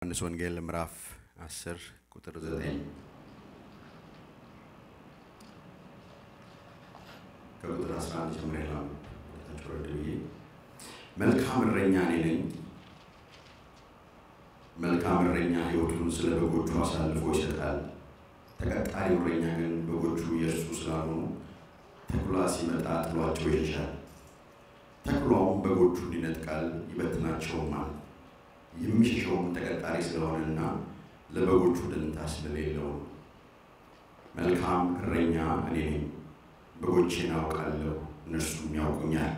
ዮሐንስ ወንጌል ምዕራፍ 10 ቁጥር 9 ከቁጥር 11 ጀምሮ ያለው ወረድ ብዬ መልካም እረኛ እኔ ነኝ። መልካም እረኛ ሕይወቱን ስለ በጎቹ አሳልፎ ይሰጣል። ተቀጣሪው እረኛ ግን በጎቹ የእርሱ ስላልሆኑ ተኩላ ሲመጣ ጥሏቸው ይሸሻል። ተኩላውም በጎቹን ይነጥቃል፣ ይበትናቸውማል። የሚሸሸውም ተቀጣሪ ስለሆነና ለበጎቹ ደንታ ስለሌለው ነው። መልካም እረኛ እኔ ነኝ፣ በጎቼን አውቃለሁ፣ እነርሱም ያውቁኛል።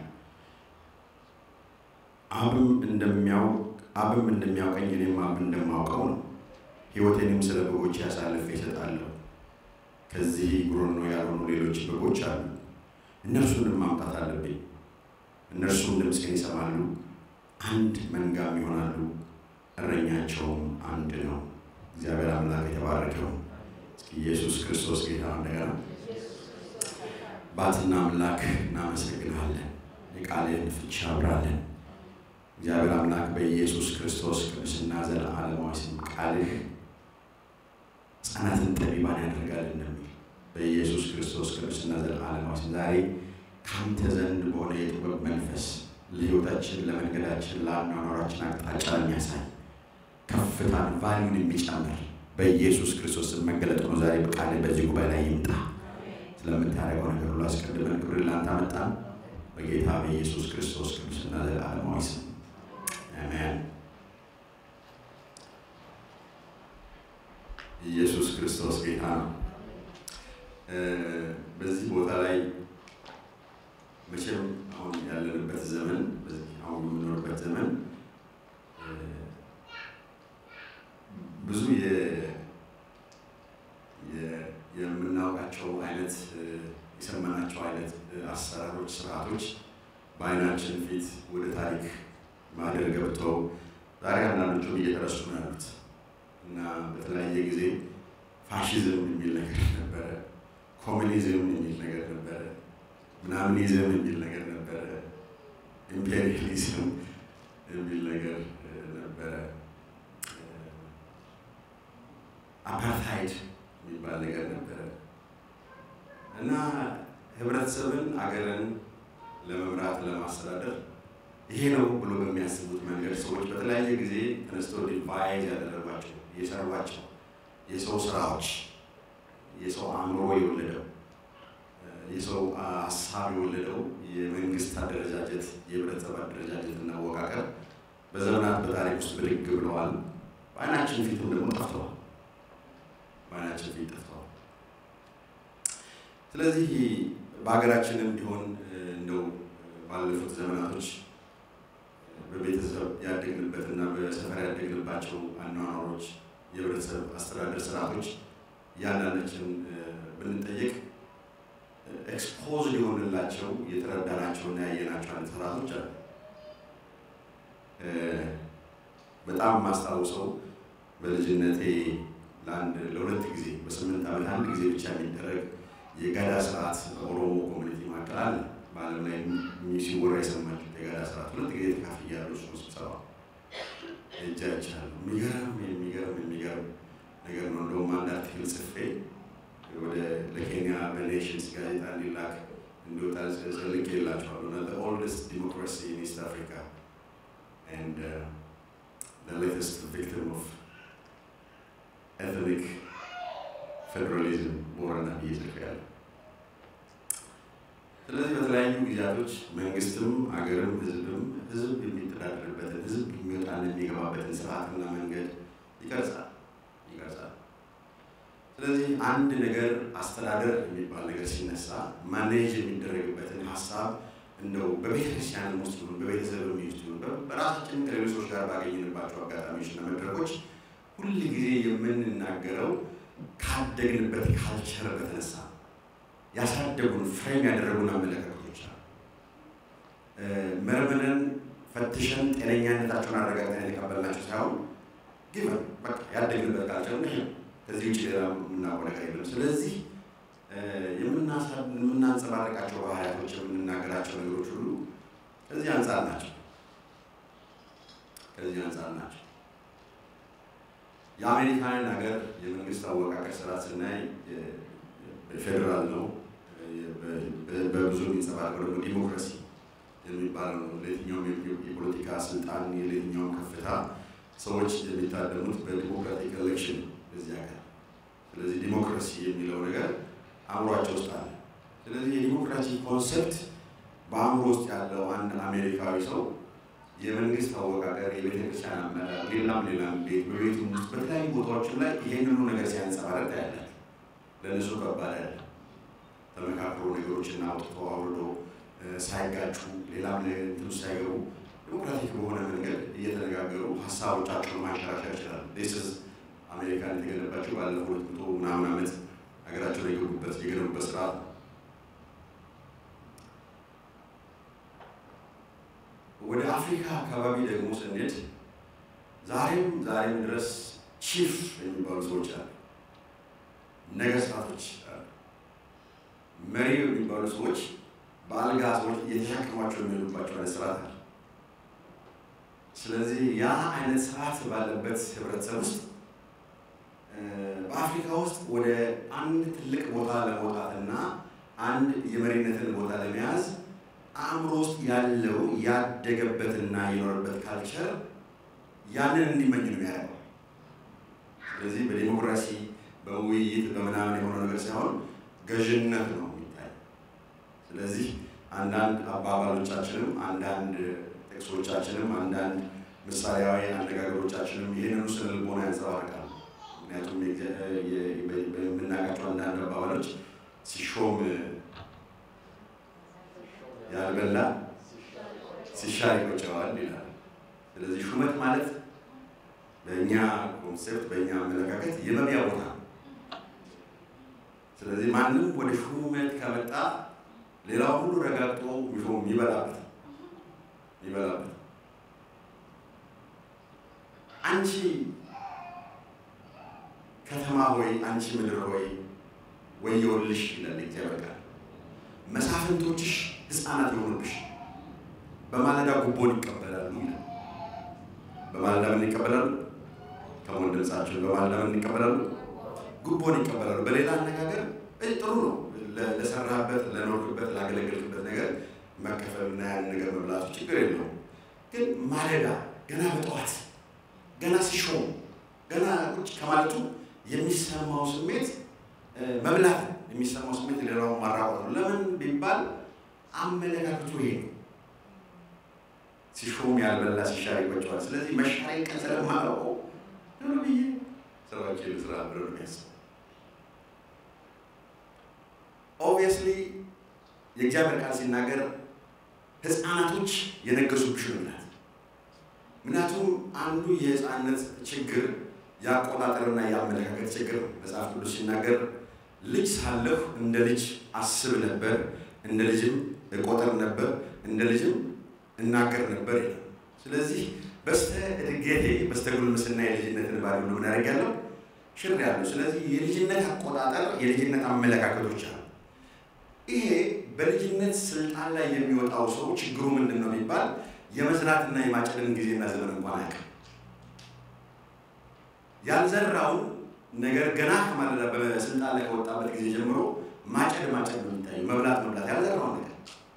አብም እንደሚያውቅ አብም እንደሚያውቀኝ እኔም አብ እንደማውቀው ነው። ሕይወቴንም ስለ በጎቼ አሳልፌ እሰጣለሁ። ከዚህ ጉሮኖ ያልሆኑ ሌሎች በጎች አሉ፣ እነርሱንም ማምጣት አለብኝ። እነርሱም ድምፄን ይሰማሉ፣ አንድ መንጋም ይሆናሉ፣ እረኛቸውም አንድ ነው። እግዚአብሔር አምላክ የተባረከው። እስኪ ኢየሱስ ክርስቶስ ጌታ እንደገና ባትና አምላክ እናመሰግናለን። የቃልህን ፍቺ አብራለን። እግዚአብሔር አምላክ በኢየሱስ ክርስቶስ ቅዱስና ዘለዓለማዊ ስም ቃልህ ሕፃናትን ጠቢባን ያደርጋል እንደሚል በኢየሱስ ክርስቶስ ቅዱስና ዘለዓለማዊ ስም ዛሬ ከአንተ ዘንድ በሆነ የጥበብ መንፈስ ለሕይወታችን፣ ለመንገዳችን፣ ለአኗኗራችን አቅጣጫ የሚያሳይ ከፍታን ቫሊዩን የሚጨምር በኢየሱስ ክርስቶስ ስም መገለጥ ነው። ዛሬ በቃል በዚህ ጉባኤ ላይ ይምጣ። ስለምታደርገው ነገር ሁሉ አስቀድመን ክብር ላንተ አመጣን። በጌታ በኢየሱስ ክርስቶስ ቅዱስና ዘለዓለማዊ ስም አሜን። ኢየሱስ ክርስቶስ ጌታ ነው። በዚህ ቦታ ላይ መቼም አሁን ያለንበት ዘመን አሁን የምኖርበት ዘመን ብዙ የምናውቃቸው አይነት የሰማናቸው አይነት አሰራሮች፣ ስርዓቶች በአይናችን ፊት ወደ ታሪክ ማደር ገብተው ዛሬ አንዳንዶቹ እየተረሱ ነው ያሉት እና በተለያየ ጊዜ ፋሽዝም የሚል ነገር ነበረ፣ ኮሚኒዝም የሚል ነገር ነበረ፣ ምናምኒዝም የሚል ነገር ነበረ፣ ኢምፔሪያሊዝም የሚል ነገር ነበረ፣ አፓርታይድ የሚባል ነገር ነበረ እና ህብረተሰብን አገርን ለመምራት ለማስተዳደር ይሄ ነው ብሎ በሚያስቡት መንገድ ሰዎች በተለያየ ጊዜ ተነስተው ዲቫይዝ ያደረጓቸው የሰሯቸው የሰው ስራዎች የሰው አእምሮ የወለደው የሰው ሀሳብ የወለደው የመንግስት አደረጃጀት የህብረተሰብ አደረጃጀት እና አወቃቀር በዘመናት በታሪክ ውስጥ ብድግ ብለዋል። በአይናችን ፊትም ደግሞ ጠፍተዋል። በአይናችን ፊት ጠፍተዋል። ስለዚህ በሀገራችንም ቢሆን እንደው ባለፉት ዘመናቶች በቤተሰብ ያደግንበትና በሰፈር ያደግንባቸው አኗኗሮች፣ የህብረተሰብ አስተዳደር ስርዓቶች እያንዳንዳችን ብንጠይቅ ኤክስፖዝ ሊሆንላቸው የተረዳናቸውና ያየናቸው አይነት ስርዓቶች አሉ። በጣም ማስታውሰው በልጅነቴ ለአንድ ለሁለት ጊዜ በስምንት ዓመት አንድ ጊዜ ብቻ የሚደረግ የጋዳ ስርዓት በኦሮሞ ኮሚኒቲ መካከል አለ። በዓለም ላይ ሲወራ የሰማችሁት የጋዳ ስርዓት ሁለት ጊዜ ተካፍያለሁ። እሱ ስብሰባ ሄጄ አይቻለሁ። የሚገርም የሚገርም የሚገርም ነገር ነው። እንደውም አንድ አርቲክል ጽፌ ወደ ለኬንያ በኔሽንስ ጋዜጣ እንዲላክ እንዲወጣ ልክ የላቸዋለሁ እና ኦልደስት ዲሞክራሲ ኢን ኢስት አፍሪካ ኤንድ ሌተስት ቪክቲም ኦፍ ኤትኒክ ፌዴራሊዝም ቦረና ብዬ ጽፌያለሁ። ስለዚህ በተለያዩ ጊዜያቶች መንግስትም አገርም ህዝብም ህዝብ የሚተዳደርበትን ህዝብ የሚወጣና የሚገባበትን ስርዓትና መንገድ ይቀርጻል ይቀርጻል። ስለዚህ አንድ ነገር አስተዳደር የሚባል ነገር ሲነሳ ማኔጅ የሚደረግበትን ሀሳብ እንደው በቤተክርስቲያን ውስጥ ይሁን በቤተሰብ ውስጥ ይሁን በራሳችን ከሌሎች ሰዎች ጋር ባገኝንባቸው አጋጣሚዎች እና መድረኮች ሁል ጊዜ የምንናገረው ካደግንበት ካልቸር በተነሳ ያሳደጉን ፍሬም ያደረጉን አመለካከቶች አሉ። መርምረን ፈትሸን ጤነኛነታቸውን አረጋግጠን የተቀበልናቸው ሳይሆን ግን በቃ ያደግንበት ካልቸር ነው። ከዚህ ውጭ ሌላ የምናውቀው ነገር የለም። ስለዚህ የምናንጸባርቃቸው ባህሪያቶች፣ የምንናገራቸው ነገሮች ሁሉ ከዚህ አንጻር ናቸው። ከዚህ አንጻር ናቸው። የአሜሪካንን ሀገር የመንግስት አወቃቀር ስርዓት ስናይ ፌዴራል ነው። በብዙ የሚንጸባረቀው ደግሞ ዲሞክራሲ የሚባለው ነው። ለየትኛውም የፖለቲካ ስልጣን የለየትኛውም ከፍታ ሰዎች የሚታደሙት በዲሞክራቲክ ኤሌክሽን በዚህ ሀገር። ስለዚህ ዲሞክራሲ የሚለው ነገር አእምሯቸው ውስጥ አለ። ስለዚህ የዲሞክራሲ ኮንሰፕት በአእምሮ ውስጥ ያለው አንድ አሜሪካዊ ሰው የመንግስት አወቃቀር፣ የቤተክርስቲያን አመራር፣ ሌላም ሌላም ቤት በቤቱ ውስጥ በተለያዩ ቦታዎችም ላይ ይሄንኑ ነገር ሲያንጸባረቅ ያለ ለእነሱ ከባድ ያለ ተመካክሮ ነገሮችን አውጥቶ አውርዶ ሳይጋጩ ሌላም እንትኑ ሳይገቡ ዲሞክራቲክ በሆነ መንገድ እየተነጋገሩ ሀሳቦቻቸውን ማንሸራሸር ይችላሉ። ስ አሜሪካን የተገነባቸው ባለፈው ሁለት መቶ ምናምን ዓመት ሀገራቸውን የገቡበት የገነቡበት ስርዓት ነው። ወደ አፍሪካ አካባቢ ደግሞ ስንሄድ ዛሬም ዛሬም ድረስ ቺፍ የሚባሉ ሰዎች አሉ፣ ነገስታቶች አሉ፣ መሪ የሚባሉ ሰዎች በአልጋ ሰዎች የተሸከሟቸው የሚሄዱባቸው አይነት ስርዓት አለ። ስለዚህ ያ አይነት ስርዓት ባለበት ህብረተሰብ ውስጥ በአፍሪካ ውስጥ ወደ አንድ ትልቅ ቦታ ለመውጣትና አንድ የመሪነትን ቦታ ለመያዝ አእምሮ ውስጥ ያለው ያደገበትና የኖረበት ካልቸር ያንን እንዲመኝ ነው የሚያደርገው። ስለዚህ በዲሞክራሲ በውይይት በምናምን የሆነ ነገር ሳይሆን ገዥነት ነው የሚታይ። ስለዚህ አንዳንድ አባባሎቻችንም አንዳንድ ጥቅሶቻችንም አንዳንድ ምሳሌያዊ አነጋገሮቻችንም ይህንኑ ስነ ልቦና ያንጸባርቃል። ምክንያቱም የምናውቃቸው አንዳንድ አባባሎች ሲሾም ያልበላ ሲሻር ይቆጨዋል ይላል። ስለዚህ ሹመት ማለት በእኛ ኮንሴፕት በእኛ አመለካከት የመብያ ቦታ ነው። ስለዚህ ማንም ወደ ሹመት ከመጣ ሌላው ሁሉ ረጋግጦ ሚሾም ይበላበት ይበላበት። አንቺ ከተማ ሆይ አንቺ ምድር ሆይ ወየውልሽ ይላል እግዚአብሔር ቃል። መሳፍንቶችሽ ሕፃናት የሆኑብሽ በማለዳ ጉቦን ይቀበላሉ ይላል። በማለዳ ምን ይቀበላሉ? ከሞን ድምፃቸው በማለዳ ምን ይቀበላሉ? ጉቦን ይቀበላሉ። በሌላ አነጋገር ጥሩ ነው ለሰራህበት፣ ለኖርክበት፣ ላገለገልክበት ነገር መከፈልና ያን ነገር መብላቱ ችግር የለውም። ግን ማለዳ ገና በጠዋት ገና ሲሾም ገና ቁጭ ከማለቱ የሚሰማው ስሜት መብላት የሚሰማው ስሜት ሌላውን ማራቆት ነው። ለምን ቢባል አመለካከቱ ይሄ ነው። ሲሾም ያልበላ ሲሻር ይቆጨዋል። ስለዚህ መሻሪ ቀን ስለማላውቀው ቶሎ ብዬ ስራዎችን ስራ ብሎ ነው የሚያስበው። ኦብቪየስሊ የእግዚአብሔር ቃል ሲናገር ህፃናቶች የነገሱብሽ ነው ይላል። ምክንያቱም አንዱ የህፃንነት ችግር የአቆጣጠርና የአመለካከት ችግር ነው። መጽሐፍ ቅዱስ ሲናገር ልጅ ሳለሁ እንደ ልጅ አስብ ነበር፣ እንደ ልጅም እቆጠር ነበር፣ እንደ ልጅም እናገር ነበር ይላል። ስለዚህ በስተ እድገቴ በስተ ጉልምስና የልጅነትን ባሪ ምን ያደርጋለሁ ሽር ያለው። ስለዚህ የልጅነት አቆጣጠር የልጅነት አመለካከቶች አሉ። ይሄ በልጅነት ስልጣን ላይ የሚወጣው ሰው ችግሩ ምንድን ነው የሚባል የመዝራትና የማጨድን ጊዜና ዘመን እንኳን አያውቅም። ያልዘራውን ነገር ገና ከማለዳ በስልጣን ላይ ከወጣበት ጊዜ ጀምሮ ማጨድ ማጨድ ነው የሚታየው፣ መብላት መብላት ያልዘራውን ነገር።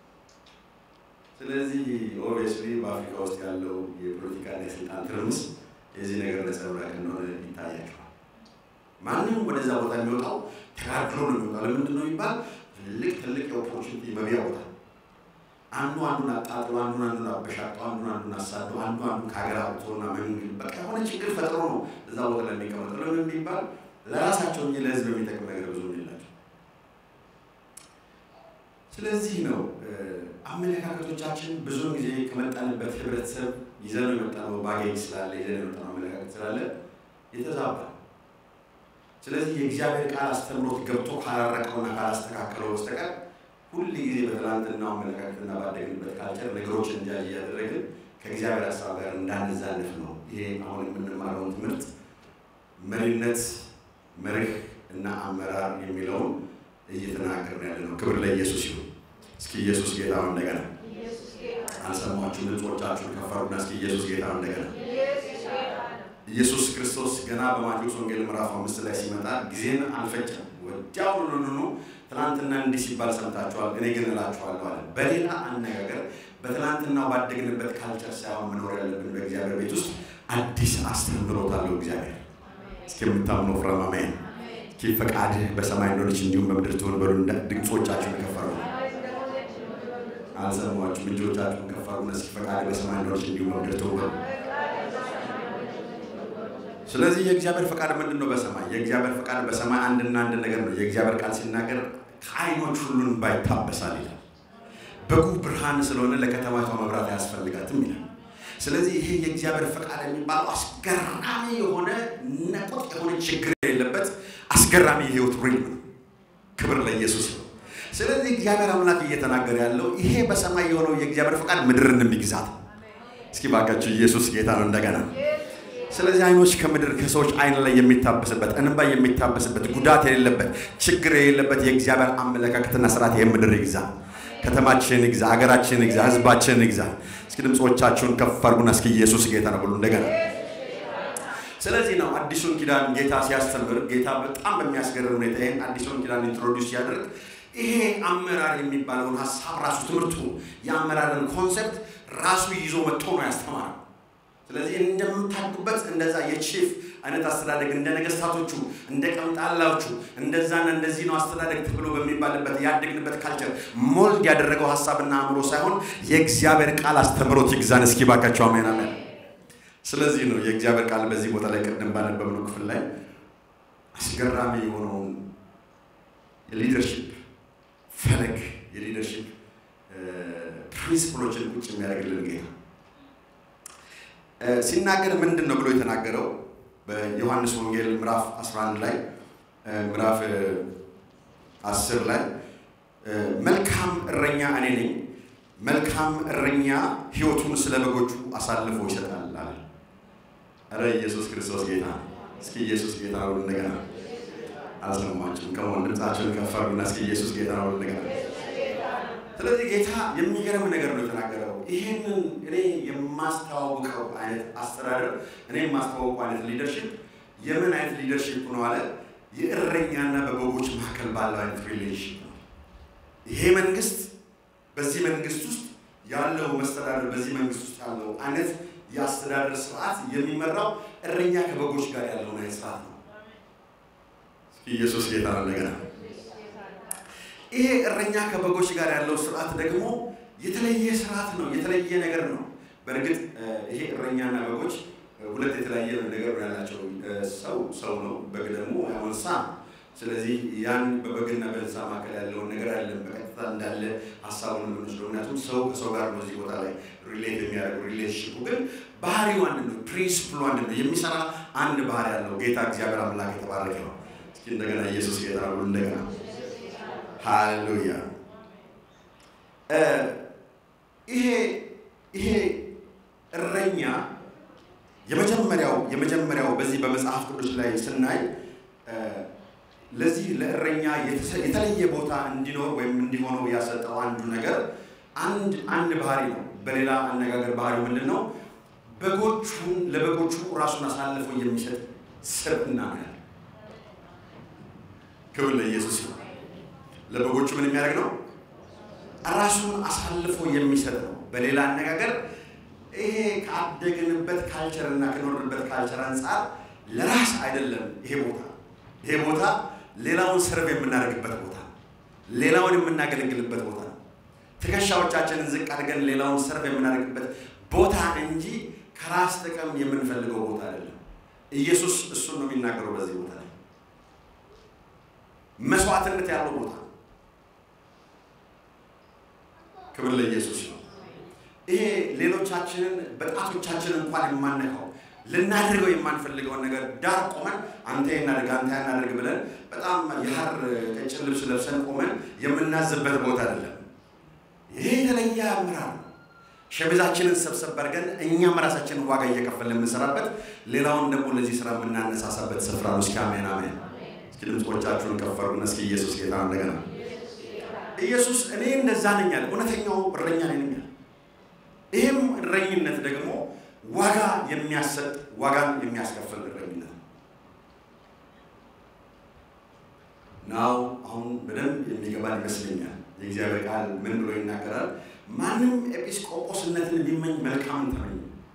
ስለዚህ ኦብቪየስሊ በአፍሪካ ውስጥ ያለው የፖለቲካና የስልጣን ትርምስ የዚህ ነገር ነጸብራቅ እንደሆነ ይታያቸዋል። ማንም ወደዛ ቦታ የሚወጣው ተጋድሎ ነው የሚወጣው። ለምንድን ነው የሚባል ትልቅ ትልቅ የኦፖርቹኒቲ መብያ ቦታ አንዱ አንዱን አጣጥሎ አንዱን አንዱን አበሻቅጦ አንዱን አንዱን አሳዶ አንዱ አንዱን ከሀገር አውጥቶና መንግል በቃ የሆነ ችግር ፈጥሮ ነው እዛ ቦታ ላይ የሚቀመጥ። ለምን የሚባል ለራሳቸው እንጂ ለሕዝብ የሚጠቅም ነገር ብዙ የላቸው። ስለዚህ ነው አመለካከቶቻችን ብዙውን ጊዜ ከመጣንበት ህብረተሰብ ይዘን የመጣነው ባጌጅ ስላለ ይዘን የመጣነው አመለካከት ስላለ የተዛባ ስለዚህ የእግዚአብሔር ቃል አስተምሮት ገብቶ ካላረቀውና ካላስተካከለው በስተቀር ሁል ጊዜ በትናንትናው አመለካከትና ባደግንበት ካልቸር ነገሮችን እንጃ እያደረግን ከእግዚአብሔር ሀሳብ ጋር እንዳንዛነፍ ነው። ይሄ አሁን የምንማረውን ትምህርት መሪነት፣ መርህ እና አመራር የሚለውን እየተናገርን ያለ ነው። ክብር ለኢየሱስ ይሁን። እስኪ ኢየሱስ ጌታ ነው። እንደገና አልሰማችሁ? ድምፆቻችሁን ከፍ አድርጉና እስኪ ኢየሱስ ጌታ ነው። እንደገና ኢየሱስ ክርስቶስ ገና በማቴዎስ ወንጌል ምዕራፍ አምስት ላይ ሲመጣ ጊዜን አልፈጨም። ወዲያውኑ ትናንትና እንዲህ ሲባል ሰምታችኋል፣ እኔ ግን እላችኋለሁ አለ። በሌላ አነጋገር በትናንትናው ባደግንበት ካልቸር ሳይሆን መኖር ያለብን በእግዚአብሔር ቤት ውስጥ አዲስ አስተምህሮት አለው እግዚአብሔር። እስኪ የምታምነው ፍረም አሜን። እስኪ ፈቃድህ በሰማይ እንደሆነች እንዲሁም በምድር ትሆን በሉ። ድምፆቻችሁን ከፈሩ አልሰማችሁም? እጆቻችሁን ከፈሩ። እስኪ ፈቃድህ በሰማይ እንደሆነች እንዲሁም በምድር ትሆን በሉ። ስለዚህ የእግዚአብሔር ፈቃድ ምንድን ነው? በሰማይ የእግዚአብሔር ፈቃድ በሰማይ አንድና አንድ ነገር ነው። የእግዚአብሔር ቃል ሲናገር ከዓይኖች ሁሉን ባይታበሳል ይላል። በጉ ብርሃን ስለሆነ ለከተማቷ መብራት አያስፈልጋትም ይላል። ስለዚህ ይሄ የእግዚአብሔር ፈቃድ የሚባለው አስገራሚ የሆነ ነቁጥ የሆነ ችግር የሌለበት አስገራሚ የህይወት ሪልም ነው። ክብር ለኢየሱስ ነው። ስለዚህ እግዚአብሔር አምላክ እየተናገረ ያለው ይሄ በሰማይ የሆነው የእግዚአብሔር ፈቃድ ምድርን የሚግዛት እስኪ ባካችሁ ኢየሱስ ጌታ ነው እንደገና ስለዚህ አይኖች ከምድር ከሰዎች አይን ላይ የሚታበስበት እንባ የሚታበስበት ጉዳት የሌለበት ችግር የሌለበት የእግዚአብሔር አመለካከትና ስርዓት ይህ ምድር ይግዛ፣ ከተማችን ይግዛ፣ ሀገራችን ይግዛ፣ ህዝባችን ይግዛ። እስኪ ድምፆቻችሁን ከፍ አድርጉና እስኪ ኢየሱስ ጌታ ነው ብሉ እንደገና። ስለዚህ ነው አዲሱን ኪዳን ጌታ ሲያስተምር ጌታ በጣም በሚያስገርም ሁኔታ ይህን አዲሱን ኪዳን ኢንትሮዲውስ ሲያደርግ ይሄ አመራር የሚባለውን ሀሳብ ራሱ ትምህርቱ የአመራርን ኮንሰፕት ራሱ ይዞ መጥቶ ነው ያስተማረው። ስለዚህ እንደምታድጉበት እንደዛ የቺፍ አይነት አስተዳደግ እንደ ነገስታቶቹ እንደ ቀምጣላዎቹ እንደዛና እንደዚህ ነው አስተዳደግ ተብሎ በሚባልበት ያደግንበት ካልቸር ሞልድ ያደረገው ሀሳብና አእምሮ ሳይሆን የእግዚአብሔር ቃል አስተምሮት ይግዛን። እስኪ ባካቸው አሜን አሜን። ስለዚህ ነው የእግዚአብሔር ቃል በዚህ ቦታ ላይ ቅድም ባነበብነው ክፍል ላይ አስገራሚ የሆነውን የሊደርሺፕ ፈለግ የሊደርሺፕ ፕሪንስፕሎችን ቁጭ የሚያደርግልን ጌታ ሲናገር ምንድን ነው ብሎ የተናገረው በዮሐንስ ወንጌል ምዕራፍ 11 ላይ ምዕራፍ 10 ላይ መልካም እረኛ እኔ ነኝ፣ መልካም እረኛ ሕይወቱን ስለ በጎቹ አሳልፎ ይሰጣል አለ። ኧረ ኢየሱስ ክርስቶስ ጌታ! እስኪ ኢየሱስ ጌታ ነው እንደገና። አልሰማችሁም? ከሆን ድምፃቸውን ከፈሩና እስኪ ኢየሱስ ጌታ ነው እንደገና። ስለዚህ ጌታ የሚገርም ነገር ነው የተናገረው። ይህንን እኔ የማስተዋውቀው አይነት አስተዳደር እኔ የማስተዋውቀው አይነት ሊደርሽፕ የምን አይነት ሊደርሽፕ ነው አለ? የእረኛና በበጎች መካከል ባለው አይነት ሪሌሽን ነው። ይሄ መንግስት በዚህ መንግስት ውስጥ ያለው መስተዳደር በዚህ መንግስት ውስጥ ያለው አይነት የአስተዳደር ስርዓት የሚመራው እረኛ ከበጎች ጋር ያለውን አይነት ስርዓት ነው። ኢየሱስ ጌታ ነው እንደገና ይሄ እረኛ ከበጎች ጋር ያለው ስርዓት ደግሞ የተለየ ስርዓት ነው፣ የተለየ ነገር ነው። በእርግጥ ይሄ እረኛና በጎች ሁለት የተለያየ ነገር ነው ያላቸው። ሰው ሰው ነው፣ በግ ደግሞ ያው እንስሳ ነው። ስለዚህ ያን በበግና በእንስሳ መካከል ያለውን ነገር አለን በቀጥታ እንዳለ ሀሳቡን የምንወስደው ምክንያቱም ሰው ከሰው ጋር ነው እዚህ ቦታ ላይ ሪሌት የሚያደርገው ሪሌሽንሽፑ ግን ባህሪው አንድ ነው፣ ፕሪንስፕሉ አንድ ነው፣ የሚሰራ አንድ ባህሪ ያለው ጌታ እግዚአብሔር አምላክ የተባረከ ነው። እስኪ እንደገና ኢየሱስ ጌታ ነው እንደገና ሃሌሉያ። ይሄ ይሄ እረኛ የመጀመሪያው የመጀመሪያው በዚህ በመጽሐፍ ቅዱስ ላይ ስናይ ለዚህ ለእረኛ የተለየ ቦታ እንዲኖር ወይም እንዲሆነው ያሰጠው አንዱ ነገር አንድ አንድ ባህሪ ነው። በሌላ አነጋገር ባህሪው ምንድን ነው? በጎቹን ለበጎቹ ራሱን አሳልፎ የሚሰጥ ስብዕና ነው ያለው። ክብር ለኢየሱስ ነው። ለበጎቹ ምን የሚያደርግ ነው? ራሱን አሳልፎ የሚሰጥ ነው። በሌላ አነጋገር ይሄ ካደግንበት ካልቸር እና ከኖርንበት ካልቸር አንጻር ለራስ አይደለም። ይሄ ቦታ ይሄ ቦታ ሌላውን ሰርቭ የምናደርግበት ቦታ፣ ሌላውን የምናገለግልበት ቦታ ነው። ትከሻዎቻችንን ዝቅ አድርገን ሌላውን ሰርቭ የምናደርግበት ቦታ እንጂ ከራስ ጥቅም የምንፈልገው ቦታ አይደለም። ኢየሱስ እሱን ነው የሚናገረው በዚህ ቦታ ላይ መስዋዕትነት ያለው ቦታ ክብር ለኢየሱስ ነው። ይሄ ሌሎቻችንን በጣቶቻችን እንኳን የማነካው ልናደርገው የማንፈልገውን ነገር ዳር ቆመን አንተ እናደርግ አንተ እናደርግ ብለን በጣም የሐር ቀጭን ልብስ ለብሰን ቆመን የምናዝበት ቦታ አይደለም። ይሄ የተለየ አመራር ነው። ሸሚዛችንን ሰብሰብ አድርገን እኛም ራሳችንን ዋጋ እየከፈልን የምንሰራበት፣ ሌላውን ደግሞ ለዚህ ስራ የምናነሳሳበት ስፍራ ነው። እስኪ አሜን አሜን። እስኪ ድምፆቻችሁን ከፈሩና እስኪ ኢየሱስ ጌታ እንደገና ኢየሱስ እኔ እንደዛ ነኝ አለ። እውነተኛው እረኛ ነኝ አለ። ይህም እረኝነት ደግሞ ዋጋ የሚያሰጥ ዋጋን የሚያስከፍል እረኝነት ነው። ናው አሁን በደንብ የሚገባን ይመስለኛል። የእግዚአብሔር ቃል ምን ብሎ ይናገራል? ማንም ኤጲስቆጶስነትን ቢመኝ መልካምን ተመኘ።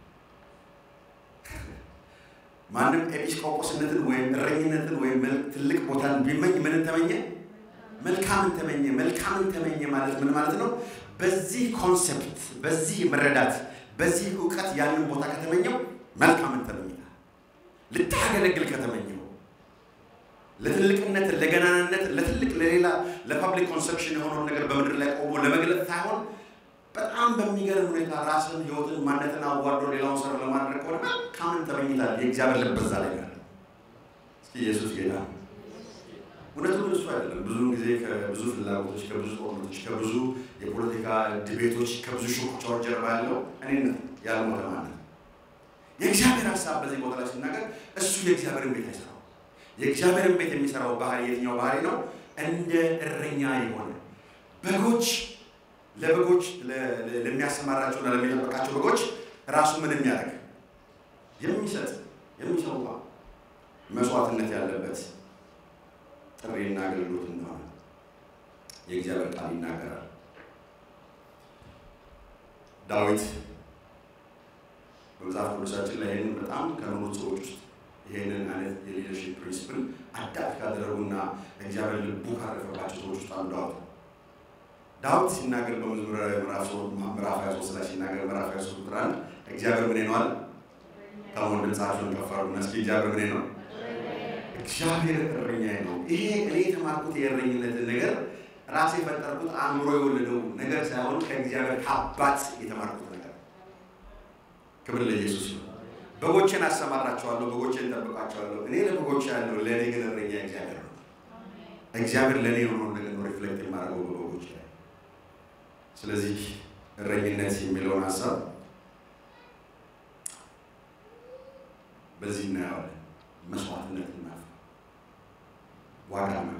ማንም ኤጲስቆጶስነትን ወይም እረኝነትን ወይም ትልቅ ቦታን ቢመኝ ምንን ተመኘ? መልካምን ተመኘ። መልካምን ተመኘ ማለት ምን ማለት ነው? በዚህ ኮንሴፕት፣ በዚህ መረዳት፣ በዚህ እውቀት ያንን ቦታ ከተመኘው መልካምን ተመኝታል። ልታገለግል ከተመኘው ለትልቅነት፣ ለገናንነት፣ ለትልቅ ለሌላ ለፐብሊክ ኮንሰፕሽን የሆነውን ነገር በምድር ላይ ቆሞ ለመግለጥ ሳይሆን በጣም በሚገርም ሁኔታ ራስን፣ ህይወትን፣ ማንነትን አዋርዶ ሌላውን ሰር ለማድረግ ከሆነ መልካምን ተመኝታል። የእግዚአብሔር ልብ በዛ ላይ ያለ እስኪ ኢየሱስ ጌታ እውነቱን እሱ አይደለም። ብዙውን ጊዜ ከብዙ ፍላጎቶች፣ ከብዙ ጦርነቶች፣ ከብዙ የፖለቲካ ድቤቶች፣ ከብዙ ሹኩቻዎች ጀርባ ያለው እኔነት ያልሞተ ማለት የእግዚአብሔር ሀሳብ በዚህ ቦታ ላይ ሲናገር እሱ የእግዚአብሔርን ቤት አይሰራው። የእግዚአብሔርን ቤት የሚሰራው ባህሪ የትኛው ባህሪ ነው? እንደ እረኛ የሆነ በጎች ለበጎች ለሚያሰማራቸውና ለሚጠበቃቸው በጎች ራሱ ምን የሚያደርግ የሚሰጥ የሚሰዋ መስዋዕትነት ያለበት ጥሪና አገልግሎት እንደሆነ የእግዚአብሔር ቃል ይናገራል። ዳዊት በመጽሐፍ ቅዱሳችን ላይ ይህንን በጣም ከኖሩት ሰዎች ውስጥ ይህንን አይነት የሊደርሺፕ ፕሪንስፕል አዳፕት ካደረጉና እግዚአብሔር ልቡ ካረፈባቸው ሰዎች ውስጥ አንዱ ዳዊት ዳዊት ሲናገር በመዝሙረ ምዕራፍ 23 ላይ ሲናገር ምዕራፍ 23 ቁጥር አንድ እግዚአብሔር ምን ነዋል? ከመሆን ድምፃቸውን ከፍ አድርጉና እስኪ እግዚአብሔር ምን ነው? እግዚአብሔር እረኛዬ ነው። ይሄ እኔ የተማርኩት የእረኝነትን ነገር ራሴ የፈጠርኩት አእምሮ የወለደው ነገር ሳይሆን ከእግዚአብሔር ከአባት የተማርኩት ነገር። ክብር ለኢየሱስ ነው። በጎቼን አሰማራቸዋለሁ፣ በጎቼን እጠብቃቸዋለሁ። እኔ ለበጎቼ ያለው ለእኔ ግን እረኛ እግዚአብሔር ነው። እግዚአብሔር ለእኔ የሆነውን ነገር ነው ሪፍሌክት የማደርገው በበጎች ላይ። ስለዚህ እረኝነት የሚለውን ሀሳብ በዚህ እናየዋለን። መስዋዕትነትን መክፈል፣ ዋጋ መክፈል።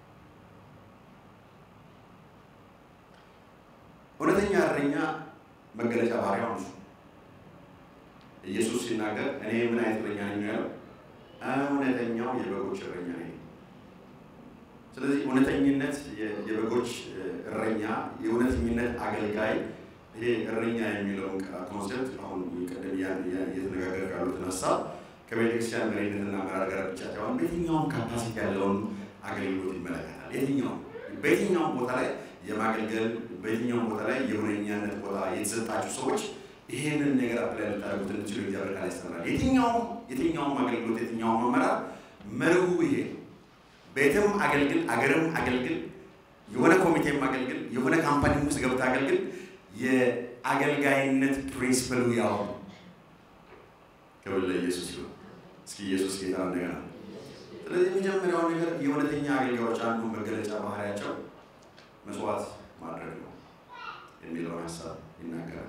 እውነተኛ እረኛ መገለጫ ባህሪያው እሱ ኢየሱስ ሲናገር እኔ ምን አይነት እረኛ ነኝ ያለው እውነተኛው የበጎች እረኛ ነኝ። ስለዚህ እውነተኝነት የበጎች እረኛ፣ የእውነተኝነት አገልጋይ ይሄ እረኛ የሚለውን ኮንሴፕት አሁን ቀደም እየተነጋገር ያሉትን ሀሳብ ከቤተክርስቲያን መሪነትና አመራር ጋር ብቻ ሳይሆን በየትኛውም ካፓሲቲ ያለውን አገልግሎት ይመለከታል። የትኛውም በየትኛውም ቦታ ላይ የማገልገል በየትኛውም ቦታ ላይ የሁነኛነት ቦታ የተሰጣችሁ ሰዎች ይሄንን ነገር አፕላይ ልታደርጉት እንድችሉ እግዚአብሔር ቃል ያስተምራል። የትኛውም የትኛውም አገልግሎት የትኛውም አመራር መርሁ ይሄ ቤትም አገልግል፣ አገርም አገልግል፣ የሆነ ኮሚቴም አገልግል፣ የሆነ ካምፓኒ ውስጥ ገብተህ አገልግል። የአገልጋይነት ፕሪንስፕሉ ያው ክብር ለኢየሱስ ይሁን። እስኪ ኢየሱስ ጌታ እንደገና። ስለዚህ የመጀመሪያው ነገር የእውነተኛ አገልጋዮች አንዱ መገለጫ ባህሪያቸው መስዋዕት ማድረግ ነው የሚለውን ሀሳብ ይናገራል።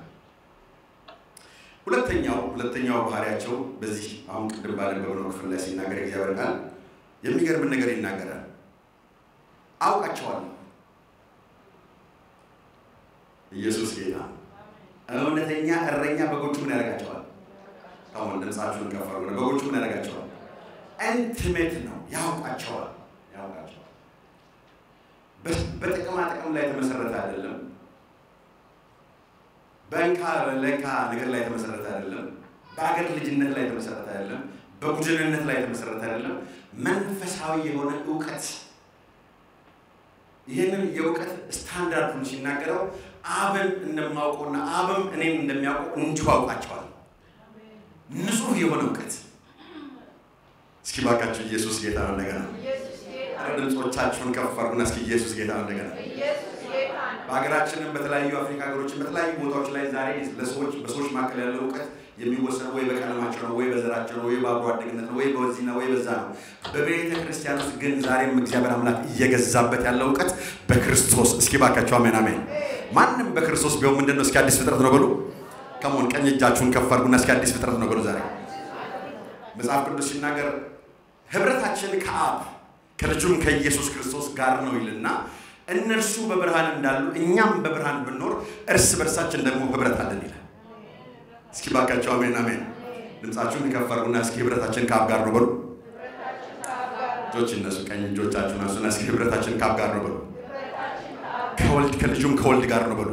ሁለተኛው ሁለተኛው ባህሪያቸው በዚህ አሁን ቅድም ባነበብነው ክፍል ላይ ሲናገር እግዚአብሔር ቃል የሚገርምን ነገር ይናገራል። አውቃቸዋለሁ። ኢየሱስ ጌታ እውነተኛ እረኛ በጎቹ ምን ያደርጋቸዋል? አሁን ድምፃችሁን ከፍ አድርጉ። በጎቹ ምን ያደርጋቸዋል? ኢንቲሜት ነው። ያውቃቸዋል፣ ያውቃቸዋል። በጥቅማ ጥቅም ላይ የተመሰረተ አይደለም። በእንካ ለእንካ ነገር ላይ የተመሰረተ አይደለም። በአገር ልጅነት ላይ የተመሰረተ አይደለም። በቡድንነት ላይ የተመሰረተ አይደለም። መንፈሳዊ የሆነ እውቀት ይህንን የእውቀት ስታንዳርዱን ሲናገረው አብን እንደማውቀውና አብም እኔም እንደሚያውቀው እንዲሁ አውቃቸዋል። ንጹህ የሆነ እውቀት። እስኪ ባካችሁ ኢየሱስ ጌታ ነው። እንደገና ድምፆቻችሁን ከፍ አድርጉና እስኪ ኢየሱስ ጌታ ነው። እንደገና በሀገራችንም በተለያዩ አፍሪካ ሀገሮችን በተለያዩ ቦታዎች ላይ ዛሬ ለሰዎች በሰዎች መካከል ያለው እውቀት የሚወሰነው ወይ በቀለማቸው ነው፣ ወይ በዘራቸው ነው፣ ወይ በአብሮ አደግነት ነው፣ ወይ በዚህ ነው፣ ወይ በዛ ነው። በቤተ ክርስቲያን ውስጥ ግን ዛሬም እግዚአብሔር አምላክ እየገዛበት ያለው እውቀት በክርስቶስ እስኪ ባካቸው አሜን አሜን። ማንም በክርስቶስ ቢሆን ምንድን ነው? እስኪ አዲስ ፍጥረት ነው በሉ። ከመሆን ቀኝ እጃችሁን ከፍ አድርጉና እስኪ አዲስ ፍጥረት ነው በሉ። ዛሬ መጽሐፍ ቅዱስ ሲናገር ህብረታችን ከአብ ከልጁም ከኢየሱስ ክርስቶስ ጋር ነው ይልና እነርሱ በብርሃን እንዳሉ እኛም በብርሃን ብንኖር እርስ በርሳችን ደግሞ ህብረት አለን ይላል። እስኪ ባካቸው አሜን አሜን። ድምፃችሁን ከፍ አድርጉና እስኪ ህብረታችን ከአብ ጋር ነው በሉ። እጆች እነሱ ቀኝ እጆቻችሁን አንሱና እስኪ ህብረታችን ከአብ ጋር ነው በሉ። ከወልድ ከልጁም ከወልድ ጋር ነው በሉ።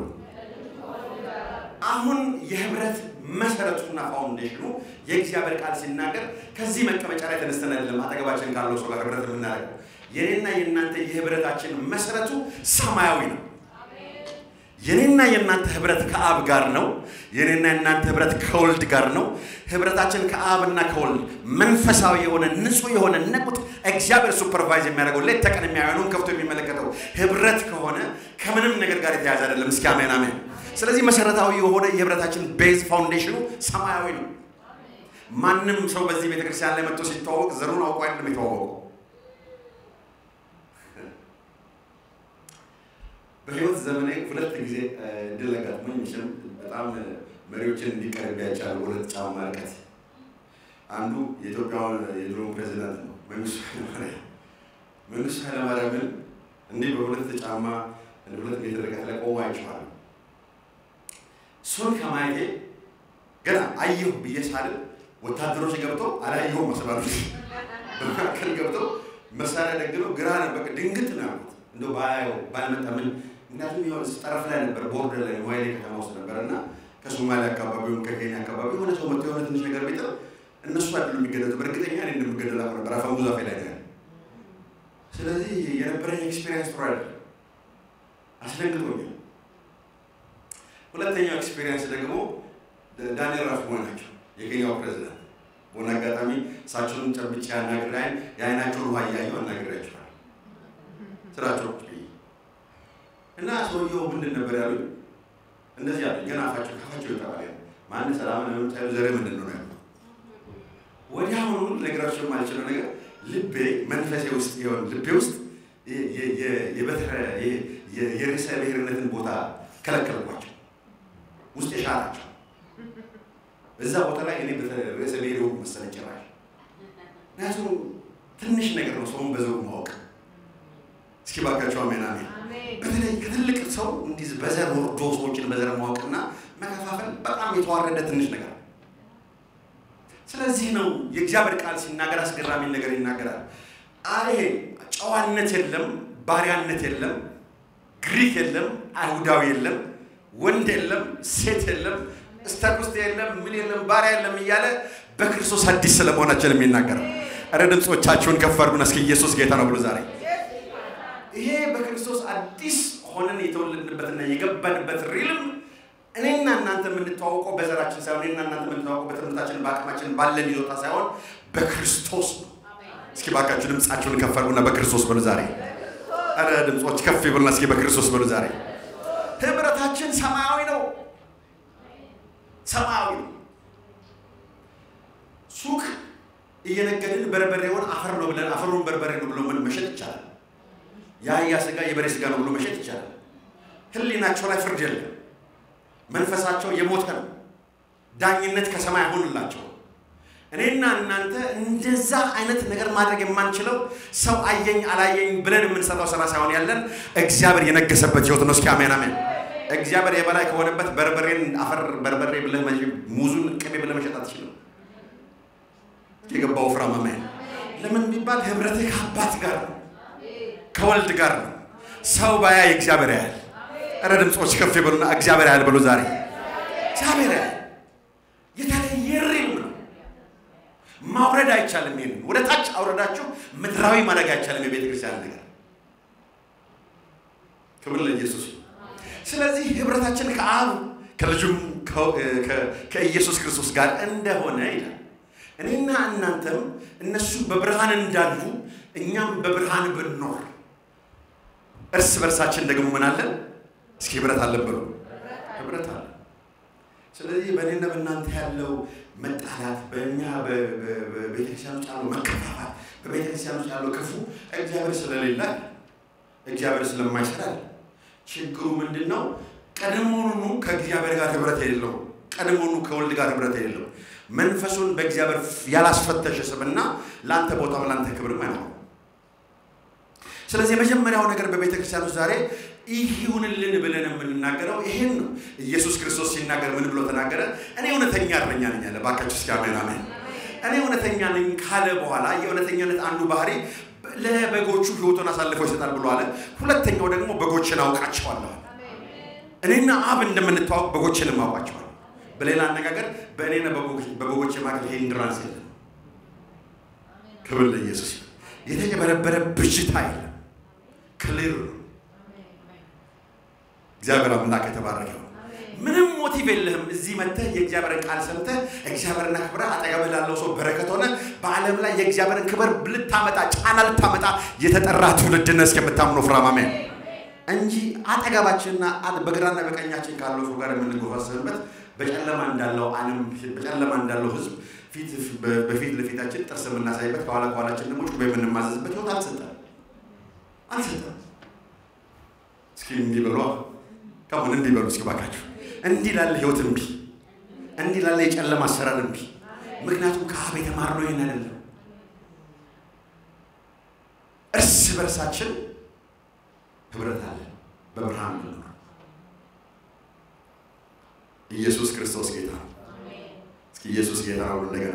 አሁን የህብረት መሰረቱና ፋውንዴሽኑ የእግዚአብሔር ቃል ሲናገር ከዚህ መቀመጫ ላይ ተነስተን አይደለም አጠገባችን ካለው ሰው ጋር ህብረት የምናደርገው። የኔና የእናንተ የህብረታችን መሰረቱ ሰማያዊ ነው። የኔና የእናንተ ህብረት ከአብ ጋር ነው። የኔና የእናንተ ህብረት ከወልድ ጋር ነው። ህብረታችን ከአብና ከወልድ መንፈሳዊ የሆነ ንጹህ የሆነ ነቁት እግዚአብሔር ሱፐርቫይዝ የሚያደርገው ሌት ተቀን የሚያየኑን ከፍቶ የሚመለከተው ህብረት ከሆነ ከምንም ነገር ጋር የተያያዘ አይደለም። እስኪ አሜን አሜን። ስለዚህ መሰረታዊ የሆነ የህብረታችን ቤዝ ፋውንዴሽኑ ሰማያዊ ነው። ማንም ሰው በዚህ ቤተክርስቲያን ላይ መጥቶ ሲተዋወቅ ዘሩን አውቆ አይደለም የተዋወቀው። በህይወት ዘመኔ ሁለት ጊዜ እድል አጋጥሞኝ መቼም በጣም መሪዎችን እንዲቀርብ ያቻሉ ሁለት ጫማ ርቀት። አንዱ የኢትዮጵያውን የድሮ ፕሬዚዳንት ነው መንግስቱ ኃይለማርያም። መንግስቱ ኃይለማርያምን እንዲህ በሁለት ጫማ ሁለት ሜትር ርቀት ላይ ቆሞ አይቼዋለሁ። እሱን ከማየቴ ገና አየሁ ብዬ ሳልል ወታደሮች ገብተው አላየሁም መስላሉ በመካከል ገብተው መሳሪያ ደግነው ግራ ነበር ድንግጥ ነው ያልኩት። እንደው ባያየው ባልመጣ ምን ምክንያቱም የሆነ ጠረፍ ላይ ነበር፣ ቦርደር ላይ ዋይሌ ከተማ ውስጥ ነበር እና ከሶማሊያ አካባቢ ወይም ከኬንያ አካባቢ የሆነ ሰው መጥቶ የሆነ ትንሽ ነገር ቢጥል እነሱ አይደሉም የሚገደሉ። በእርግጠኛ እኔ እንደምገደል አውቅ ነበር። አፈሙዛ ፌ ላይ ነው። ስለዚህ የነበረኝ ኤክስፔሪንስ ጥሩ አይደለም፣ አስደንግጦኛል። ሁለተኛው ኤክስፔሪንስ ደግሞ ዳንኤል ራፍሞ ናቸው፣ የኬንያው ፕሬዚዳንት። በሆነ አጋጣሚ እሳቸውን ጨብጬ አናግሬ የአይናቸውን ውሃ እያየሁ አናግሬያቸዋለሁ ስራቸው እና ሰውየው ምንድን ነበር ያሉኝ? እንደዚህ ያሉኝ ገና አፋቸው ካፋቸው ይጠራል። ማን ሰላም ለምታዩ ዘሬ ምንድን ነው ያሉ ወዲያውኑ ልነግራቸው የማልችለው ነገር ልቤ መንፈሴ ውስጥ ይሆን ልቤ ውስጥ የርዕሰ ብሔርነትን ቦታ ከለከልኳቸው። ውስጥ የሻላቸው እዛ ቦታ ላይ እኔ ርዕሰ ብሔር የሆንኩ መሰለኝ ጭራሽ። ምክንያቱም ትንሽ ነገር ነው ሰውን በዘሩ ማወቅ። እስኪ ባካቸው አሜን አሜን። በተለይ ከትልቅ ሰው እንዲህ በዘር ወርዶ ሰዎችን በዘር ማወቅና መከፋፈል በጣም የተዋረደ ትንሽ ነገር። ስለዚህ ነው የእግዚአብሔር ቃል ሲናገር አስገራሚ ነገር ይናገራል። አይ ጨዋነት የለም፣ ባሪያነት የለም፣ ግሪክ የለም፣ አይሁዳዊ የለም፣ ወንድ የለም፣ ሴት የለም፣ እስተር ውስጥ የለም፣ ምን የለም፣ ባሪያ የለም እያለ በክርስቶስ አዲስ ስለመሆናችን የሚናገረው። እረ ድምፆቻችሁን ከፍ አድርጉና እስኪ ኢየሱስ ጌታ ነው ብሎ ዛሬ ይሄ በክርስቶስ አዲስ ሆነን የተወለድንበትና የገባንበት ሪልም እኔና እናንተ የምንተዋወቀው በዘራችን ሳይሆን እኔና እናንተ የምንተዋወቀው በትምህርታችን በአቅማችን ባለን ይዞታ ሳይሆን በክርስቶስ ነው። እስኪ ባካችሁ ድምፃችሁን ከፍ አድርጉና በክርስቶስ በሉ ዛሬ። ኧረ ድምፆች ከፍ ይበሉና እስኪ በክርስቶስ በሉ ዛሬ። ህብረታችን ሰማያዊ ነው፣ ሰማያዊ ነው። ሱቅ እየነገድን በርበሬውን አፈር ነው ብለን አፈሩን በርበሬ ነው ብሎ ምን መሸጥ ይቻላል። የአህያ ስጋ የበሬ ስጋ ነው ብሎ መሸጥ ይቻላል። ህሊናቸው ላይ ፍርድ የለም። መንፈሳቸው የሞተ ነው። ዳኝነት ከሰማይ አይሆንላቸው። እኔና እናንተ እንደዛ አይነት ነገር ማድረግ የማንችለው ሰው አየኝ አላየኝ ብለን የምንሰራው ስራ ሳይሆን ያለን እግዚአብሔር የነገሰበት ህይወት ነው። እስኪ አሜን አሜን። እግዚአብሔር የበላይ ከሆነበት በርበሬን አፈር በርበሬ ብለህ ሙዙን ቅቤ ብለህ መሸጥ አትችልም። የገባው ፍራም አሜን። ለምን ቢባል ህብረትህ ከአባት ጋር ነው ከወልድ ጋር ነው። ሰው ባያ እግዚአብሔር ያያል። እረ ድምፆች ከፍ ይበሉና እግዚአብሔር ያያል በሉ ዛሬ። እግዚአብሔር ያያል። የተለየ ሪልም ነው። ማውረድ አይቻልም። ይሄን ወደ ታች አውረዳችሁ ምድራዊ ማድረግ አይቻልም። የቤተ ክርስቲያን ነገር ክብር ለኢየሱስ። ስለዚህ ህብረታችን ከአብ ከልጁም ከኢየሱስ ክርስቶስ ጋር እንደሆነ ይላል። እኔና እናንተም እነሱ በብርሃን እንዳሉ እኛም በብርሃን ብንኖር እርስ በርሳችን ደግሞ ምን አለን? እስኪ ህብረት አለን በሉ። ህብረት አለ። ስለዚህ በእኔና በእናንተ ያለው መጣላት፣ በእኛ በቤተክርስቲያን ውስጥ ያለው መከፋፋት፣ በቤተክርስቲያን ውስጥ ያለው ክፉ እግዚአብሔር ስለሌለ እግዚአብሔር ስለማይሰራ ችግሩ ምንድን ነው? ቀድሞውኑ ከእግዚአብሔር ጋር ህብረት የሌለው ቀድሞውኑ ከወልድ ጋር ህብረት የሌለው መንፈሱን በእግዚአብሔር ያላስፈተሸ ስብና ለአንተ ቦታም ለአንተ ክብርም አይኖረው። ስለዚህ የመጀመሪያው ነገር በቤተ ክርስቲያን ውስጥ ዛሬ ይህ ይሁንልን ብለን የምንናገረው ይሄን ነው። ኢየሱስ ክርስቶስ ሲናገር ምን ብሎ ተናገረ? እኔ እውነተኛ እረኛ ነኝ አለ። እባካችሁ እስኪ አሜን አሜን። እኔ እውነተኛ ነኝ ካለ በኋላ የእውነተኛነት አንዱ ባህሪ ለበጎቹ ሕይወቱን አሳልፎ ይሰጣል ብሎ አለ። ሁለተኛው ደግሞ በጎችን አውቃቸዋለሁ። እኔና አብ እንደምንተዋወቅ በጎችንም አውቃቸዋለሁ። በሌላ አነጋገር በእኔና በበጎች መካከል ሂንድራንስ የለም። ክብር ለኢየሱስ። የተጨበረበረ ብዥታ የለም። ክሊር ነው። እግዚአብሔር አምላክ የተባረከ ነው። ምንም ሞቲቭ የለህም። እዚህ መጥተህ የእግዚአብሔርን ቃል ሰምተህ እግዚአብሔርን አክብረህ አጠገብህ ላለው ሰው በረከት ሆነ በዓለም ላይ የእግዚአብሔርን ክብር ልታመጣ ጫና ልታመጣ የተጠራ ትውልድነት እስከምታምነው ፍራም አሜን እንጂ አጠገባችንና በግራና በቀኛችን ካለው ሰው ጋር የምንጎፋሰብበት በጨለማ እንዳለው ዓለም በጨለማ እንዳለው ሕዝብ ፊት በፊት ለፊታችን ጥርስ የምናሳይበት ከኋላ ከኋላችን ደግሞ ጩቤ የምንማዘዝበት ህይወት አልሰጠም አልሰጠም። እስኪ እንዲህ በሉ ከሁን እንዲህ በሉ እስኪ ባካችሁ እንዲህ ላለ ህይወት እምቢ፣ እንዲህ ላለ የጨለማ አሰራር እምቢ። ምክንያቱም ከአብ የተማርነው ይህን አይደለም። እርስ በርሳችን ህብረት አለ። በብርሃን ነው። ኢየሱስ ክርስቶስ ጌታ ነው። እስኪ ኢየሱስ ጌታ ነው። እንደገና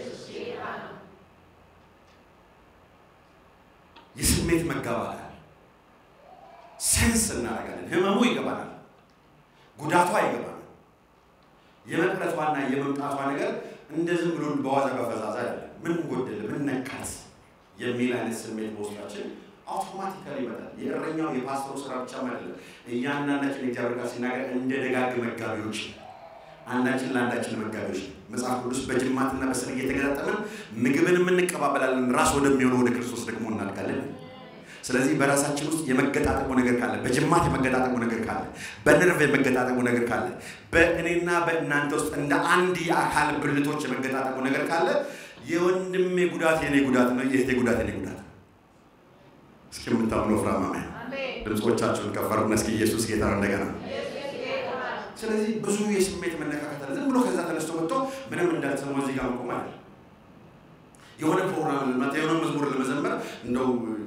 የስሜት መጋባት አለ። ሴንስ እናደርጋለን። ህመሙ ይገባናል። ጉዳቷ ይገባናል። የመቅረቷና የመምጣቷ ነገር እንደ ዝም ብሎ በዋዛ በፈዛዛ አይደለም። ምን ጎደለ፣ ምን ነካት የሚል አይነት ስሜት በውስጣችን አውቶማቲካሊ ይመጣል። የእረኛው የፓስተሩ ስራ ብቻም አይደለም። እያንዳንዳችን የእግዚአብሔር ቃል ሲናገር እንደ ደጋግ መጋቢዎች አንዳችን ለአንዳችን መጋቢዎች መጽሐፍ ቅዱስ በጅማትና በስር እየተገጣጠምን ምግብንም እንቀባበላለን። ራስ ወደሚሆነው ወደ ክርስቶስ ደግሞ እናልቃለን። ስለዚህ በራሳችን ውስጥ የመገጣጠሙ ነገር ካለ፣ በጅማት የመገጣጠሙ ነገር ካለ፣ በነርቭ የመገጣጠሙ ነገር ካለ፣ በእኔና በእናንተ ውስጥ እንደ አንድ የአካል ብልቶች የመገጣጠሙ ነገር ካለ የወንድሜ ጉዳት የኔ ጉዳት ነው፣ የእህቴ ጉዳት የኔ ጉዳት ነው። እስኪ የምታምነው ፍራማ ድምፆቻችሁን ከፈርና እስኪ ኢየሱስ ጌታ ነው እንደገና ስለዚህ ብዙ የስሜት መነካከት አለ። ዝም ብሎ ከዛ ተነስቶ መጥቶ ምንም እንዳልተሰማ እዚህ ጋር መቆም አለ። የሆነ ፕሮግራም ልመጣ የሆነ መዝሙር ለመዘመር እንደው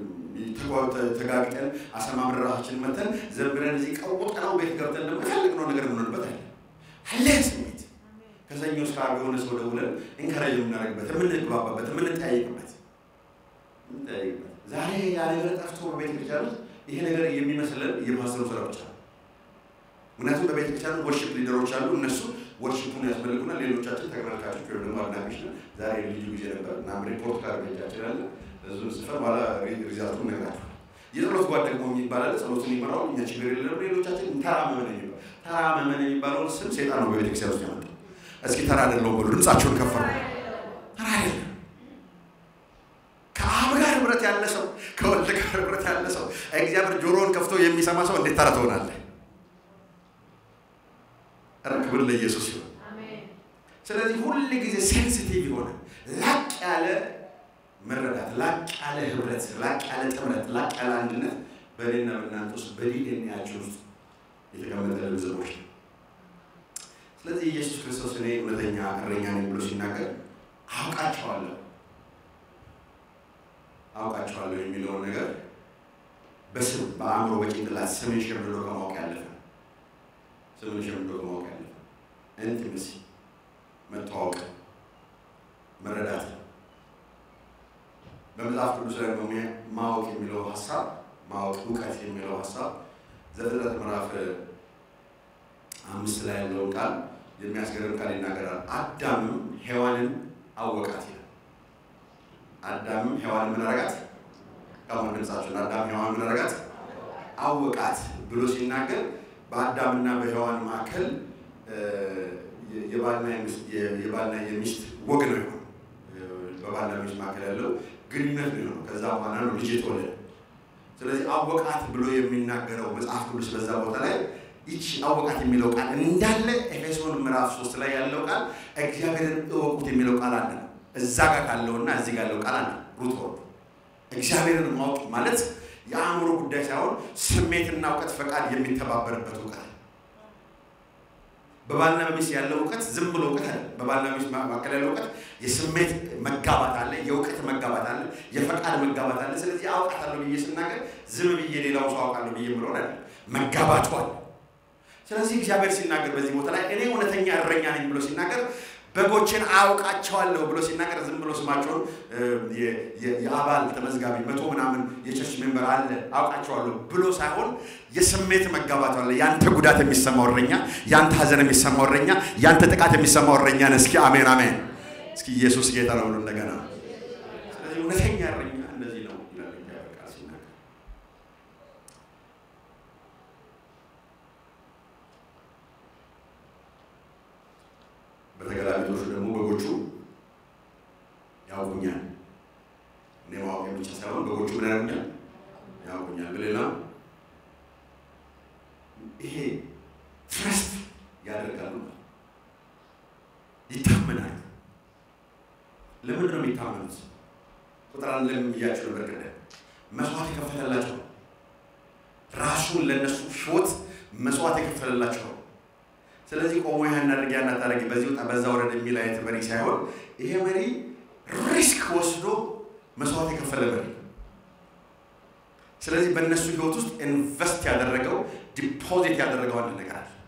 ተጋግጠን አሰማምር ራሳችን መተን ዘምረን እዚህ ቀውጠነው ቤት ገብተን ደግሞ የፈለግነው ነገር የምንሆንበት አለ አለ ስሜት ከሰኞ እስከ ዓርብ የሆነ ሰው ደውለን ኢንከራጅ የምናደርግበት የምንግባባበት የምንጠያይቅበት የምንጠያይቅበት ዛሬ ያ ነገር ጠፍቶ በቤተ ክርስቲያን ውስጥ ይሄ ነገር የሚመስለን የማሰሩ ስራ ብቻ ነው። ምክንያቱም በቤተ ክርስቲያን ወርሽፕ ሊደሮች አሉ። እነሱ ወርሽፑን ያስፈልጉናል። ሌሎቻችን ተመልካቾች ወይም ደግሞ አድናቂዎች ነን። ዛሬ ልዩ ጊዜ ነበር እና ሪፖርት ካርድ ቤታችን አለ። እሱን ጽፈን በኋላ ሪዛልቱ ነግራል። የጸሎት ጓድ ደግሞ የሚባል አለ። ጸሎቱን ይመራው እኛ ችግር የለም። ሌሎቻችን ተራመመን የሚባል ተራመመን የሚባለውን ስም ሴጣን ነው በቤተ ክርስቲያን ውስጥ ያመጣው። እስኪ ተራ አይደለውም በሉ፣ ድምጻቸውን ከፈሩ። ተራ አይደለም። ከአብ ጋር ህብረት ያለ ሰው፣ ከወልድ ጋር ህብረት ያለ ሰው፣ እግዚአብሔር ጆሮውን ከፍቶ የሚሰማ ሰው እንዴት ተራ ትሆናለህ? ክብር ለኢየሱስ ይሁን። ስለዚህ ሁል ጊዜ ሴንሲቲቭ የሆነ ላቅ ያለ መረዳት፣ ላቅ ያለ ህብረት፣ ላቅ ያለ ጥምረት፣ ላቅ ያለ አንድነት በእኔና በእናንተ ውስጥ በዲኤንኤያችን ውስጥ የተቀመጠ ልብዝቦች ነው። ስለዚህ ኢየሱስ ክርስቶስ እኔ እውነተኛ እረኛ ነኝ ብሎ ሲናገር አውቃቸዋለሁ አውቃቸዋለሁ የሚለውን ነገር በስም በአእምሮ በጭንቅላት ስምን ሸምድዶ ከማወቅ ያለፈ ስምን ሸምድዶ ከማወቅ ያለፈ ኢንቲመሲ መተዋወቅ መረዳት በመጽሐፍ ቅዱስ ላይ ማወቅ የሚለው ሀሳብ ማወቅ እውቀት የሚለው ሀሳብ ዘፍጥረት ምዕራፍ አምስት ላይ ያለውን ቃል የሚያስገርም ቃል ይናገራል። አዳምም ሔዋንን አወቃት ይላል። አዳምም ሔዋንን ምን አረጋት? ከአሁን ድምጻችን አዳም ሔዋን ምን አረጋት? አወቃት ብሎ ሲናገር በአዳምና በሔዋን መካከል የባልና የሚስት ወግ ነው የሆነው። በባልና ሚስት መካከል ያለው ግንኙነት ነው የሆነው። ከዛ በኋላ ነው ልጅ የተወለደ። ስለዚህ አወቃት ብሎ የሚናገረው መጽሐፍ ቅዱስ በዛ ቦታ ላይ ይቺ አወቃት የሚለው ቃል እንዳለ ኤፌሶን ምዕራፍ ሶስት ላይ ያለው ቃል እግዚአብሔርን እወቁት የሚለው ቃል አለ። እዛ ጋር ካለውና እዚህ ጋር ያለው ቃል አለ። ሩት ወርድ እግዚአብሔርን ማወቅ ማለት የአእምሮ ጉዳይ ሳይሆን ስሜትና እውቀት ፈቃድ የሚተባበርበት እውቀት በባልና በሚስት ያለው እውቀት ዝም ብሎ እውቀት አለ። በባልና በሚስት መካከል ያለው እውቀት የስሜት መጋባት አለ፣ የእውቀት መጋባት አለ፣ የፈቃድ መጋባት አለ። ስለዚህ አውቃታለሁ ብዬ ስናገር ዝም ብዬ ሌላው ሰው አውቃለሁ ብዬ የምለውን አለ። መጋባቱ አለ። ስለዚህ እግዚአብሔር ሲናገር በዚህ ቦታ ላይ እኔ እውነተኛ እረኛ ነኝ ብሎ ሲናገር በጎችን አውቃቸዋለሁ ብሎ ሲናገር ዝም ብሎ ስማቸውን የአባል ተመዝጋቢ መቶ ምናምን የቸርች ሜምበር አለ አውቃቸዋለሁ ብሎ ሳይሆን የስሜት መጋባት አለ። ያንተ ጉዳት የሚሰማው እረኛ፣ ያንተ ሀዘን የሚሰማው እረኛ፣ ያንተ ጥቃት የሚሰማው እረኛ ነህ። እስኪ አሜን አሜን። እስኪ ኢየሱስ ጌታ ነው ብሎ እንደገና ስለዚህ እውነተኛ እረኛ እንደዚህ ነው ይላል እግዚአብሔር ቃል ሲናገር። በተገላቢጦሹ ደግሞ በጎቹ ያውቁኛል። እኔ ማወቅ ብቻ ሳይሆን በጎቹ ምን ያደርጉኛል? ያውቁኛል። በሌላ ይሄ ትረስት ያደርጋሉ፣ ይታመናሉ። ለምንድን ነው የሚታመኑት? ቁጥር አንድ ላይ ብያቸው ነበር ቅድም መስዋዕት የከፈለላቸው ራሱን ለእነሱ ሕይወት መስዋዕት የከፈለላቸው ስለዚህ ቆሞ ይህን አድርግ ያን አታድርግ በዚህ ወጣ በዛ ወረድ የሚል አይነት መሪ ሳይሆን ይሄ መሪ ሪስክ ወስዶ መስዋዕት የከፈለ መሪ። ስለዚህ በእነሱ ህይወት ውስጥ ኢንቨስት ያደረገው ዲፖዚት ያደረገው አንድ ነገር አለ።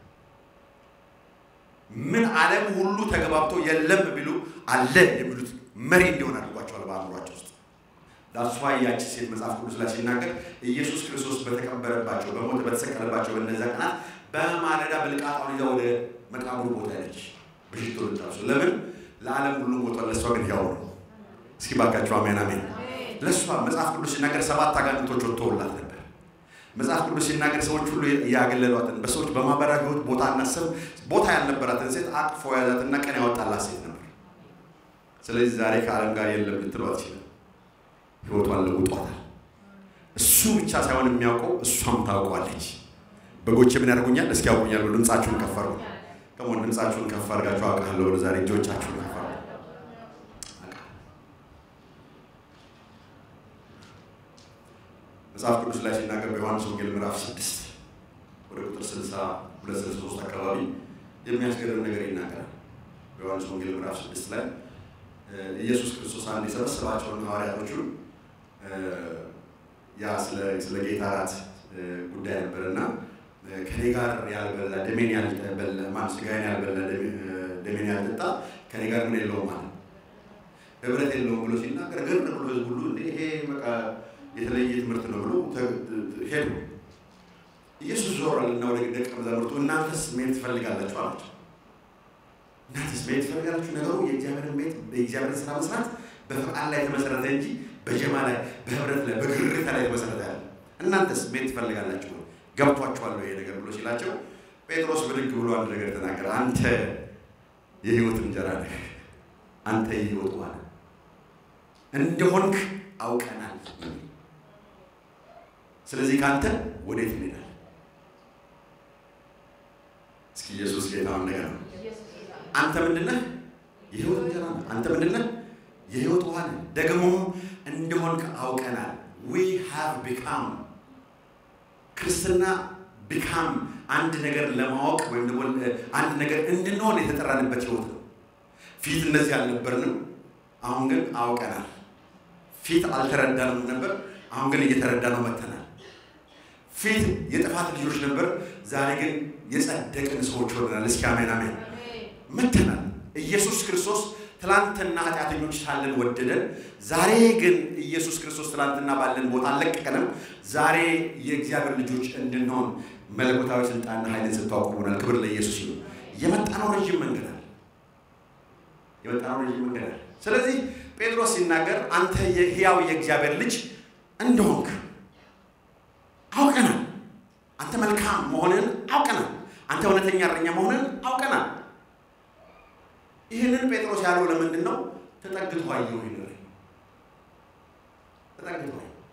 ምን ዓለም ሁሉ ተገባብቶ የለም ቢሉ አለ የሚሉት መሪ እንዲሆን አድርጓቸዋል በአእምሯቸው ውስጥ። ዳሷ ያቺ ሴት መጽሐፍ ቅዱስ ላይ ሲናገር ኢየሱስ ክርስቶስ በተቀበረባቸው በሞት በተሰቀለባቸው በእነዚያ ቀናት በማለዳ ብልቃጣውን ይዛ ወደ መቃብሩ ቦታ ያለች በሽቶ ልታሱ ለምን ለዓለም ሁሉ ሞቷል፣ ለእሷ ግን ያው ነው። እስኪ ባካቸው አሜን አሜን። ለእሷ መጽሐፍ ቅዱስ ሲናገር ሰባት አጋንንቶች ወጥተውላት ነበር። መጽሐፍ ቅዱስ ሲናገር ሰዎች ሁሉ ያገለሏትን በሰዎች በማህበራዊ ህይወት ቦታ እናስብ ቦታ ያልነበራትን ሴት አቅፎ ያዛትና ቀን ያወጣላት ሴት ነበር። ስለዚህ ዛሬ ከዓለም ጋር የለም ልትሏት ይችላል። ህይወቷን ለውጧታል። እሱ ብቻ ሳይሆን የሚያውቀው እሷም ታውቋለች። በጎቼ ምን ያደርጉኛል? እስኪ ያውቁኛል ብሎ ድምፃችሁን ከፍ አድርጉ። ከሞን ድምፃችሁን ከፍ አድርጋችሁ አውቃለሁ ብሎ ዛሬ እጆቻችሁን ከፍ አድርጉ። መጽሐፍ ቅዱስ ላይ ሲናገር በዮሐንስ ወንጌል ምዕራፍ ስድስት ወደ ቁጥር ስልሳ ሁለት ስልሳ ሶስት አካባቢ የሚያስገርም ነገር ይናገራል። በዮሐንስ ወንጌል ምዕራፍ ስድስት ላይ ኢየሱስ ክርስቶስ አንድ የሰበሰባቸውን ሐዋርያቶቹን ያ ስለ ጌታ እራት ጉዳይ ነበርና ከኔ ጋር ያልበላ ደሜን ያልበላ ማን ስጋዬን ያልበላ ደሜን ያልጠጣ ከኔ ጋር ምን የለውም ማለት ህብረት የለውም ብሎ ሲናገር ግር ብሎ ህዝብ ሁሉ እንደ ይሄ በቃ የተለየ ትምህርት ነው ብሎ ሄዱ። ኢየሱስ ዞራልና ወደ ደቀ መዛሙርቱ እናንተስ መሄድ ትፈልጋላችሁ አላቸው። እናንተስ መሄድ ትፈልጋላችሁ? ነገሩ የእግዚአብሔርን ቤት የእግዚአብሔርን ስራ መስራት በፈቃድ ላይ የተመሰረተ እንጂ በጀማ ላይ በህብረት ላይ በግርታ ላይ የተመሰረተ ያለ እናንተስ መሄድ ትፈልጋላችሁ? ገብቷችኋለሁ ይሄ ነገር ብሎ ሲላቸው ጴጥሮስ ብድግ ብሎ አንድ ነገር ተናገረ። አንተ የህይወት እንጀራ ነህ፣ አንተ የህይወት ውሃ ነህ እንደሆንክ አውቀናል። ስለዚህ ከአንተ ወዴት እንሄዳለን? እስኪ ኢየሱስ ጌታውን ነገር ነው። አንተ ምንድነህ? የህይወት እንጀራ ነህ። አንተ ምንድነህ? የህይወት ውሃ ነህ። ደግሞ እንደሆንክ አውቀናል። ዊ ሃቭ ቢካም ክርስትና ቢካም አንድ ነገር ለማወቅ ወይም ደግሞ አንድ ነገር እንድንሆን የተጠራንበት ህይወት ነው። ፊት እንደዚህ አልነበርንም፣ አሁን ግን አውቀናል። ፊት አልተረዳንም ነበር፣ አሁን ግን እየተረዳ ነው መተናል። ፊት የጥፋት ልጆች ነበር፣ ዛሬ ግን የጸደቅን ሰዎች ሆነናል። እስኪ አሜን አሜን መተናል። ኢየሱስ ክርስቶስ ትላንትና ኃጢአተኞች ሳለን ወደደን። ዛሬ ግን ኢየሱስ ክርስቶስ ትላንትና ባለን ቦታ አልለቀቀንም። ዛሬ የእግዚአብሔር ልጆች እንድንሆን መለኮታዊ ስልጣንና ኃይልን ስታውቁ ሆናል። ክብር ለኢየሱስ ይሁን። የመጣነው ረዥም መንገድ አለ። የመጣነው ረዥም መንገድ አለ። ስለዚህ ጴጥሮስ ሲናገር አንተ የሕያው የእግዚአብሔር ልጅ እንደሆንክ አውቀናል። አንተ መልካም መሆንን አውቀናል። አንተ እውነተኛ እረኛ መሆንን አውቀናል። ይህንን ጴጥሮስ ያለው ለምንድን ነው? ተጠግቶ አየሁ ይኖር ተጠግቶ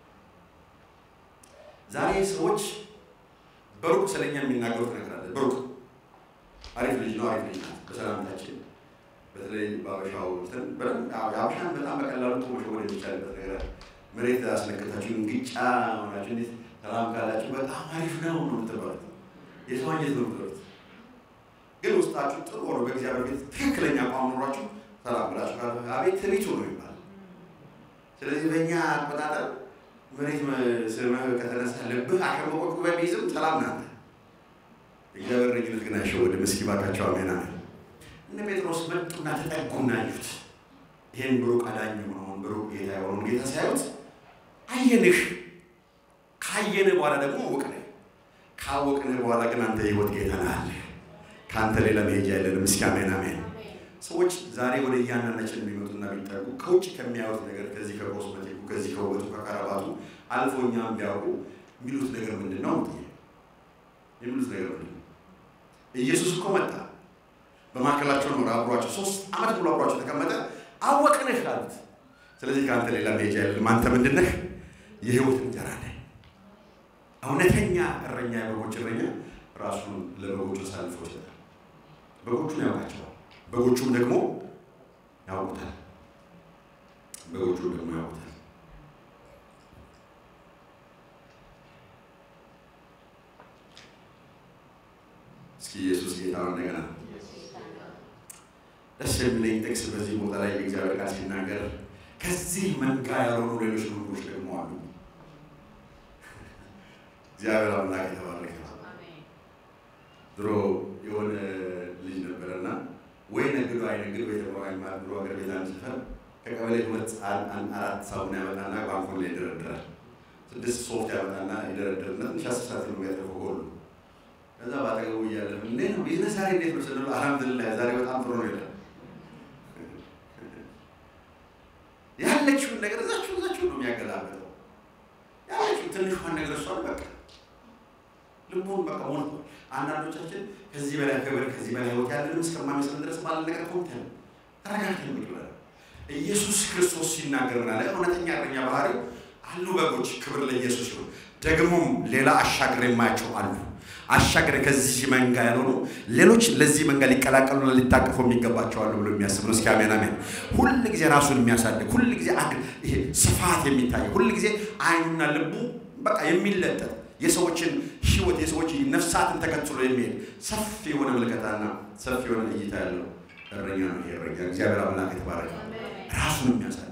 ዛሬ ሰዎች በሩቅ ስለኛ የሚናገሩት ነገር አለ። በሩቅ አሪፍ ልጅ ነው፣ አሪፍ ልጅ ናት። በሰላምታችን በተለይ በአበሻው እንትን የአበሻን በጣም በቀላሉ እኮ መሸወድ የሚቻልበት ነገር አለ። መሬት አስነክታችሁ እንግጫ ሆናችሁ እንዴት ሰላም ካላችሁ በጣም አሪፍ ነው ነው የምትባሉት። የሰው አንጀት ነው የምትበሉት። ግን ውስጣችሁ ጥሩ ሆኖ በእግዚአብሔር ቤት ትክክለኛ አቋም ኖሯችሁ ሰላም ብላችሁ ካለ አቤት ትቢቱ ነው ይባላል። ስለዚህ በእኛ አቆጣጠር መሬት ስምህ ከተነሳ ልብህ አሸመቆቅ በሚይዝም ሰላም ናት። እግዚአብሔር እረኝነት ግን አይሸወድም። እስኪ እባካቸው አሜን አሜን። እነ ጴጥሮስ መጡና ተጠጉና አዩት። ይህን ብሩቅ አዳኝ የሆነውን ብሩቅ ጌታ የሆነውን ጌታ ሲያዩት አየንህ፣ ካየንህ በኋላ ደግሞ አወቅንህ፣ ካወቅንህ በኋላ ግን አንተ የህይወት ጌታ ነህ አለህ። ከአንተ ሌላ መሄጃ የለንም። እስኪ አሜን አሜን። ሰዎች ዛሬ ወደ እያንዳንዳችን የሚመጡና ቢጠጉ ከውጭ ከሚያዩት ነገር ከዚህ ከኮስሜቲኩ ከዚህ ከውበቱ ከከረባቱ አልፎ እኛም ቢያውቁ የሚሉት ነገር ምንድን ነው? የሚሉት ነገር ምንድን ነው? ኢየሱስ እኮ መጣ፣ በማዕከላቸው ኖረ፣ አብሯቸው ሶስት ዓመት ብሎ አብሯቸው ተቀመጠ፣ አወቅንህ አሉት። ስለዚህ ከአንተ ሌላ መሄጃ የለንም። አንተ ምንድን ነህ? የህይወት እንጀራ ነህ። እውነተኛ እረኛ፣ የበጎች እረኛ ራሱን ለበጎቹ አሳልፎ ይሰጣል። በጎቹን ያውቃቸዋል። በጎቹም ደግሞ ያውቁታል። በጎቹም ደግሞ ያውቁታል። እስኪ ኢየሱስ ጌታ ነው። እንደገና ደስ የሚለኝ ጥቅስ በዚህ ቦታ ላይ የእግዚአብሔር ቃል ሲናገር ከዚህ መንጋ ያልሆኑ ሌሎች ምግቦች ደግሞ አሉ። እግዚአብሔር አምላክ የተባረከ ነው። ድሮ የሆነ ልጅ ነበረና ወይ ነግዶ አይነግድ ወይ ተቆራ ይማር ብሎ ሀገር ቤት አንድ ሰፈር ከቀበሌ ሁለት አራት ሳሙና ያመጣና ባንኮን ላይ ይደረድራል። ስድስት ሶፍት ያመጣና ይደረድርና ትንሽ አስር ሰዓት ነው የሚያደርገው ሁሉ ከዛ ባጠገቡ እያለ እንዴት ነው ቢዝነስ ዛሬ እንዴት ነው ስንለው አልሐምዱሊላህ ዛሬ በጣም ጥሩ ነው ይላል። ያለችውን ነገር እዛችሁ እዛችሁ ነው የሚያገላበጠው። ያለችው ትንሿን ነገር እሷን በቃ ልቡን በቃ ሞልቶ አንዳንዶቻችን ከዚህ በላይ ክብር ከዚህ በላይ ህይወት ያለንም እስከማይመስለን ድረስ ባለ ነገር ኮንተን ተረጋግተን ቁጭ ብለን ኢየሱስ ክርስቶስ ሲናገር ምን አለ? እውነተኛ እረኛ ባህሪው አሉ በጎች፣ ክብር ለኢየሱስ ይሁን። ደግሞም ሌላ አሻግሬ የማያቸው አሉ አሻግሬ ከዚህ መንጋ ያልሆኑ ሌሎች ለዚህ መንጋ ሊቀላቀሉና ሊታቀፉ የሚገባቸው አሉ ብሎ የሚያስብ ነው። እስኪ አሜን አሜን። ሁል ጊዜ ራሱን የሚያሳድግ ሁል ጊዜ ይሄ ስፋት የሚታይ ሁል ጊዜ አይኑና ልቡ በቃ የሚለጠጥ የሰዎችን ህይወት የሰዎች ነፍሳትን ተከትሎ የሚሄድ ሰፊ የሆነ ምልከታና ሰፊ የሆነ እይታ ያለው እረኛ ነው። ይሄ እረኛ እግዚአብሔር አምላክ የተባረከ ራሱን የሚያሳድግ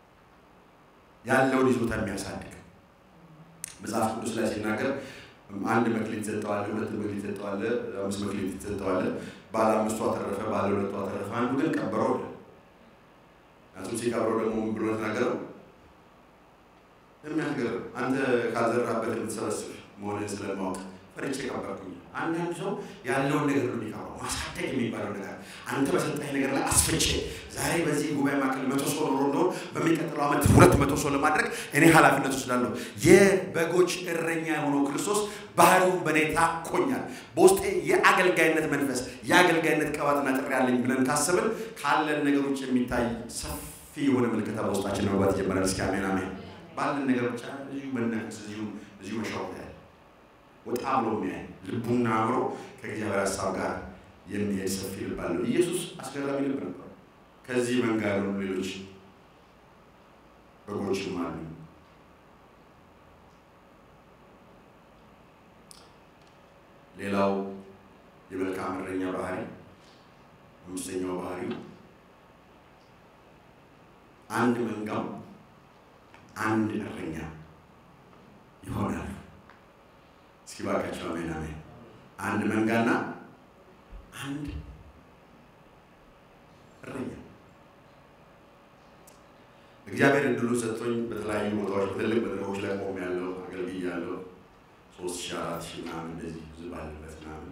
ያለውን ይዞታ የሚያሳድግ መጽሐፍ ቅዱስ ላይ ሲናገር አንድ መክሊት ሰጠዋለ፣ ሁለት መክሊት ሰጠዋለ፣ አምስት መክሊት ሰጠዋለ። ባለ አምስቱ አተረፈ፣ ባለ ሁለቱ አተረፈ፣ አንዱ ግን ቀበረው። እሱም ሲቀብረው ደግሞ ምን ብሎ ተናገረው? የሚያገር አንተ ካልዘራበት የምትሰበስብ መሆንን ስለማወቅ ፈርቼ ቀበርኩኝ። አንዳንድ ሰው ያለውን ነገር ነው የሚቀብረው። ማሳደግ የሚባለው ነገር አንተ በሰጠኝ ነገር ላይ አስፍቼ ዛሬ በዚህ ጉባኤ ማዕከል መቶ ሰው ኖሮ እንደሆን በሚቀጥለው ዓመት ሁለት መቶ ሰው ለማድረግ እኔ ኃላፊነት ወስዳለሁ። የበጎች እረኛ የሆነው ክርስቶስ ባህሪውን በእኔ ታኮኛል። በውስጤ የአገልጋይነት መንፈስ የአገልጋይነት ቀባትና ጥሪ ያለኝ ብለን ካሰብን ካለን ነገሮች የሚታይ ሰፊ የሆነ ምልክታ በውስጣችን መግባት ይጀምራል። እስኪ አሜን አሜን። ባለን ነገር ብቻ እዚሁ መናፈስ እዚሁ እዚሁ መሻወት ያለ ወጣ ብሎ የሚያይ ልቡና አእምሮ ከእግዚአብሔር ሀሳብ ጋር የሚሄድ ሰፊ ልብ አለው። ኢየሱስ አስገራሚ ልብ ነበር። ከዚህ መንጋ ያሉ ሌሎች በጎችም አሉ። ሌላው የመልካም እረኛ ባህሪ አምስተኛው ባህሪው አንድ መንጋው አንድ እረኛ ይሆናል። እስኪ ባካቸው አሜን አሜን። አንድ መንጋና አንድ እረኛ እግዚአብሔር እድሉ ሰጥቶኝ በተለያዩ ቦታዎች በትልቅ መድረኮች ላይ ቆም ያለው አገልግያለሁ። ሶስት ሺህ አራት ሺህ ምናምን እንደዚህ ብዙ ባለበት ምናምን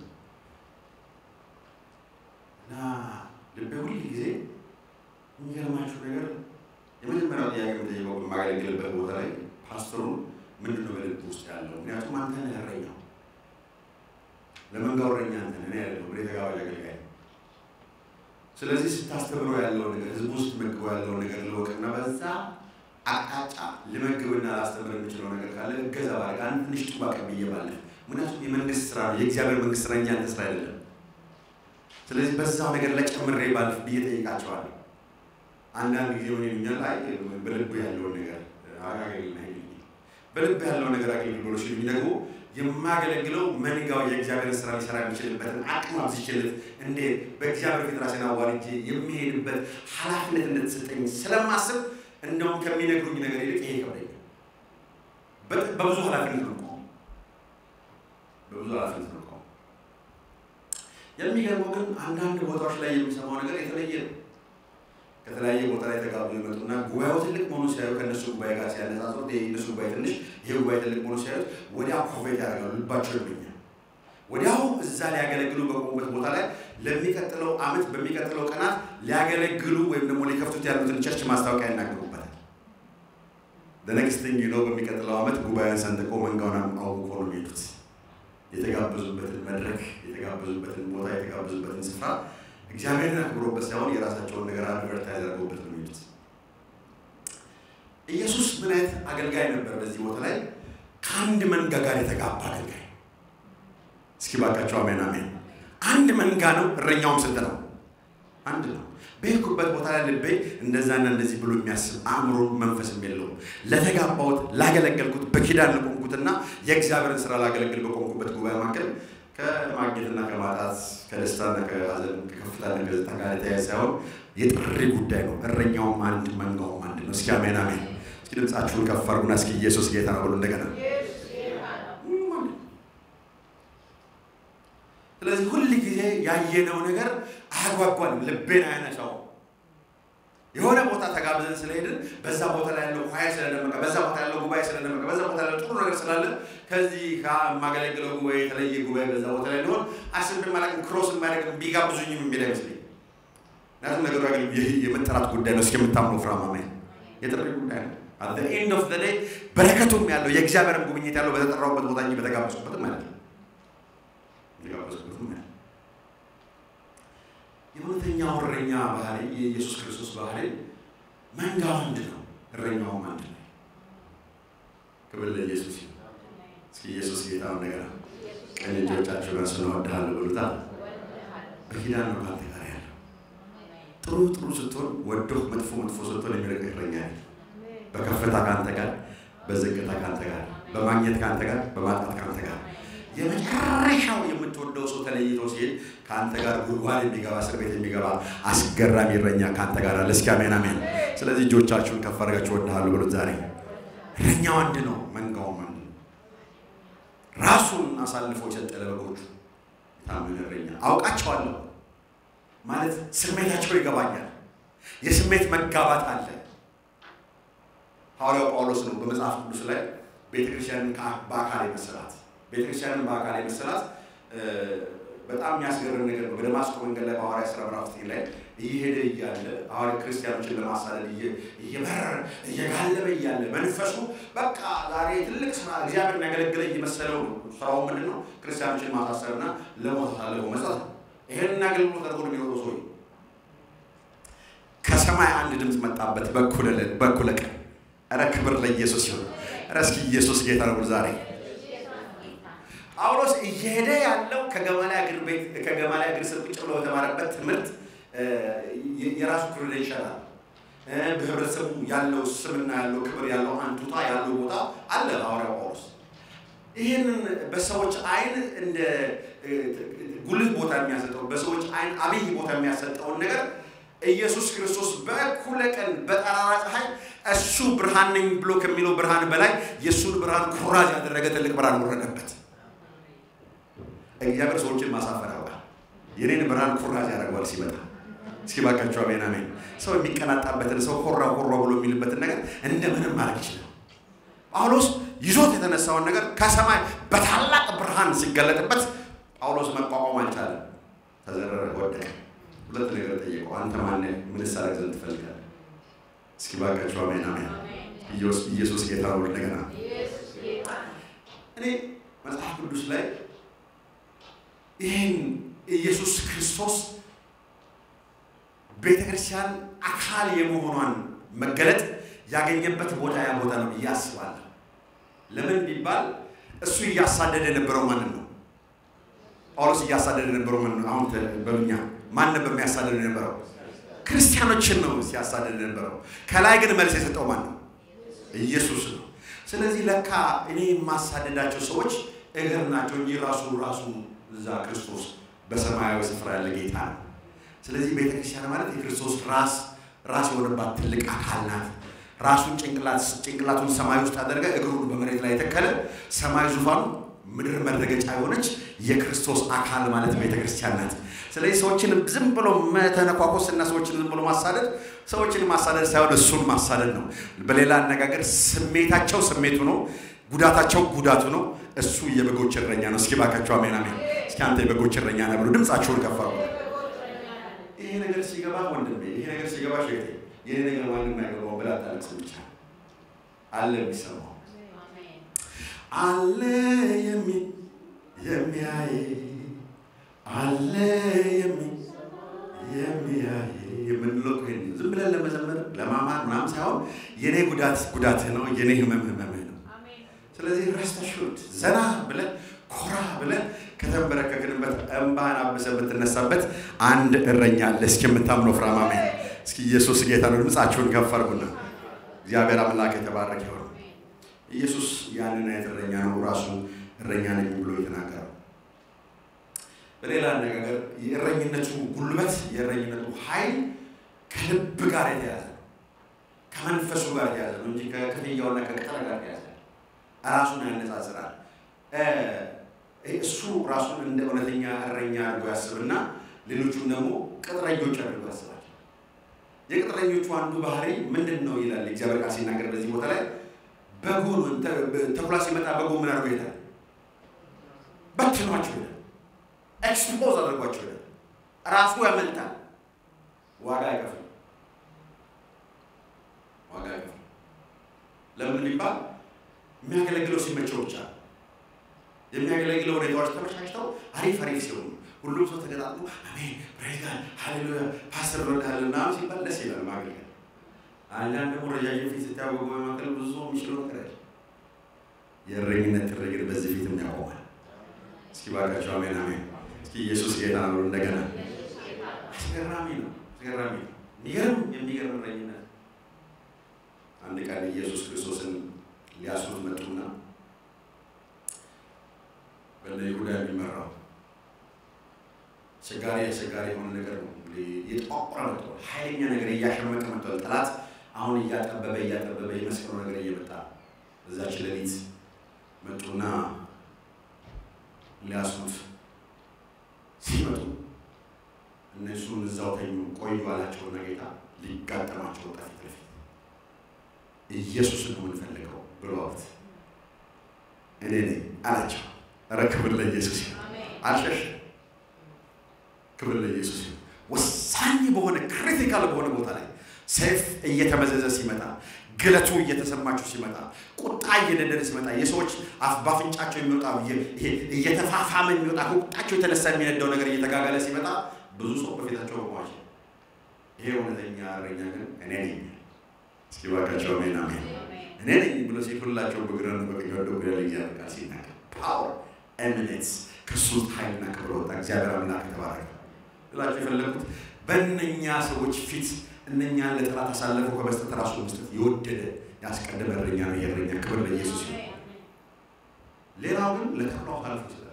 እና ልቤ ሁል ጊዜ የሚገርማችሁ ነገር የመጀመሪያው ጥያቄ የምጠይቀው በማገለግልበት ቦታ ላይ ፓስተሩን ምንድን ነው በልብ ውስጥ ያለው? ምክንያቱም አንተ ነህ እረኛው፣ ለመንጋው እረኛ አንተ ነህ፣ እኔ አይደለሁም። እኔ ተጋባዥ አገልጋይ ነኝ። ስለዚህ ስታስተምረው ያለው ነገር ህዝቡ ውስጥ መግበው ያለው ነገር ልወቅና በዛ አቅጣጫ ልመግብና ላስተምር የምችለው ነገር ካለ እገዛ ባደርግ አንድ ትንሽ ጡባ ቀብዬ ባለፍ። ምክንያቱም የመንግስት ስራ ነው፣ የእግዚአብሔር መንግስት ስራ እንጂ አንተ ስራ አይደለም። ስለዚህ በዛው ነገር ላይ ጨምሬ ባልፍ ብዬ ጠይቃቸዋለሁ። አንዳንድ ጊዜ ሆን ይሉኛል፣ አይ በልብ ያለውን ነገር አጋገልና በልብ ያለው ነገር አገልግል ብሎ ሲሉኝ ደግሞ የማገለግለው መንጋው የእግዚአብሔር ስራ ሊሰራ የሚችልበትን አቅም አብዝቼለት እንዴት በእግዚአብሔር ፊት ራሴን አዋርጄ የሚሄድበት ኃላፊነት እንደተሰጠኝ ስለማስብ እንደውም ከሚነግሩኝ ነገር ይልቅ ይሄ ይከብደኛል። በብዙ ኃላፊነት ነው ቆመው በብዙ ኃላፊነት ነው ቆመው። የሚገርመው ግን አንዳንድ ቦታዎች ላይ የሚሰማው ነገር የተለየ ነው። ከተለያየ ቦታ ላይ ተጋብዞ ይመጡና ጉባኤው ትልቅ መሆኑ ሲያዩ ከእነሱ ጉባኤ ጋር ሲያነጻጽሩ የእነሱ ጉባኤ ትንሽ ይህ ጉባኤ ትልቅ መሆኑ ሲያዩት ወዲያው ኮፌት ያደርጋሉ። ልባቸው ይመኛል። ወዲያው እዛ ሊያገለግሉ በቆሙበት ቦታ ላይ ለሚቀጥለው ዓመት በሚቀጥለው ቀናት ሊያገለግሉ ወይም ደግሞ ሊከፍቱት ያሉትን ቸርች ማስታወቂያ ይናገሩበታል። ለነክስትኝ ነው በሚቀጥለው ዓመት ጉባኤን ሰንጥቆ መንጋውን አውቆ ነው የሚሄዱት። የተጋበዙበትን መድረክ፣ የተጋበዙበትን ቦታ፣ የተጋበዙበትን ስፍራ እግዚአብሔርን አክብሮበት ሳይሆን የራሳቸውን ነገር አድቨርታይዝ አድርገውበት ነው የሚሄዱት። ኢየሱስ ምን አይነት አገልጋይ ነበር? በዚህ ቦታ ላይ ከአንድ መንጋ ጋር የተጋባ አገልጋይ። እስኪ ባካቸው አሜን አሜን። አንድ መንጋ ነው። እረኛውም ስንት ነው? አንድ ነው። በሄድኩበት ቦታ ላይ ልቤ እንደዛና እንደዚህ ብሎ የሚያስብ አእምሮ መንፈስም የለውም። ለተጋባሁት ላገለገልኩት፣ በኪዳን ለቆምኩትና የእግዚአብሔርን ስራ ላገለግል በቆምኩበት ጉባኤ መካከል ከማግኘትና ከማጣት ከደስታና ከሀዘን ከከፍታና ከዝታ ጋር የተያያዘ ሳይሆን የጥሪ ጉዳይ ነው። እረኛውም አንድ መንጋውም አንድ ነው። እስኪ አሜን አሜን። እስኪ ድምፃችሁን ከፍ አድርጉና እስኪ ኢየሱስ ጌታ ነው ብሎ እንደገና ስለዚህ ሁል ጊዜ ያየነው ነገር አያጓጓንም፣ ልቤን አያነሳው። የሆነ ቦታ ተጋብዘን ስለሄድን በዛ ቦታ ላይ ያለው ኳየር ስለደመቀ፣ በዛ ቦታ ያለው ጉባኤ ስለደመቀ፣ በዛ ቦታ ያለው ጥሩ ነገር ስላለ ከዚህ ከማገለግለው ጉባኤ የተለየ ጉባኤ በዛ ቦታ ላይ ሊሆን አስብ ማለቅም ክሮስ ማድረግ ቢጋብዙኝም የሚል አይመስለኝ። ምክንያቱም ነገሩ የመጠራት ጉዳይ ነው። እስኪ የምታምነው ፍራማማ የጥሪ ጉዳይ ነው። አት ኤንድ ኦፍ ዴይ በረከቱም ያለው የእግዚአብሔርም ጉብኝት ያለው በተጠራውበት ቦታ እንጂ በተጋበዝኩበትም ማለት ነው የተጋበዝኩበትም ማለት የእውነተኛው እረኛ ባህሪ የኢየሱስ ክርስቶስ ባህሪ መንጋው አንድ ነው፣ እረኛውም አንድ ነው። ክብር ለኢየሱስ ይሁን። እስኪ ኢየሱስ ጌታ እንደገና ቀኝ እጆቻችሁ ጋር ስንወድሃለሁ ብሉታ። በኪዳን ነው ካንተ ጋር ያለው ጥሩ ጥሩ ስትሆን ወዶህ መጥፎ መጥፎ ስትሆን የሚረቅ እረኛ ያለ በከፍታ ካንተ ጋር፣ በዝቅታ ካንተ ጋር፣ በማግኘት ካንተ ጋር፣ በማጣት ካንተ ጋር የመጨረሻው የምትወደው ሰው ተለይቶ ሲሄድ ከአንተ ጋር ጉድጓድ የሚገባ እስር ቤት የሚገባ አስገራሚ እረኛ ከአንተ ጋር አለ። እስኪ አሜን አሜን። ስለዚህ እጆቻችሁን ከፍ አድርጋችሁ እወድሃለሁ ብሎት ዛሬ እረኛው አንድ ነው፣ መንጋውም አንድ ነው። ራሱን አሳልፎ የሰጠ ለበጎቹ ታምን እረኛ አውቃቸዋለሁ ማለት ስሜታቸው ይገባኛል። የስሜት መጋባት አለ። ሐዋርያው ጳውሎስ ነው በመጽሐፍ ቅዱስ ላይ ቤተክርስቲያንን በአካል የመሰላት ቤተክርስቲያንን በአካል የመሰላት በጣም የሚያስገርም ነገር ነው። በደማስቆ መንገድ ላይ በሐዋርያ ሥራ ምዕራፍ ዘጠኝ ላይ እየሄደ እያለ ሐዋርያ ክርስቲያኖችን ለማሳደድ እየበረረ እየጋለበ እያለ መንፈሱ በቃ ዛሬ ትልቅ ስራ እግዚአብሔር የሚያገለግለ እየመሰለው ነው። ስራው ምንድን ነው? ክርስቲያኖችን ማሳሰርና ለሞት አሳልፎ መስጠት ነው። ይህንን አገልግሎት አድርጎ ነው የሚኖረው ሰው። ከሰማይ አንድ ድምፅ መጣበት በኩለ ቀን። ኧረ ክብር ለኢየሱስ ይሁን። ኧረ እስኪ ኢየሱስ ጌታ ነው ዛሬ ጳውሎስ እየሄደ ያለው ከገማሊያ እግር ቤት ከገማሊያ እግር ስር ቁጭ ብሎ በተማረበት ትምህርት የራሱ ክሬዴንሻል አለ። በህብረተሰቡ ያለው ስምና ያለው ክብር ያለው አንቱታ ያለው ቦታ አለ። ሐዋርያው ጳውሎስ ይህንን በሰዎች አይን እንደ ጉልህ ቦታ የሚያሰጠው በሰዎች አይን አብይ ቦታ የሚያሰጠውን ነገር ኢየሱስ ክርስቶስ በእኩለ ቀን በጠራራ ፀሐይ እሱ ብርሃን ነኝ ብሎ ከሚለው ብርሃን በላይ የእሱን ብርሃን ኩራዝ ያደረገ ትልቅ ብርሃን ወረደበት። እግዚአብሔር ሰዎችን ማሳፈር ያውቃል። የኔን ብርሃን ኩራዝ ያደርገዋል ሲመጣ። እስኪ ባካቸው አሜን አሜን። ሰው የሚቀናጣበትን ሰው ኮራ ኮራ ብሎ የሚልበትን ነገር እንደምንም ማድረግ ይችላል። ጳውሎስ ይዞት የተነሳውን ነገር ከሰማይ በታላቅ ብርሃን ሲገለጥበት ጳውሎስ መቋቋም አልቻለም። ተዘረረ፣ ወደቀ። ሁለት ነገር ጠየቀው። አንተ ማነህ? ምንስ አደርግ ዘንድ ትፈልጋለህ? እስኪ ባካቸው አሜን አሜን። ኢየሱስ ጌታ ነው። እንደገና እኔ መጽሐፍ ቅዱስ ላይ ይህን ኢየሱስ ክርስቶስ ቤተ ክርስቲያን አካል የመሆኗን መገለጥ ያገኘበት ቦታ ያ ቦታ ነው ብዬ አስባለሁ። ለምን ቢባል እሱ እያሳደደ የነበረው ማንን ነው? ጳውሎስ እያሳደደ የነበረው ማንን ነው? አሁን በብኛ ማን ነበር የሚያሳደድ የነበረው? ክርስቲያኖችን ነው ሲያሳደድ የነበረው። ከላይ ግን መልስ የሰጠው ማን ነው? ኢየሱስ ነው። ስለዚህ ለካ እኔ የማሳደዳቸው ሰዎች እግር ናቸው እንጂ ራሱ ራሱ እዛ ክርስቶስ በሰማያዊ ስፍራ ያለ ጌታ ነው። ስለዚህ ቤተክርስቲያን ማለት የክርስቶስ ራስ ራስ የሆነባት ትልቅ አካል ናት። ራሱን ጭንቅላት ጭንቅላቱን ሰማይ ውስጥ አደረገ፣ እግሩን በመሬት ላይ የተከለ ሰማይ ዙፋኑ ምድር መረገጫ የሆነች የክርስቶስ አካል ማለት ቤተ ክርስቲያን ናት። ስለዚህ ሰዎችን ዝም ብሎ መተነኳኮስ እና ሰዎችን ዝም ብሎ ማሳደድ ሰዎችን ማሳደድ ሳይሆን እሱን ማሳደድ ነው። በሌላ አነጋገር ስሜታቸው ስሜቱ ነው፣ ጉዳታቸው ጉዳቱ ነው። እሱ የበጎች እረኛ ነው። እስኪ ባካቸው አሜን አሜን። እስኪ አንተ የበጎች እረኛ ነህ ብሎ ድምፃቸውን ከፍ አድርጉ። ይሄ ነገር ሲገባ ወንድሜ፣ ይሄ ነገር ሲገባ ሸቴ፣ ይሄ ነገር ማንም አይገባው ብላ ታለቅስ ብቻ አለ የሚሰማው አለ የሚ የሚያይ አለ የሚ የሚያይ የምንለው እኮ ይሄን ዝም ብለን ለመዘመር ለማማር ምናምን ሳይሆን የኔ ጉዳት ጉዳትህ ነው፣ የኔ ህመም ህመምህ ነው። ስለዚህ ረስተ ሹድ ዘና ብለን ኮራ ብለን ከተንበረከክንበት እንባህን አብሰ የምትነሳበት አንድ እረኛ አለ። እስኪ የምታምነው ፍራማሜ እስኪ ኢየሱስ ጌታ ነው። ድምፃችሁን ከፍ አድርጉና እግዚአብሔር አምላክ የተባረከ ይሆን። ኢየሱስ ያንን አይነት እረኛ ነው ራሱ እረኛ ነኝ ብሎ የተናገረው። በሌላ አነጋገር የእረኝነቱ ጉልበት የእረኝነቱ ኃይል ከልብ ጋር የተያዘ ነው፣ ከመንፈሱ ጋር የተያዘ ነው እንጂ ከክፍያውና ከቅጥር ጋር የተያዘ ራሱን ያነጻጽራል። እሱ ራሱን እንደ እውነተኛ እረኛ አድርጎ ያስብና ሌሎቹም ደግሞ ቅጥረኞች አድርጎ ያስባል። የቅጥረኞቹ አንዱ ባህሪ ምንድን ነው ይላል እግዚአብሔር ቃል ሲናገር በዚህ ቦታ ላይ በጉን ተኩላ ሲመጣ በጉ ምን አድርጎ ይሄዳል? በትኗቸው ይሄዳል። ኤክስፖዝ አድርጓቸው ይሄዳል። ራሱ ያመልጣል። ዋጋ አይከፍልም። ዋጋ አይከፍልም። ለምን ቢባል የሚያገለግለው ሲመቸው ብቻ የሚያገለግለው ሁኔታዎች ተመቻችተው አሪፍ አሪፍ ሲሆኑ ሁሉም ሰው ተገጣጥሞ አሜን ፕሬዝጋድ ሃሌሉያ ፓስተር ወዳለ ምናምን ሲባል ደስ ይላል ማገልገል። አንዳንድ ደግሞ ረጃጅም ፊት ስታወቁ መካከል ብዙ የሚችለው ነገር ያለ የእረኝነት ትርግር በዚህ ፊትም ያቆማል። እስኪ ባካቸው አሜን አሜን። እስኪ ኢየሱስ ጌታ ነው። እንደገና አስገራሚ ነው፣ አስገራሚ ነው። የሚገርም የሚገርም እረኝነት። አንድ ቀን ኢየሱስ ክርስቶስን ሊያስሩት መጡና በእነ ይሁዳ የሚመራው አስቸጋሪ አስቸጋሪ የሆነ ነገር ነው። የጠቆረ መጥቷል። ኃይለኛ ነገር እያሸመቀ መጥቷል። ጠላት አሁን እያጠበበ እያጠበበ የመስቀሉ ነገር እየመጣ እዛች ሌሊት መጡና ሊያስሩት ሲመጡ እነሱን እዛው ተኙ ቆዩ አላቸውና ጌታ ሊጋጠማቸው ወጣ ፊት ለፊት ኢየሱስን ነው የምንፈልገው ብለውት እኔ ነኝ አላቸው። ኧረ ክብር ለኢየሱስ ይሁን። አልሸሸም። ክብር ለኢየሱስ ይሁን። ወሳኝ በሆነ ክሪቲካል በሆነ ቦታ ላይ ሰይፍ እየተመዘዘ ሲመጣ ግለቱ እየተሰማችሁ ሲመጣ ቁጣ እየነደደ ሲመጣ የሰዎች አፍ ባፍንጫቸው የሚወጣ ይሄ እየተፋፋመ የሚወጣ ከቁጣቸው የተነሳ የሚነዳው ነገር እየተጋጋለ ሲመጣ ብዙ ሰው በፊታቸው ቆሟል። ይሄ እውነተኛ እረኛ ግን እኔ ነኝ። እስኪ እባካቸው አሜን አሜን። እኔ ነኝ ብሎ ሲል ሁላቸው በግራና በቀኝ ወደ ወደ እግዚአብሔር ቃል ሲናገር ፓወር ኤሚኔንስ ከሱ ኃይልና ክብር ወጣ። እግዚአብሔር አምላክ ተባረከ ብላችሁ የፈለጉት በእነኛ ሰዎች ፊት እነኛን ለጠላት አሳልፈው ከመስጠት ራሱ መስጠት የወደደ ያስቀደመ እረኛ ነው። የእረኛ ክብር ለኢየሱስ ይሁን። ሌላው ግን ለተኩላው አሳልፎ ይሰጣል።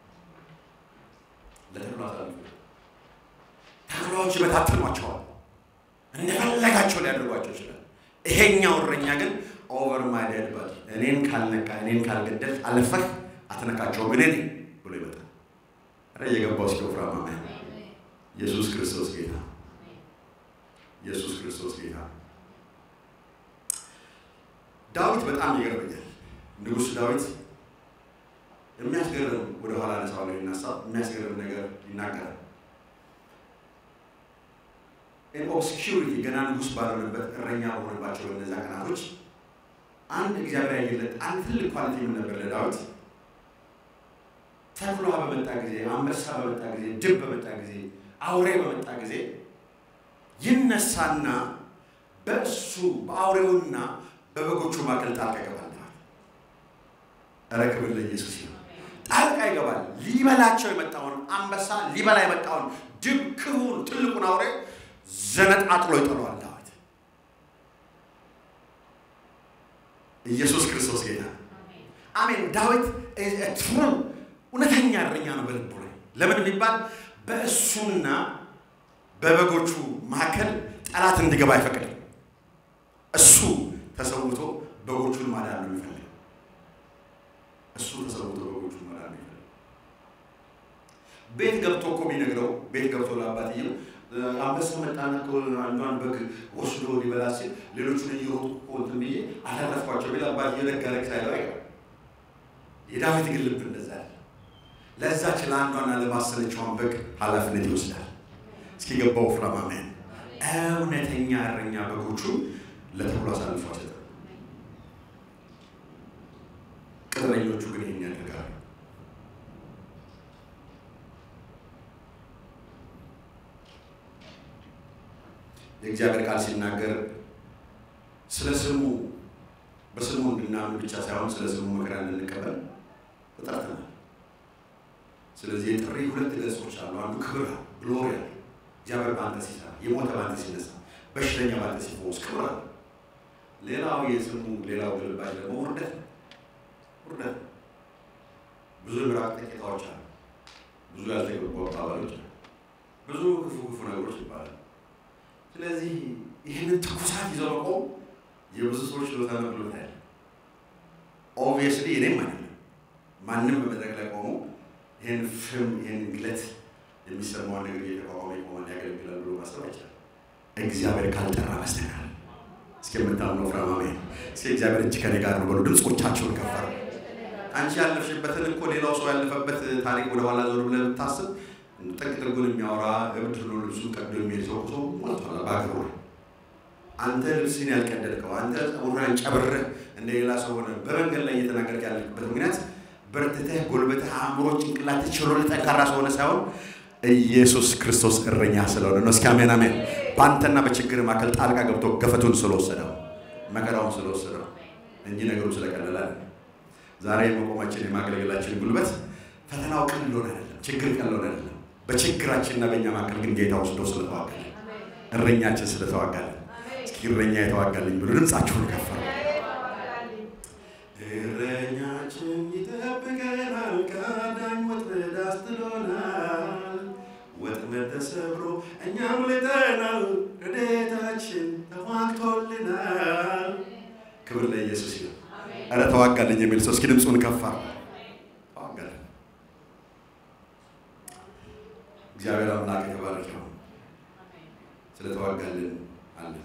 ለተኩላው አሳልፎ ተኩላዎች ይበታትኗቸዋል፣ እንደፈለጋቸው ሊያደርጓቸው ይችላል። ይሄኛው እረኛ ግን ኦቨር ማይ ዴድ ባዲ እኔን ካልነካ እኔን ካልገደል አለፈህ አትነካቸውም እኔ ነኝ ብሎ ይመጣል። ኧረ እየገባው እስኪ ወፍራማ ኢየሱስ ክርስቶስ ጌታ ኢየሱስ ክርስቶስ ጌታ። ዳዊት በጣም ይገርመኛል። ንጉሥ ዳዊት የሚያስገርም ወደኋላ ነሳው ነው ይነሳ የሚያስገርም ነገር ይናገራል። ኦብስኪሪቲ ገና ንጉሥ ባልሆነበት እረኛ በሆነባቸው በእነዚያ ቀናቶች አንድ እግዚአብሔር ያየለት አንድ ትልቅ ኳሊቲ ምን ነበር ለዳዊት? ተኩላ በመጣ ጊዜ፣ አንበሳ በመጣ ጊዜ፣ ድብ በመጣ ጊዜ፣ አውሬ በመጣ ጊዜ ይነሳና በእሱ በአውሬውና በበጎቹ መካከል ጣልቃ ይገባል። ኧረ ክብር ለኢየሱስ ይሁን። ጣልቃ ይገባል። ሊበላቸው የመጣውን አንበሳ ሊበላ የመጣውን ድብ ክቡን ትልቁን አውሬ ዘነጣጥሎ ይጥለዋል። ዳዊት ኢየሱስ ክርስቶስ ጌታ አሜን። ዳዊት ትሩ እውነተኛ እረኛ ነው በልቡ ላይ ለምን የሚባል በእሱና በበጎቹ መካከል ጠላት እንዲገባ አይፈቅድም። እሱ በጎቹን ማዳን ነው የሚፈልገው። እሱ ተሰውቶ በጎቹን ማዳን ነው የሚፈልገው። ቤት ገብቶ እኮ ቢነግረው ቤት ገብቶ ለአባትየው አንበሳ መጣና እኮ አንዷን በግ ወስዶ ሊበላ ሲል ሌሎቹን እየሮጡ እኮ እንትን ብዬ አላረፍኳቸው ቢል አባትየው ደግ አደረግ ሳይለው አይቀርም። የዳዊት ግን ልብ እንደዛ ያለ ለዛች ለአንዷና ለማሰለችዋን በግ ኃላፊነት ይወስዳል። እስኪ ገባው ፍራም አሜን። እውነተኛ እረኛ በጎቹ ለተኩላ አሳልፎ አይሰጥም። ቅጥረኞቹ ግን ይህን ያደርጋሉ። የእግዚአብሔር ቃል ሲናገር ስለ ስሙ በስሙ እንድናምን ብቻ ሳይሆን ስለ ስሙ መከራ እንድንቀበል ተጠርተናል። ስለዚህ የጥሪ ሁለት ገጾች አሉ። አንዱ ክብር ግሎሪ አለ። እግዚአብሔር በአንተ ሲሰራ፣ የሞተ በአንተ ሲነሳ፣ በሽተኛ በአንተ ሲፈወስ ክብር አለ። ሌላው የስሙ ሌላው ግልባጭ ደግሞ ውርደት ነው። ውርደት ነው። ብዙ ምራቅ ጥቂታዎች አሉ። ብዙ ያልተገቡ አባባሎች አሉ። ብዙ ክፉ ክፉ ነገሮች ይባላሉ። ስለዚህ ይህንን ትኩሳት ይዘው መቆም የብዙ ሰዎች ችሎታ ነው ብሎታ ያለ ኦብቪየስሊ እኔም አይደለም ማንም በመድረክ ላይ ቆሞ ይህን ፍም ይህን ግለት የሚሰማውን ነገር እየተቋቋመ የቆመን ያገለግላል ብሎ ማሰብ አይቻልም። እግዚአብሔር ካልጠራ በስተቀር እስኪ የምታምነው ፍራማሜ እስኪ እግዚአብሔር እጅ ከኔ ጋር ነው በሉ። ድምፆቻቸውን ከፈር አንቺ ያለፍሽበትን እኮ ሌላው ሰው ያለፈበት ታሪክ ወደኋላ ዞር ብለህ ብታስብ ጥቅ ጥጉን የሚያወራ እብድ ብሎ ልብሱን ቀዶ የሚሄድ ሰው ሰው ሞልቷል በአገሩ ላይ። አንተ ልብስን ያልቀደድከው አንተ ጸጉርህን ጨብረህ እንደ ሌላ ሰው ሆነ በመንገድ ላይ እየተናገርክ ያለበት ምክንያት በርትተህ ጎልበትህ አእምሮ ጭንቅላትህ ችሎ ጠንካራ ሰው ሆነ ሳይሆን ኢየሱስ ክርስቶስ እረኛ ስለሆነ ነው። እስኪ አሜን አሜን። በአንተና በችግር መካከል ጣልቃ ገብቶ ገፈቱን ስለወሰደው መከራውን ስለወሰደው እንጂ ነገሩ ስለቀለለ አይደለም። ዛሬ መቆማችን የማገልገላችን ጉልበት ፈተናው ቀሎን አይደለም፣ ችግር ቀሎን አይደለም። በችግራችንና በእኛ መካከል ግን ጌታ ወስዶ ስለተዋጋል እረኛችን ስለተዋጋል። እስኪ እረኛ የተዋጋልኝ ብሎ ድምፃችሁን ከፈ እረኛችን ይጠብቀናል፣ ከአዳኝ ወጥመድ አስጥሎናል። ወጥመድ ተሰብሮ እኛም ልጠናል፣ ረድኤታችን ተዋግቶልናል። ክብር ለኢየሱስ ይሁን። ኧረ ተዋጋልኝ የሚል ሰው እስኪ ድምፁን ከፋ ተዋጋልን። እግዚአብሔር አምላክ የተባረከ ይሁን። ስለተዋጋልን አለን።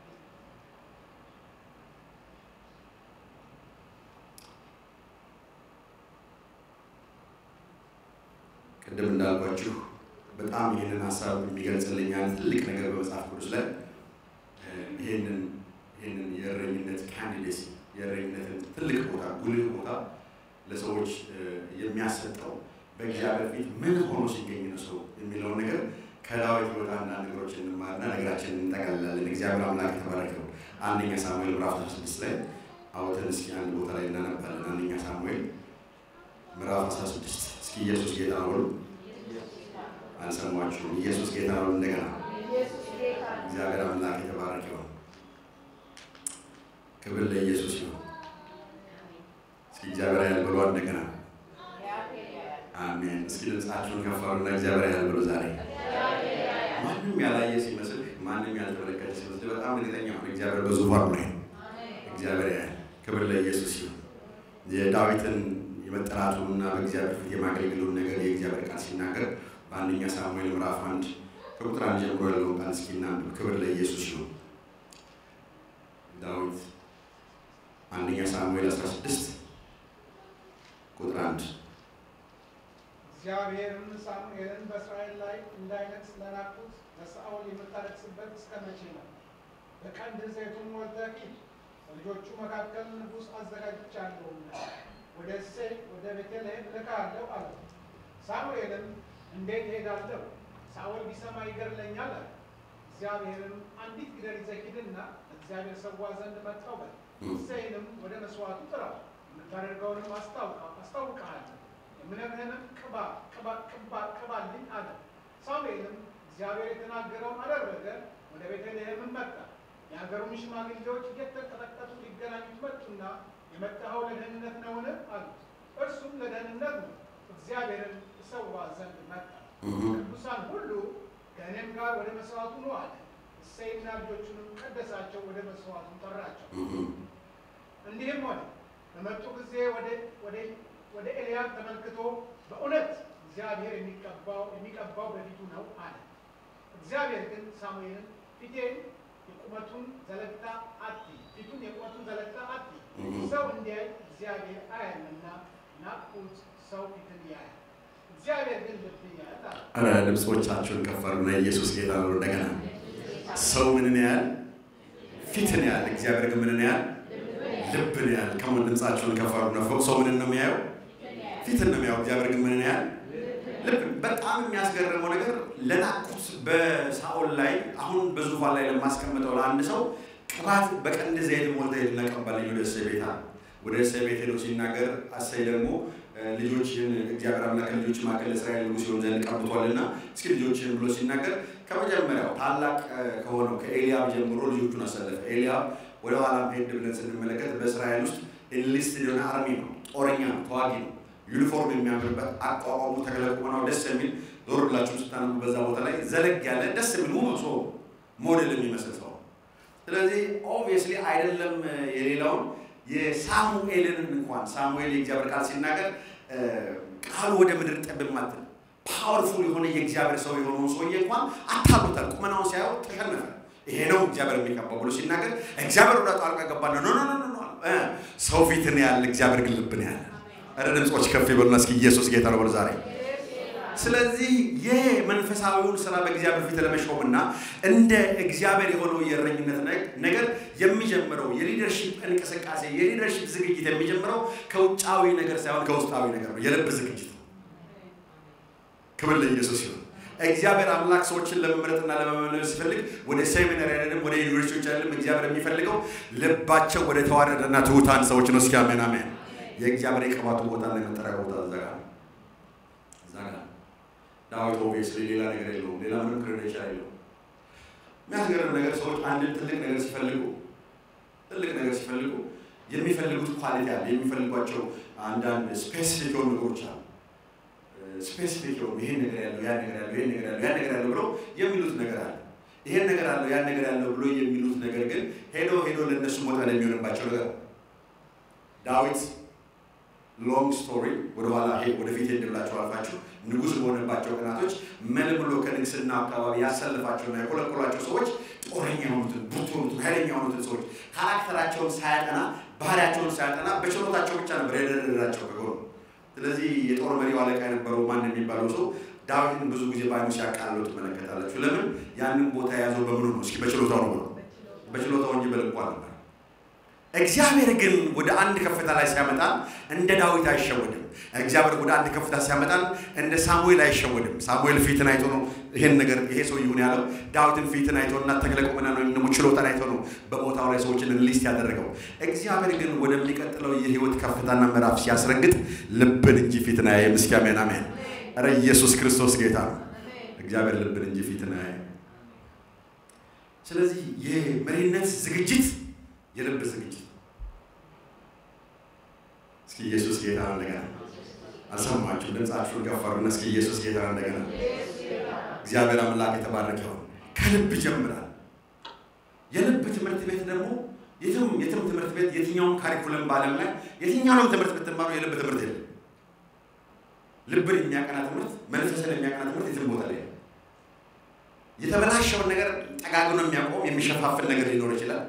ቅድም እንዳልኳችሁ በጣም ይህንን ሀሳብ የሚገልጽልኝ አንድ ትልቅ ነገር በመጽሐፍ ቅዱስ ላይ ይህንን ይህንን የእረኝነት ካንዲዴሲ የእረኝነትን ትልቅ ቦታ ጉልህ ቦታ ለሰዎች የሚያሰጠው በእግዚአብሔር ፊት ምን ሆኖ ሲገኝ ነው ሰው የሚለውን ነገር ከዳዊት ሕይወት አንዳንድ ነገሮች እንማርና ነገራችን እንጠቀልላለን። እግዚአብሔር አምላክ የተባረከው አንደኛ ሳሙኤል ምዕራፍ 16 ላይ አውተን እስኪ አንድ ቦታ ላይ እናነባለን። አንደኛ ሳሙኤል ምዕራፍ 16 እስኪ ኢየሱስ ጌታ ነው በሉ። አልሰማችሁም? ኢየሱስ ጌታ ነው። እንደገና እግዚአብሔር አምላክ የተባረከው ክብር ለኢየሱስ ይሁን። እስኪ እግዚአብሔር ያህል ብሎ እንደገና አሜን። እስኪ ድምፃችሁን ከፍ አድርጉና እግዚአብሔር ያህል ብሎ ዛሬ ማንም ያላየ ሲመስል ማንም ያልተመለከተ ሲመስል በጣም እርግጠኛ ሆነ እግዚአብሔር በዙፋኑ ላይ ነው። እግዚአብሔር ያህል ክብር ለኢየሱስ ይሁን። የዳዊትን የመጠራቱንና በእግዚአብሔር ፊት የማገልገሉን ነገር የእግዚአብሔር ቃል ሲናገር በአንደኛ ሳሙኤል ምዕራፍ አንድ ከቁጥር አንድ ጀምሮ ያለውን ቃል እስኪ እናንብብ። ክብር ለኢየሱስ ይሁን። ዳዊት አንደኛ ሳሙኤል 16 ቁጥር አንድ እግዚአብሔርም ሳሙኤልን በእስራኤል ላይ እንዳይነግሥ ለናቁት ለሳኦል የምታለቅስበት እስከ መቼ ነው? በቀንድ ዘይቱን ሞልተህ ሂድ፣ በልጆቹ መካከል ንጉሥ አዘጋጅቻለሁና ወደ እሴይ ወደ ቤተልሔም እልክሃለሁ አለው። ሳሙኤልም እንዴት እሄዳለሁ? ሳኦል ቢሰማ ይገድለኛል አለ። እግዚአብሔርም አንዲት ጊደር ይዘህ ሂድና እግዚአብሔር ሰዋ ዘንድ መጣሁ በል። እሴይንም ወደ መስዋዕቱ ጥራው፣ የምታደርገውንም አስታውቅሃለሁ የምነግርህንም ቅባ ቅባ ቅባ ቅባልኝ አለ። ሳሙኤልም እግዚአብሔር የተናገረውን አደረገ። ወደ ቤተልሔምም መጣ። የሀገሩን ሽማግሌዎች እየተንቀጠቀጡ ሊገናኙት መጡና የመጣኸው ለደህንነት ነውን? አሉት። እርሱም ለደህንነት ነው፣ እግዚአብሔርን እሰዋ ዘንድ መጣ። ቅዱሳን ሁሉ ከእኔም ጋር ወደ መስዋዕቱ ነው አለ። እሴይና ልጆቹንም ቀደሳቸው፣ ወደ መስዋዕቱ ጠራቸው። እንዲህም ሆነ በመጡ ጊዜ ወደ ኤልያብ ተመልክቶ በእውነት እግዚአብሔር የሚቀባው የሚቀባው በፊቱ ነው አለ። እግዚአብሔር ግን ሳሙኤልን ፊቴን የቁመቱን ዘለግታ አትይ፣ ፊቱን የቁመቱን ዘለግታ አትይ፣ ሰው እንዲያይ እግዚአብሔር አያልና ናቁት፣ ሰው ፊትን ያያል፣ እግዚአብሔር ግን ልብን ያያል አለ። አረ ልብሶቻችሁን ከፈሩና ኢየሱስ ጌታ ነው። እንደገና ሰው ምንን ያህል ፊትን ያህል እግዚአብሔር ግን ምንን ያህል ልብን ያህል ከምን ድምፃችሁን ከፈሩና ሰው ምንን ነው የሚያየው? ፊትን ነው የሚያየው። እግዚአብሔር ግን ምንን ያህል ልብ። በጣም የሚያስገርመው ነገር ለናቁት በሳኦል ላይ አሁን በዙፋን ላይ ለማስቀምጠው ለአንድ ሰው ቅባት በቀንድ ዘይት ሞልተ ሄድና ቀባልኝ ወደ እሴይ ቤት አለ። ወደ እሴይ ቤት ሄዶ ሲናገር እሴይ ደግሞ ልጆችን እግዚአብሔር አምላክ ልጆች መካከል እስራኤል ንጉሥ ሲሆን ዘንድ ቀብቷልና እስኪ ልጆችን ብሎ ሲናገር ከመጀመሪያው ታላቅ ከሆነው ከኤልያብ ጀምሮ ልጆቹን አሰለፈ። ኤልያብ ወደ ኋላም ሄድ ብለን ስንመለከት በእስራኤል ውስጥ ኢንሊስትድ የሆነ አርሚ ነው፣ ጦረኛ ነው፣ ተዋጊ ነው። ዩኒፎርም የሚያምርበት አቋቋሙ ተክለ ቁመናው ደስ የሚል ዞር ብላችሁ ስታነቡ በዛ ቦታ ላይ ዘለግ ያለ ደስ የሚል ውብ ሰው ሞዴል የሚመስል ሰው። ስለዚህ ኦብቪየስሊ አይደለም የሌላውን የሳሙኤልን እንኳን ሳሙኤል የእግዚአብሔር ቃል ሲናገር ቃሉ ወደ ምድር ጠብ ማትል ፓወርፉል የሆነ የእግዚአብሔር ሰው የሆነውን ሰውዬ እንኳን አታሉታል። ቁመናውን ሲያየው ተሸነፈ። ይሄ ነው እግዚአብሔር የሚቀባው ብሎ ሲናገር እግዚአብሔር ወደ ጣልቃ ገባ። ኖ ኖ ኖ ኖ ሰው ፊትን ያለ እግዚአብሔር ግን ልብን ያለ ኧረ ድምፆች ከፍ ይበሉና እስኪ ኢየሱስ ጌታ ነው በሉ ዛሬ። ስለዚህ የመንፈሳዊውን ስራ በእግዚአብሔር ፊት ለመሾምና እንደ እግዚአብሔር የሆነው የእረኝነት ነገር የሚጀምረው የሊደርሺፕ እንቅስቃሴ የሊደርሺፕ ዝግጅት የሚጀምረው ከውጫዊ ነገር ሳይሆን ከውስጣዊ ነገር ነው። የልብ ዝግጅት ነው። ክብር ለኢየሱስ ይሁን። እግዚአብሔር አምላክ ሰዎችን ለመምረጥና ለመመለስ ሲፈልግ ወደ ሴሚናሪ አይደለም፣ ወደ ዩኒቨርሲቲዎች አይደለም። እግዚአብሔር የሚፈልገው ልባቸው ወደ ተዋረደና ትሑታን ሰዎች ነው። እስኪ አሜን አሜን። የእግዚአብሔር የቅባቱ ቦታ እና የመጠሪያ ቦታ እዛ ጋር እዛ ጋር ዳዊት ኦብቪየስሊ ሌላ ነገር የለውም። ሌላ ምንም ክሬዴንሻል የለውም። የሚያስገርም ነገር ሰዎች አንድን ትልቅ ነገር ሲፈልጉ ትልቅ ነገር ሲፈልጉ የሚፈልጉት ኳሊቲ አለ። የሚፈልጓቸው አንዳንድ ስፔሲፊክ የሆኑ ነገሮች አሉ። ስፔሲፊክ የሆኑ ይሄን ነገር ያለው ያን ነገር ያለው ይሄን ነገር ያለው ያን ነገር ያለው ብለው የሚሉት ነገር አለ። ይሄን ነገር አለው ያን ነገር ያለው ብሎ የሚሉት ነገር ግን ሄዶ ሄዶ ለእነሱ ሞታ ለሚሆንባቸው ነገር ዳዊት ሎንግ ስቶሪ ወደኋላ ወደፊት ሄድ ብላችሁ አልፋችሁ ንጉሥ በሆነባቸው ቀናቶች መልምሎ ከንግስና አካባቢ ያሰልፋቸውና የኮለኮሏቸው ሰዎች ጦረኛ የሆኑትን ብርቱ የሆኑትን ኃይለኛ የሆኑትን ሰዎች ካራክተራቸውን ሳያጠና ባህሪያቸውን ሳያጠና በችሎታቸው ብቻ ነበር የደረደራቸው ከጎኑ። ስለዚህ የጦር መሪው አለቃ የነበረው ማን የሚባለው ሰው ዳዊትን ብዙ ጊዜ በዓይኑ ሲያቃልለው ትመለከታላችሁ። ለምን? ያንን ቦታ የያዘው በምኑ ነው? እስኪ በችሎታው ነው ብሎ በችሎታው እንጂ በልቡ አልነበር። እግዚአብሔር ግን ወደ አንድ ከፍታ ላይ ሲያመጣን እንደ ዳዊት አይሸወድም። እግዚአብሔር ወደ አንድ ከፍታ ሲያመጣን እንደ ሳሙኤል አይሸወድም። ሳሙኤል ፊትን አይቶ ነው ይሄን ነገር ይሄ ሰው ይሁን ያለው። ዳዊትን ፊትን አይቶ እና ተክለ ቁመናን ወይም ደግሞ ችሎታን አይቶ ነው በቦታው ላይ ሰዎችን ሊስት ያደረገው። እግዚአብሔር ግን ወደሚቀጥለው የህይወት ከፍታና ምዕራፍ ሲያስረግጥ ልብን እንጂ ፊትን አያይም። እስኪ አሜን አሜን። ኧረ ኢየሱስ ክርስቶስ ጌታ ነው። እግዚአብሔር ልብን እንጂ ፊትን አያይም። ስለዚህ የመሪነት ዝግጅት የልብ ዝግጅት እስኪ ኢየሱስ ጌታ ነው። እንደገና አልሰማችሁ? ድምፃችሁን ገፈሩና እስኪ ኢየሱስ ጌታ ነው። እንደገና እግዚአብሔር አምላክ የተባረከ ይሁን። ከልብ ይጀምራል። የልብ ትምህርት ቤት ደግሞ የትም የትም ትምህርት ቤት የትኛውም ካሪኩለም በዓለም ላይ የትኛውንም ትምህርት ብትማሩ የልብ ትምህርት የለም። ልብን የሚያቀና ትምህርት፣ መንፈስን የሚያቀና ትምህርት የትም ቦታ ላይ የተበላሸውን ነገር ጠጋግኖ የሚያቆም የሚሸፋፍን ነገር ሊኖር ይችላል።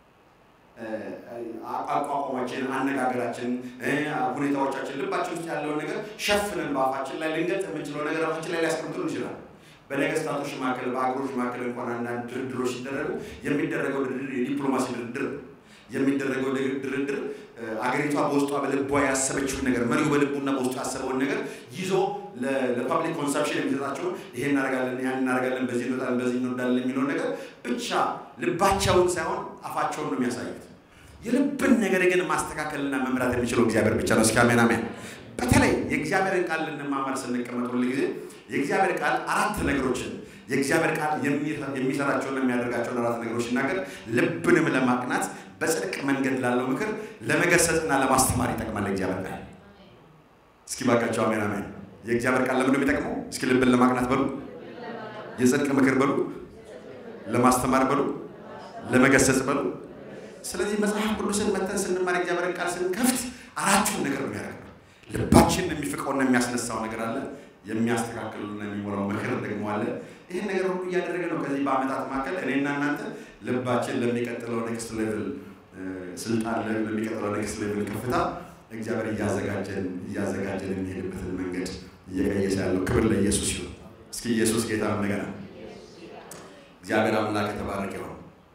አቋቋማችን፣ አነጋገራችን፣ ሁኔታዎቻችን ልባችን ውስጥ ያለውን ነገር ሸፍነን በአፋችን ላይ ልንገልጥ የምንችለው ነገር አፋችን ላይ ሊያስቀምጡን ይችላል። በነገስታቶች መካከል በአገሮች መካከል እንኳን አንዳንድ ድርድሮች ሲደረጉ የሚደረገው ድርድር የዲፕሎማሲ ድርድር የሚደረገው ድርድር አገሪቷ በውስጧ በልቧ ያሰበችውን ነገር መሪው በልቡና በውስጡ ያሰበውን ነገር ይዞ ለፐብሊክ ኮንሰፕሽን የሚሰጣቸውን ይሄ እናደርጋለን፣ ያን እናደርጋለን፣ በዚህ እንወጣለን፣ በዚህ እንወዳለን የሚለውን ነገር ብቻ ልባቸውን ሳይሆን አፋቸውን ነው የሚያሳዩት። የልብን ነገር ግን ማስተካከልና መምራት የሚችለው እግዚአብሔር ብቻ ነው። እስኪ አሜን አሜን። በተለይ የእግዚአብሔርን ቃል ልንማማር ስንቀመጥ ሁል ጊዜ የእግዚአብሔር ቃል አራት ነገሮችን የእግዚአብሔር ቃል የሚሰራቸውን የሚያደርጋቸውን አራት ነገሮች ሲናገር ልብንም ለማቅናት በጽድቅ መንገድ ላለው ምክር ለመገሰጽና ለማስተማር ይጠቅማል። የእግዚአብሔር ቃል እስኪ ባካቸው አሜን አሜን። የእግዚአብሔር ቃል ለምን የሚጠቅመው? እስኪ ልብን ለማቅናት በሉ፣ የጽድቅ ምክር በሉ፣ ለማስተማር በሉ፣ ለመገሰጽ በሉ፣ ስለዚህ መጽሐፍ ቅዱስን መተን ስንማር እግዚአብሔርን ቃል ስንከፍት አራቱን ነገር ነው ያደርገው። ልባችንን የሚፍቀውና የሚያስነሳው ነገር አለ። የሚያስተካክሉና የሚሞላው ምክር ደግሞ አለ። ይህን ነገር ሁሉ እያደረገ ነው። ከዚህ በአመታት መካከል እኔና እናንተ ልባችን ለሚቀጥለው ኔክስት ሌቭል ስልጣን ለሚቀጥለው ኔክስት ሌቭል ከፍታ እግዚአብሔር እያዘጋጀን እያዘጋጀን የሚሄድበትን መንገድ እየቀየሰ ያለው ክብር ለኢየሱስ ይሁን። እስኪ ኢየሱስ ጌታ እንደገና እግዚአብሔር አምላክ የተባረከ ይሁን።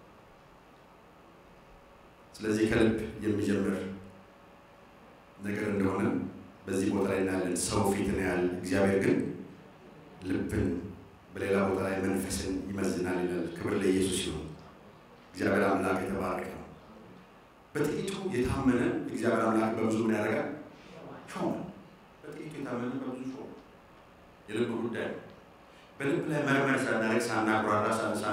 ስለዚህ ከልብ የሚጀምር ነገር እንደሆነ በዚህ ቦታ ላይ እናያለን። ሰው ፊትን ያህል እግዚአብሔር ግን ልብን፣ በሌላ ቦታ ላይ መንፈስን ይመዝናል ይላል። ክብር ለኢየሱስ ይሁን። እግዚአብሔር አምላክ የተባረከ ነው። በጥቂቱ የታመነ እግዚአብሔር አምላክ በብዙ ምን ያደርጋል? ሾመ። በጥቂቱ የታመነ በብዙ ሾመ። የልብ ጉዳይ ነው። በልብ ላይ መርመር ሳናደርግ ሳናጉራራ፣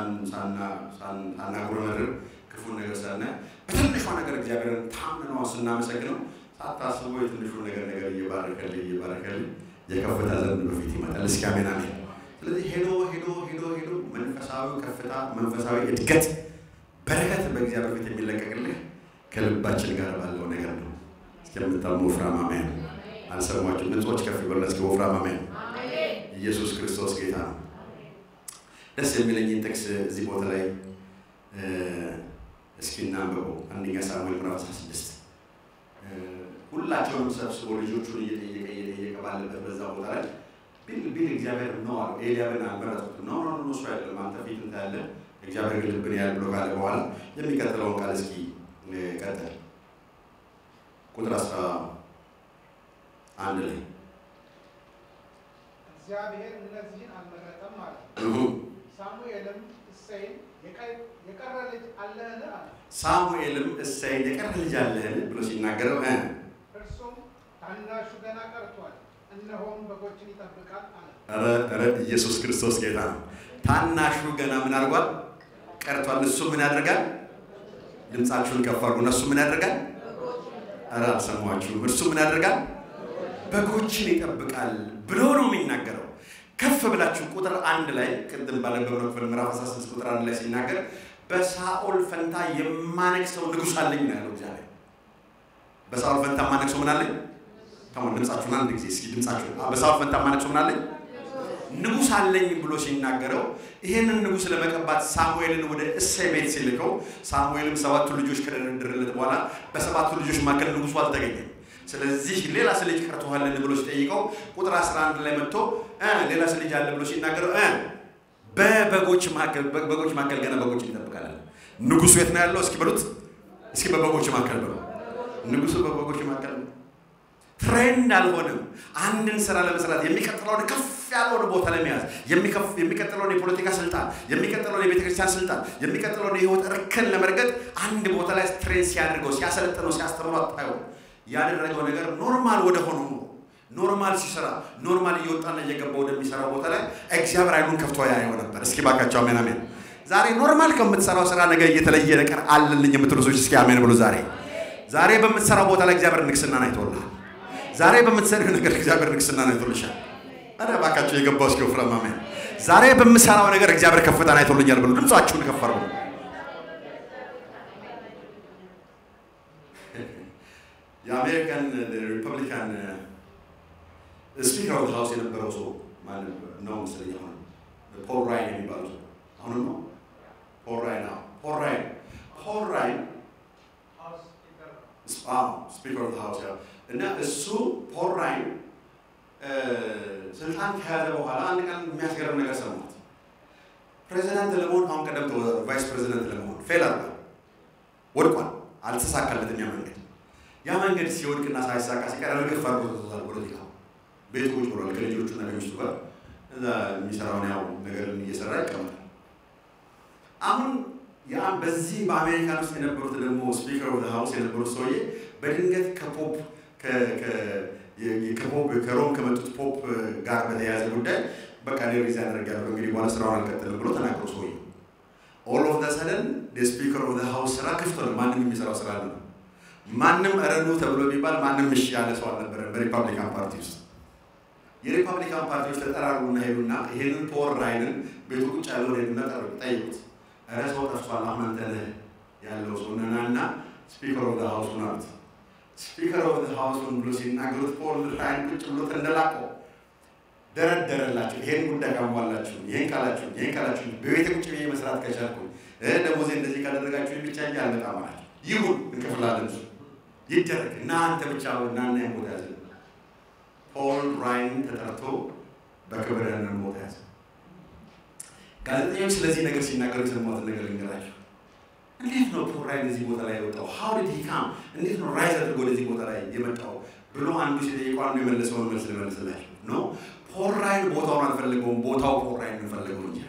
ሳናጉረመርም ክፉን ነገር ሳናይ በትንሿ ነገር እግዚአብሔርን ታምነው ስናመሰግነው ሳታስበው የትንሹ ነገር ነገር እየባረከልህ እየባረከልህ የከፍታ ዘመን በፊት ይመጣል። እስኪ አሜን አሜን። ስለዚህ ሄዶ ሄዶ ሄዶ ሄዶ መንፈሳዊ ከፍታ መንፈሳዊ እድገት በረከት በእግዚአብሔር ፊት የሚለቀቅልህ ከልባችን ጋር ባለው ነገር ነው። እስከምታሙ ወፍራም አሜን። አልሰማችሁ? ድምፆች ከፍ ይበሉ። እስኪ ወፍራም አሜን። ኢየሱስ ክርስቶስ ጌታ ነው። ደስ የሚለኝን ጥቅስ እዚህ ቦታ ላይ እስኪ እናንብበው። አንደኛ ሳሙኤል ምዕራፍ 16 ሁላቸውንም ሰብስቦ ልጆቹን እየጠየቀ እየጠየቀ ባለበት በዛ ቦታ ላይ ቢል ቢል እግዚአብሔር ነው አሉ። ኤልያብን አልመረጡትም። ነው ነው እሱ አይደለም አንተ ፊት እንታያለ እግዚአብሔር ግን ልብን ያህል ብሎ ካለ በኋላ የሚቀጥለውን ቃል እስኪ ቀጥል። ቁጥር አስራ አንድ ላይ እግዚአብሔር እነዚህን አልመረጠም ማለት ሳሙኤልም እሴይን የቀረ ልጅ አለህን አለ። ሳሙኤልም እሴይን የቀረ ልጅ አለህን ብሎ ሲናገረው እርሱም ታናሹ ገና ቀርቷል፣ እነሆም በጎችን ይጠብቃል አለ። ኧረ ኧረ ኢየሱስ ክርስቶስ ጌታ ነው። ታናሹ ገና ምን አድርጓል? ቀርቷል። እሱ ምን ያደርጋል? ድምፃችሁን ከፍ አድርጉ። እነሱ ምን ያደርጋል? ኧረ አልሰማችሁም። እርሱ ምን ያደርጋል? በጎችን ይጠብቃል ብሎ ነው የሚናገረው። ከፍ ብላችሁ ቁጥር አንድ ላይ ቅድም ባነበብነው ክፍል ምዕራፍ 16 ቁጥር አንድ ላይ ሲናገር በሳኦል ፈንታ የማነግሰው ንጉሥ አለኝ ነው ያለው እግዚአብሔር። በሳኦል ፈንታ የማነግሰው ምን አለኝ? ተሞን ድምፃችሁን አንድ ጊዜ እስኪ ድምፃችሁን። በሳኦል ፈንታ የማነግሰው ምን አለኝ? ንጉሥ አለኝ ብሎ ሲናገረው ይህንን ንጉሥ ለመቀባት ሳሙኤልን ወደ እሴይ ቤት ሲልከው ሳሙኤልም ሰባቱ ልጆች ከደረደረለት በኋላ በሰባቱ ልጆች መካከል ንጉሱ አልተገኘም። ስለዚህ ሌላ ልጅ ቀርቶሃልን ብሎ ሲጠይቀው ቁጥር 11 ላይ መጥቶ ሌላ ልጅ አለ ብሎ ሲናገረው በበጎች መካከል በጎች መካከል ገና በጎች ይጠብቃል። ንጉሱ የት ነው ያለው? እስኪ በሉት እስኪ በበጎች መካከል በሉ። ንጉሱ በበጎች መካከል ትሬንድ አልሆነም። አንድን ስራ ለመስራት የሚቀጥለውን ከፍ ያለውን ቦታ ለመያዝ የሚቀጥለውን የፖለቲካ ስልጣን፣ የሚቀጥለውን የቤተ ክርስቲያን ስልጣን፣ የሚቀጥለውን የህይወት እርከን ለመርገጥ አንድ ቦታ ላይ ትሬን ሲያደርገው ሲያሰለጥነው ሲያስተምረው አታየው። ያደረገው ነገር ኖርማል ወደ ሆነው ኖርማል ሲሰራ ኖርማል እየወጣና እየገባ ወደሚሰራው ቦታ ላይ እግዚአብሔር አይኑን ከፍቶ ያየው ነበር። እስኪ ባካቸው አሜን አሜን። ዛሬ ኖርማል ከምትሰራው ስራ ነገር እየተለየ ነገር አለልኝ የምትሉ ሰዎች እስኪ አሜን ብሎ ዛሬ ዛሬ በምትሰራው ቦታ ላይ እግዚአብሔር ንግስናን አይቶልሃል። ዛሬ በምትሰሪው ነገር እግዚአብሔር ንግስናን አይቶልሻል። ኧረ እባካቸው የገባው እስኪ ወፍራም አሜን። ዛሬ በምሰራው ነገር እግዚአብሔር ከፍታን አይቶልኛል ብሎ ድምጻችሁን ከፍ አድርጉ። የአሜሪካን ሪፐብሊካን ስፒከር ኦፍ ሃውስ የነበረው ሰው ማለት ነው መሰለኝ አሁን ፖል ራይን የሚባለው ሰው አሁንም ነው ፖል ራይን አዎ ፖል ራይን ፖል ራይን ስፒከር ኦፍ ሃውስ ያው እና እሱ ፖል ራይን ስልጣን ከያዘ በኋላ አንድ ቀን የሚያስገርም ነገር ሰማት። ፕሬዚዳንት ለመሆን አሁን ቀደም ተወዳድሮ ቫይስ ፕሬዚዳንት ለመሆን ፌል አድርጓል፣ ወድቋል፣ አልተሳካለትም ያ መንገድ። ያ መንገድ ሲወድቅና ሳይሳካ ሲቀር እርግፍ አድርጎ ተቶታል። ፖለቲካ ቤት ቁጭ ብሏል ከልጆቹና ከሚስቱ ጋር እዛ የሚሰራውን ያው ነገር እየሰራ ይቀመጣል። አሁን ያ በዚህ በአሜሪካን ውስጥ የነበሩት ደግሞ ስፒከር ኦፍ ሃውስ የነበሩት ሰውዬ በድንገት ከፖፕ ከፖፕ ከሮም ከመጡት ፖፕ ጋር በተያያዘ ጉዳይ በቃ እኔ ሪዛይን አደርጋለሁ እንግዲህ በኋላ ስራውን አልቀጥልም ብሎ ተናግሮ ሰውዬ ኦል ኦፍ ዘ ሰደን ስፒከር ኦፍ ሃውስ ስራ ክፍት ሆነ። ማንም የሚሰራው ስራ አለ። ማንም እረዱ ተብሎ ቢባል ማንም እሺ ያለ ሰው አልነበረም በሪፐብሊካን ፓርቲ ውስጥ። የሪፐብሊካን ፓርቲዎች ተጠራሩና ሄዱና ይሄንን ፖል ራይንን ቤቱ ቁጭ ያለውን ሄዱና ጠሩ፣ ጠይቁት። ኧረ ሰው ጠፍቷል፣ አሁን አንተ ነህ ያለው ሰው ነናና ስፒከር ኦፍ ሃውሱን አሉት። ስፒከር ኦፍ ሃውሱን ብሎ ሲናገሩት ፖል ራይን ቁጭ ብሎ ተንደላቀው ደረደረላቸው። ይሄን ጉዳይ ካሟላችሁ፣ ይሄን ካላችሁ፣ ይሄን ካላችሁ በቤተ ቁጭ ብዬ መስራት ከቻልኩ ደሞዜ እንደዚህ ካደረጋችሁ ብቻ እንጂ አልመጣም አላቸው። ይሁን እንከፍላለን፣ እሱ ይደረግ እና አንተ ብቻ እናና ቦታ ያዘ። ፖል ራይን ተጠርቶ በክብር ያንን ቦታ ያዘ። ጋዜጠኞች ስለዚህ ነገር ሲናገሩ የሰማሁትን ነገር ልንገራቸው። እንዴት ነው ፖል ራይን እዚህ ቦታ ላይ የወጣው? ሀው ዲድ ሂ ካም? እንዴት ነው ራይዝ አድርጎ ወደዚህ ቦታ ላይ የመጣው ብሎ አንዱ ሲጠይቀው አንዱ የመለሰውን መልስ ልመልስላቸው ኖ ፖል ራይን ቦታውን አልፈለገውም፣ ቦታው ፖል ራይን እንፈልገው እንጂ።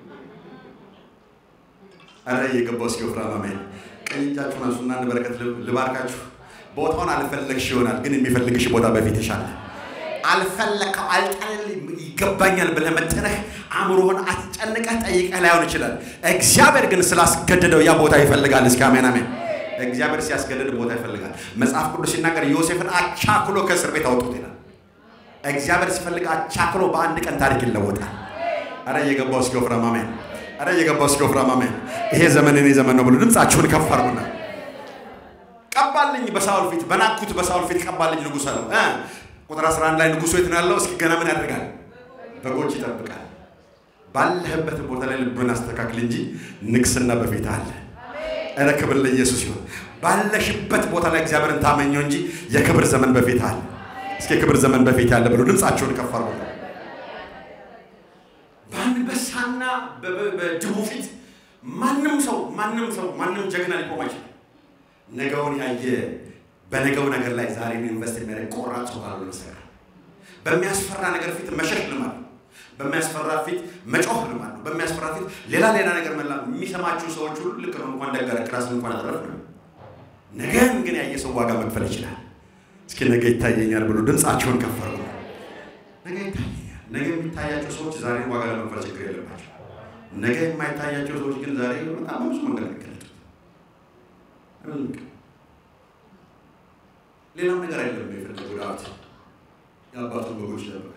አረ እየገባው እስኪ ወፍራም አሜን። ቀኝ እጃችሁን አንሱና አንድ በረከት ልባርካችሁ። ቦታውን አልፈለግሽ ይሆናል፣ ግን የሚፈልግሽ ቦታ በፊት ይሻለ አልፈለከው አልጠል ይገባኛል ብለህ መጥነህ አእምሮህን አስጨንቀህ ጠይቀህ ላይሆን ይችላል። እግዚአብሔር ግን ስላስገደደው ያ ቦታ ይፈልጋል። እስኪ አሜን አሜን። እግዚአብሔር ሲያስገድድ ቦታ ይፈልጋል። መጽሐፍ ቅዱስ ሲናገር ዮሴፍን አቻክሎ ከእስር ቤት አውጡት ይላል። እግዚአብሔር ሲፈልግ አቻክሎ በአንድ ቀን ታሪክ ይለወጣል። አረ እየገባው እስኪ ወፍራም አሜን። አረ እየገባው እስኪ ወፍራም አሜን። ይሄ ዘመን እኔ ዘመን ነው ብሎ ድምፃችሁን ከፍ አድርጉና ቀባልኝ በሳውል ፊት በናኩት በሳውል ፊት ቀባልኝ ንጉሥ አለው። ቁጥር 11 ላይ ንጉሱ የት ነው ያለው? እስኪ ገና ምን ያደርጋል? በጎች ይጠብቃል። ባለህበት ቦታ ላይ ልብን አስተካክል እንጂ ንግስና በፊት አለ። እረ ክብር ለኢየሱስ ይሁን። ባለሽበት ቦታ ላይ እግዚአብሔርን ታመኘው እንጂ የክብር ዘመን በፊት አለ። እስኪ የክብር ዘመን በፊት አለ ብሎ ድምፃቸውን ከፍ አድርጉ። በአንበሳና በድቡ ፊት ማንም ሰው ማንም ሰው ማንም ጀግና ሊቆም አይችልም። ነገውን ያየ በነገው ነገር ላይ ዛሬ ኢንቨስት የሚያደርግ ቆራጥ ሰው ካልሆነ በስተቀር በሚያስፈራ ነገር ፊት መሸሽ ልማድ ነው። በሚያስፈራ ፊት መጮህ ልማድ ነው። በሚያስፈራ ፊት ሌላ ሌላ ነገር መላ የሚሰማችሁ ሰዎች ሁሉ ልክ ነው። እንኳን ደጋረክ ራስን እንኳን አጠረፍ ነው። ነገን ግን ያየ ሰው ዋጋ መክፈል ይችላል። እስኪ ነገ ይታየኛል ብሎ ድምፃቸውን ከፈሩ። ነገ ይታየኛል። ነገ የሚታያቸው ሰዎች ዛሬ ዋጋ ለመክፈል ችግር የለባቸው። ነገ የማይታያቸው ሰዎች ግን ዛሬ በጣም ብዙ መንገድ ይገለጡት ሌላም ነገር አይደለም የፈለገው ዳዊት የአባቱን በጎች ይጠብቃል።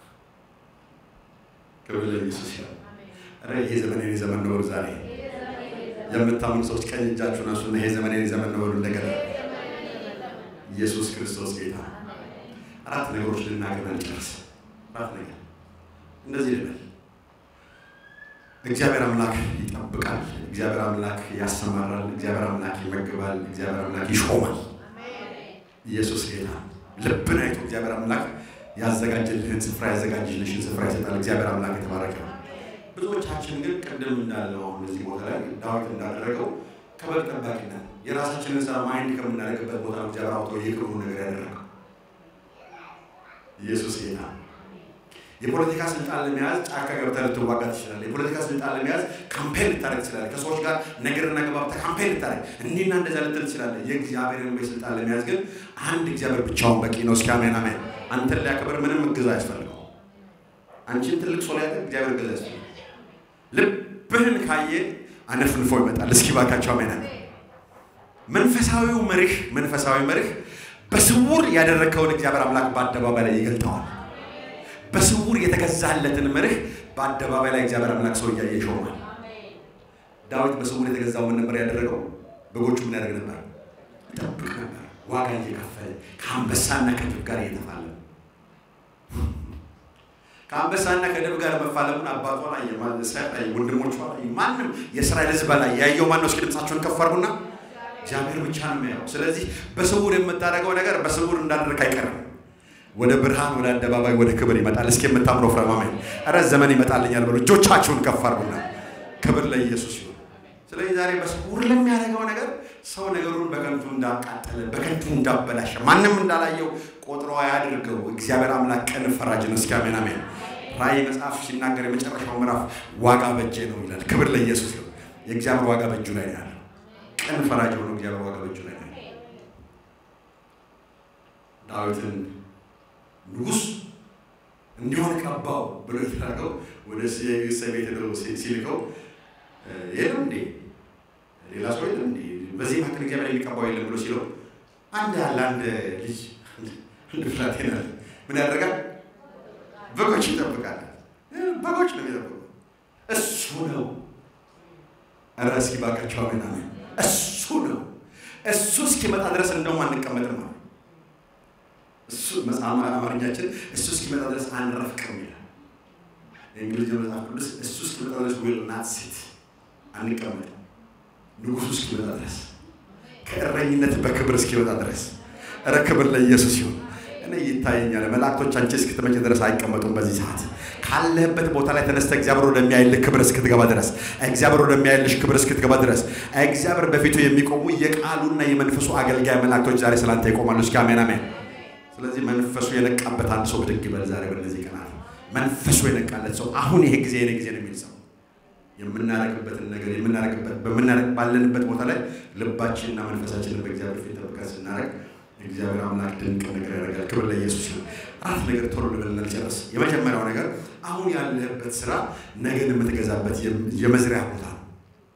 ክብር ለኢየሱስ ይሁን። ኧረ ይሄ ዘመን የኔ ዘመን ነው። ዛሬ የምታምኑ ሰዎች ቀኝ እጃችሁን አንሱና ይሄ ዘመን የኔ ዘመን ነው በሉ። እንደገና ኢየሱስ ክርስቶስ ጌታ። አራት ነገሮች ልናገር እንጨርስ። አራት ነገር እንደዚህ ልበል። እግዚአብሔር አምላክ ይጠብቃል። እግዚአብሔር አምላክ ያሰማራል። እግዚአብሔር አምላክ ይመግባል። እግዚአብሔር አምላክ ይሾማል። ኢየሱስ ጌታ ልብን አይቶ እግዚአብሔር አምላክ ያዘጋጀልህን ስፍራ ያዘጋጀልሽን ስፍራ ይሰጣል። እግዚአብሔር አምላክ የተባረከ ነው። ብዙዎቻችን ግን ቅድም እንዳለው አሁን እዚህ ቦታ ላይ ዳዊት እንዳደረገው ከበግ ጠባቂ ነን። የራሳችንን ስራ ማይንድ ከምናደርግበት ቦታ ነው እግዚአብሔር አውጥቶ የክብሩ ነገር ያደረገው። ኢየሱስ ጌታ የፖለቲካ ስልጣን ለመያዝ ጫካ ገብተህ ልትዋጋ ትችላለህ። የፖለቲካ ስልጣን ለመያዝ ካምፔን ልታደርግ ትችላለህ። ከሰዎች ጋር ነገርና ገባብተህ ካምፔን ልታደርግ እንዲህና እንደዛ ልትል ትችላለህ። የእግዚአብሔርን ወይ ስልጣን ለመያዝ ግን አንድ እግዚአብሔር ብቻውን በቂ ነው። እስኪ አሜን አሜን። አንተን ሊያከብር ምንም እገዛ አያስፈልገው። አንቺን ትልቅ ሰው ሊያደርግ እግዚአብሔር እገዛ ያስፈልገው። ልብህን ካየ አነፍንፎ ይመጣል። እስኪ ባካቸው አሜን አሜን። መንፈሳዊው መርህ መንፈሳዊ መርህ በስውር ያደረግከውን እግዚአብሔር አምላክ በአደባባይ ላይ ይገልጠዋል። በስውር የተገዛለትን መርህ በአደባባይ ላይ እግዚአብሔር አምላክ ሰው እያየ ይሾማል። ዳዊት በስውር የተገዛው ምን ነበር ያደረገው? በጎቹ ምን ያደርግ ነበር? ይጠብቅ ነበር። ዋጋ እየከፈለ ከአንበሳና ከድብ ጋር እየተፋለመ ከአንበሳና ከድብ ጋር መፋለሙን አባቷ ላይ ላይ ወንድሞቿ ላይ ማንም የእስራኤል ሕዝብ ላይ ያየው ማነው? እስኪ ድምፃቸውን ከፍ አድርጉና እግዚአብሔር ብቻ ነው የሚያየው። ስለዚህ በስውር የምታደርገው ነገር በስውር እንዳደረግ አይቀርም ወደ ብርሃን ወደ አደባባይ ወደ ክብር ይመጣል። እስኪ የምታምረው ፍረማማኝ ኧረ ዘመን ይመጣልኛል ብሎ እጆቻችሁን ከፍ አድርጉና ክብር ለኢየሱስ ይሁን። ስለዚህ ዛሬ በስውር ለሚያደርገው ነገር ሰው ነገሩን በከንቱ እንዳቃጠለ በከንቱ እንዳበላሸ ማንም እንዳላየው ቆጥሮ ያድርገው። እግዚአብሔር አምላክ ቀን ፈራጅ ነው። እስኪ አሜን አሜን። ራእይ መጽሐፍ ሲናገር የመጨረሻው ምዕራፍ ዋጋ በእጄ ነው ይላል። ክብር ለኢየሱስ ይሁን። የእግዚአብሔር ዋጋ በእጁ ላይ ነው ያለው። ቀን ፈራጅ ሆኖ እግዚአብሔር ዋጋ በእጁ ላይ ነው። ዳዊትን ንጉሥ እንዲሆን ቀባው ብሎ የተላከው ወደ እሴይ ቤት ሄዶ ሲልከው የለም እንዴ ሌላ ሰው የለም እንዴ በዚህ መካከል እግዚአብሔር የሚቀባው የለም ብሎ ሲለው አንድ ያለ አንድ ልጅ አንድ ብላቴና ምን ያደርጋል? በጎች ይጠብቃል። በጎች ነው የሚጠብቁ እሱ ነው። ኧረ እስኪ እባካችሁ አሜን አሜን። እሱ ነው። እሱ እስኪመጣ ድረስ እንደውም አንቀመጥም አለ። እሱ መጽሐፍ አማርኛችን እሱ እስኪመጣ ድረስ አንረፍቅም ይላል። የእንግሊዝኛ መጽሐፍ ቅዱስ እሱ እስኪመጣ ድረስ ዊል ናት ሲት አንቀመጥም። ንጉሱ እስኪመጣ ድረስ ከእረኝነት በክብር እስኪመጣ ድረስ ኧረ ክብር ለኢየሱስ ይሁን። እኔ ይታየኛል መላእክቶች አንቺ እስክትመጪ ድረስ አይቀመጡም። በዚህ ሰዓት ካለህበት ቦታ ላይ ተነስተ እግዚአብሔር ወደሚያይልህ ክብር እስክትገባ ድረስ እግዚአብሔር ወደሚያይልሽ ክብር እስክትገባ ድረስ እግዚአብሔር በፊቱ የሚቆሙ የቃሉና የመንፈሱ አገልጋይ መላእክቶች ዛሬ ስላንተ ይቆማሉ። እስኪ አሜን አሜን። ስለዚህ መንፈሱ የነቃበት አንድ ሰው ብድግ ይበል ዛሬ በእነዚህ ቀናት መንፈሱ የነቃለት ሰው አሁን ይሄ ጊዜ የኔ ጊዜ ነው የሚል ሰው የምናደርግበትን ነገር የምናደርግበት በምናደርግ ባለንበት ቦታ ላይ ልባችንና መንፈሳችንን በእግዚአብሔር ፊት ጠብቀን ስናደርግ እግዚአብሔር አምላክ ድንቅ ነገር ያደርጋል። ክብር ለኢየሱስ ይሁን። አራት ነገር ቶሎ ልበልና ልጨርስ። የመጀመሪያው ነገር አሁን ያለህበት ስራ ነገን የምትገዛበት የመዝሪያ ቦታ ነው።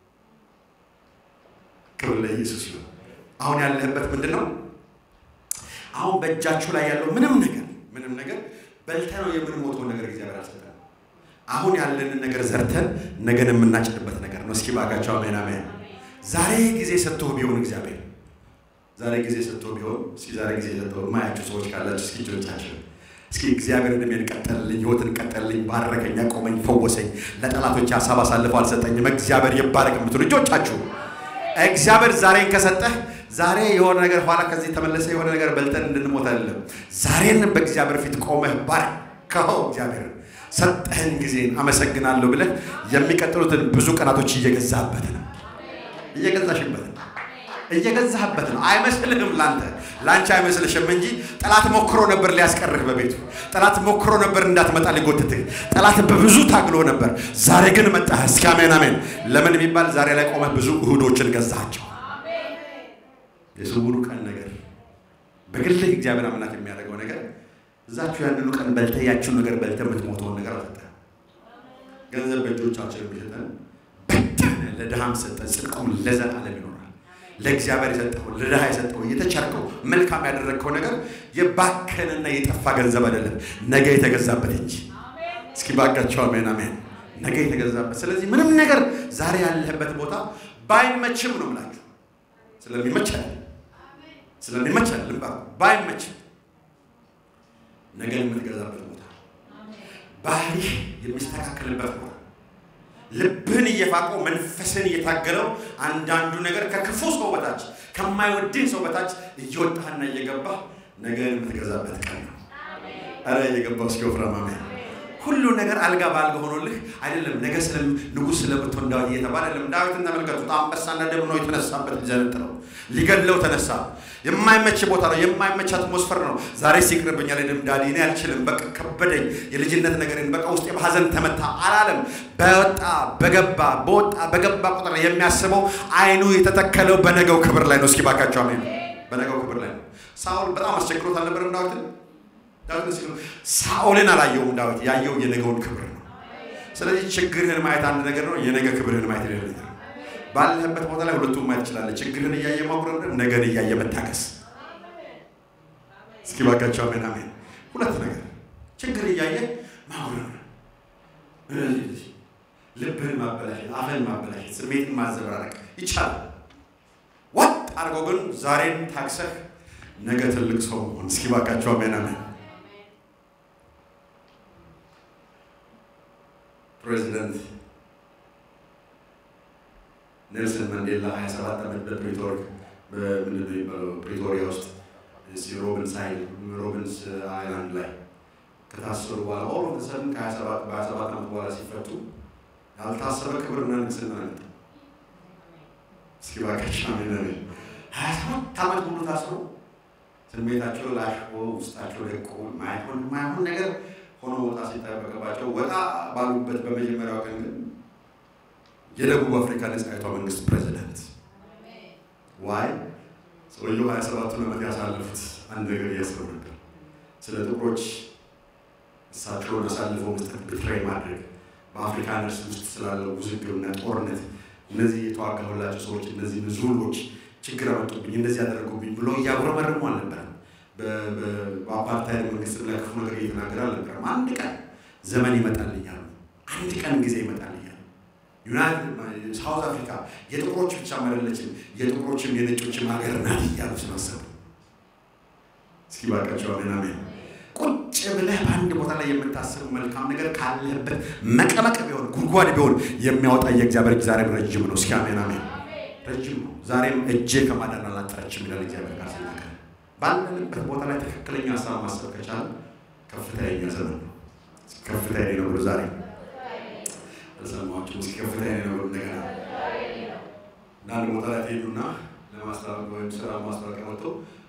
ክብር ለኢየሱስ ይሁን። አሁን ያለህበት ምንድን ነው? አሁን በእጃችሁ ላይ ያለው ምንም ነገር ምንም ነገር በልተህ ነው የምንሞተው ነገር እግዚአብሔር አልሰጠንም። አሁን ያለንን ነገር ዘርተን ነገን የምናጭድበት ነገር ነው። እስኪ ባካቸው አሜን አሜን። ዛሬ ጊዜ ሰጥቶህ ቢሆን እግዚአብሔር ዛሬ ጊዜ ሰጥቶ ቢሆን እስኪ ዛሬ ጊዜ ሰጥቶ የማያችሁ ሰዎች ካላችሁ እስኪ እጆቻችሁ እስኪ እግዚአብሔር እድሜን ቀጠልልኝ፣ ህይወትን ቀጠልልኝ፣ ባረከኝ፣ አቆመኝ፣ ፈወሰኝ፣ ለጠላቶች ሀሳብ አሳልፎ አልሰጠኝም፣ እግዚአብሔር ይባረክ የምትሉ እጆቻችሁ እግዚአብሔር ዛሬን ከሰጠህ ዛሬ የሆነ ነገር ኋላ ከዚህ ተመለሰ የሆነ ነገር በልተን እንድንሞት አይደለም። ዛሬን በእግዚአብሔር ፊት ቆመህ ባርከኸው እግዚአብሔር ሰጠህን ጊዜን አመሰግናለሁ ብለህ የሚቀጥሉትን ብዙ ቀናቶች እየገዛህበት ነው እየገዛሽበት ነው እየገዛህበት ነው። አይመስልህም ላንተ ላንቺ አይመስልሽም እንጂ ጠላት ሞክሮ ነበር ሊያስቀርህ በቤቱ ጠላት ሞክሮ ነበር እንዳትመጣ ሊጎትትህ ጠላት በብዙ ታግሎ ነበር። ዛሬ ግን መጣህ። እስኪ አሜን አሜን። ለምን የሚባል ዛሬ ላይ ቆመህ ብዙ እሁዶችን ገዛቸው። የስውሩ ቀን ነገር በግልህ እግዚአብሔር አምላክ የሚያደርገው ነገር እዛችሁ ያንኑ ቀን በልተህ ያችሁን ነገር በልተህ የምትሞተውን ነገር አልሰጠህም። ገንዘብ በእጆቻችን የሚሰጠን በተን ለድሃም ሰጠን፣ ጽድቁም ለዘላለም ይኖራል። ለእግዚአብሔር የሰጠው ለድሃ የሰጠው የተቸርከው መልካም ያደረግከው ነገር የባከንና የጠፋ ገንዘብ አይደለም፣ ነገ የተገዛበት እንጂ። እስኪ ባካቸው አሜን አሜን። ነገ የተገዛበት። ስለዚህ ምንም ነገር ዛሬ ያለህበት ቦታ ባይመችም ነው የምላችሁ፣ ስለሚመች አይደለም፣ ስለሚመች አይደለም፣ ባይመችም ነገ የምትገዛበት ቦታ፣ ባህሪህ የሚስተካከልበት ቦታ ልብህን እየፋቀው መንፈስን እየታገለው አንዳንዱ ነገር ከክፉ ሰው በታች ከማይወድህ ሰው በታች እየወጣህና እየገባህ ነገን የምትገዛበት ቀን ነው። ኧረ እየገባው እስኪ ወፍራም አሜን። ሁሉ ነገር አልጋ በአልጋ ሆኖልህ አይደለም። ነገ ስለ ንጉሥ ስለምትሆን ዳዊት እየተባለ አይደለም። ዳዊትን ተመልከቱት። አንበሳና ደም ነው የተነሳበት ሊዘነጥለው ሊገድለው ተነሳ። የማይመች ቦታ ነው። የማይመች አትሞስፈር ነው። ዛሬ ሲቅርብኛል ደም ዳዲ እኔ አልችልም፣ በቃ ከበደኝ፣ የልጅነት ነገርን በቃ ውስጤ በሐዘን ተመታ አላለም። በወጣ በገባ በወጣ በገባ ቁጥር የሚያስበው አይኑ የተተከለው በነገው ክብር ላይ ነው። እስኪ ባካቸው አሜን። በነገው ክብር ላይ ነው። ሳውል በጣም አስቸግሮት አልነበረም ዳዊትን ዳዊት ሲሉ ሳኦልን አላየውም። ዳዊት ያየው የነገውን ክብር ነው። ስለዚህ ችግርህን ማየት አንድ ነገር ነው፣ የነገ ክብርህን ማየት ሌላ ነገር ነው። ባለህበት ቦታ ላይ ሁለቱም ማየት ትችላለህ። ችግርህን እያየ ማጉረምረም፣ ነገን እያየ መታገስ። እስኪ ባካቸው አሜን አሜን። ሁለት ነገር ችግር እያየ ማጉረምረም፣ ልብህን ማበላሸት፣ አፍህን ማበላሸት፣ ስሜትን ማዘበራረቅ ይቻላል። ወጥ አድርገው ግን ዛሬን ታክሰህ ነገ ትልቅ ሰው መሆን። እስኪ ባካቸው አሜን አሜን። ፕሬዚደንት ኔልሰን ማንዴላ 27 ዓመት በፕሪቶር ምንድን ነው የሚባለው ፕሪቶሪያ ውስጥ ሮቢንስ ሮቢንስ አይላንድ ላይ ከታሰሩ በኋላ ኦል ኦፍ ሰደን ከ27 ዓመት በኋላ ሲፈቱ ያልታሰበ ክብርና ንግስና መጣ። እስኪ እባካችሁ አሜን አሜን። 27 ዓመት ሙሉ ታስረው ስሜታቸው ላሽቆ ውስጣቸው ደቆ ማይሆን ማይሆን ነገር ሆኖ ወጣ ሲጠበቅባቸው ወጣ ባሉበት በመጀመሪያው ቀን ግን የደቡብ አፍሪካ ነጻይቷ መንግስት ፕሬዚዳንት ዋይ ሰውየው ሀያ ሰባቱን ዓመት ያሳለፉት አንድ ነገር እያሰቡ ነበር። ስለ ጥቁሮች እሳቸውን አሳልፎ መስጠት ብትሬ ማድረግ በአፍሪካ ነርስ ውስጥ ስላለው ውዝግብና ጦርነት እነዚህ የተዋጋሁላቸው ሰዎች እነዚህ ዙሎች ችግር አመጡብኝ፣ እንደዚህ ያደረጉብኝ ብሎ እያጉረመረሙ አልነበረም። በአፓርታይድ መንግስት ላይ ክፉ ነገር እየተናገረ አልነበረም። አንድ ቀን ዘመን ይመጣልኛሉ፣ አንድ ቀን ጊዜ ይመጣልኛሉ፣ ዩናይትድ ሳውዝ አፍሪካ የጥቁሮች ብቻ አይደለችም፣ የጥቁሮችም የነጮችም ሀገር ናት እያሉ ስላሰቡ እስኪ ባካቸው አሜን አሜን። ቁጭ ብለህ በአንድ ቦታ ላይ የምታስቡ መልካም ነገር ካለህበት መቀመቅ ቢሆን ጉድጓድ ቢሆን የሚያወጣ የእግዚአብሔር እጅ ዛሬም ረጅም ነው። እስኪ አሜን አሜን። ረጅም ነው። ዛሬም እጄ ከማዳን አላጠረችም ይላል እግዚአብሔር ቃል ሲናገር። ባለንበት ቦታ ላይ ትክክለኛ ሀሳብ ማሰብ ከቻለ ከፍታ የኛ ዘመን ነው። ከፍታ የኔ ነው ብሎ ዛሬ አልሰማችሁም? እስኪ ከፍታ የኔ ነው ብሎ እንደገና አንዳንድ ቦታ ላይ ትሄዱና ለማስታወቅ ወይም ስራ ማስታወቂያ ወጥቶ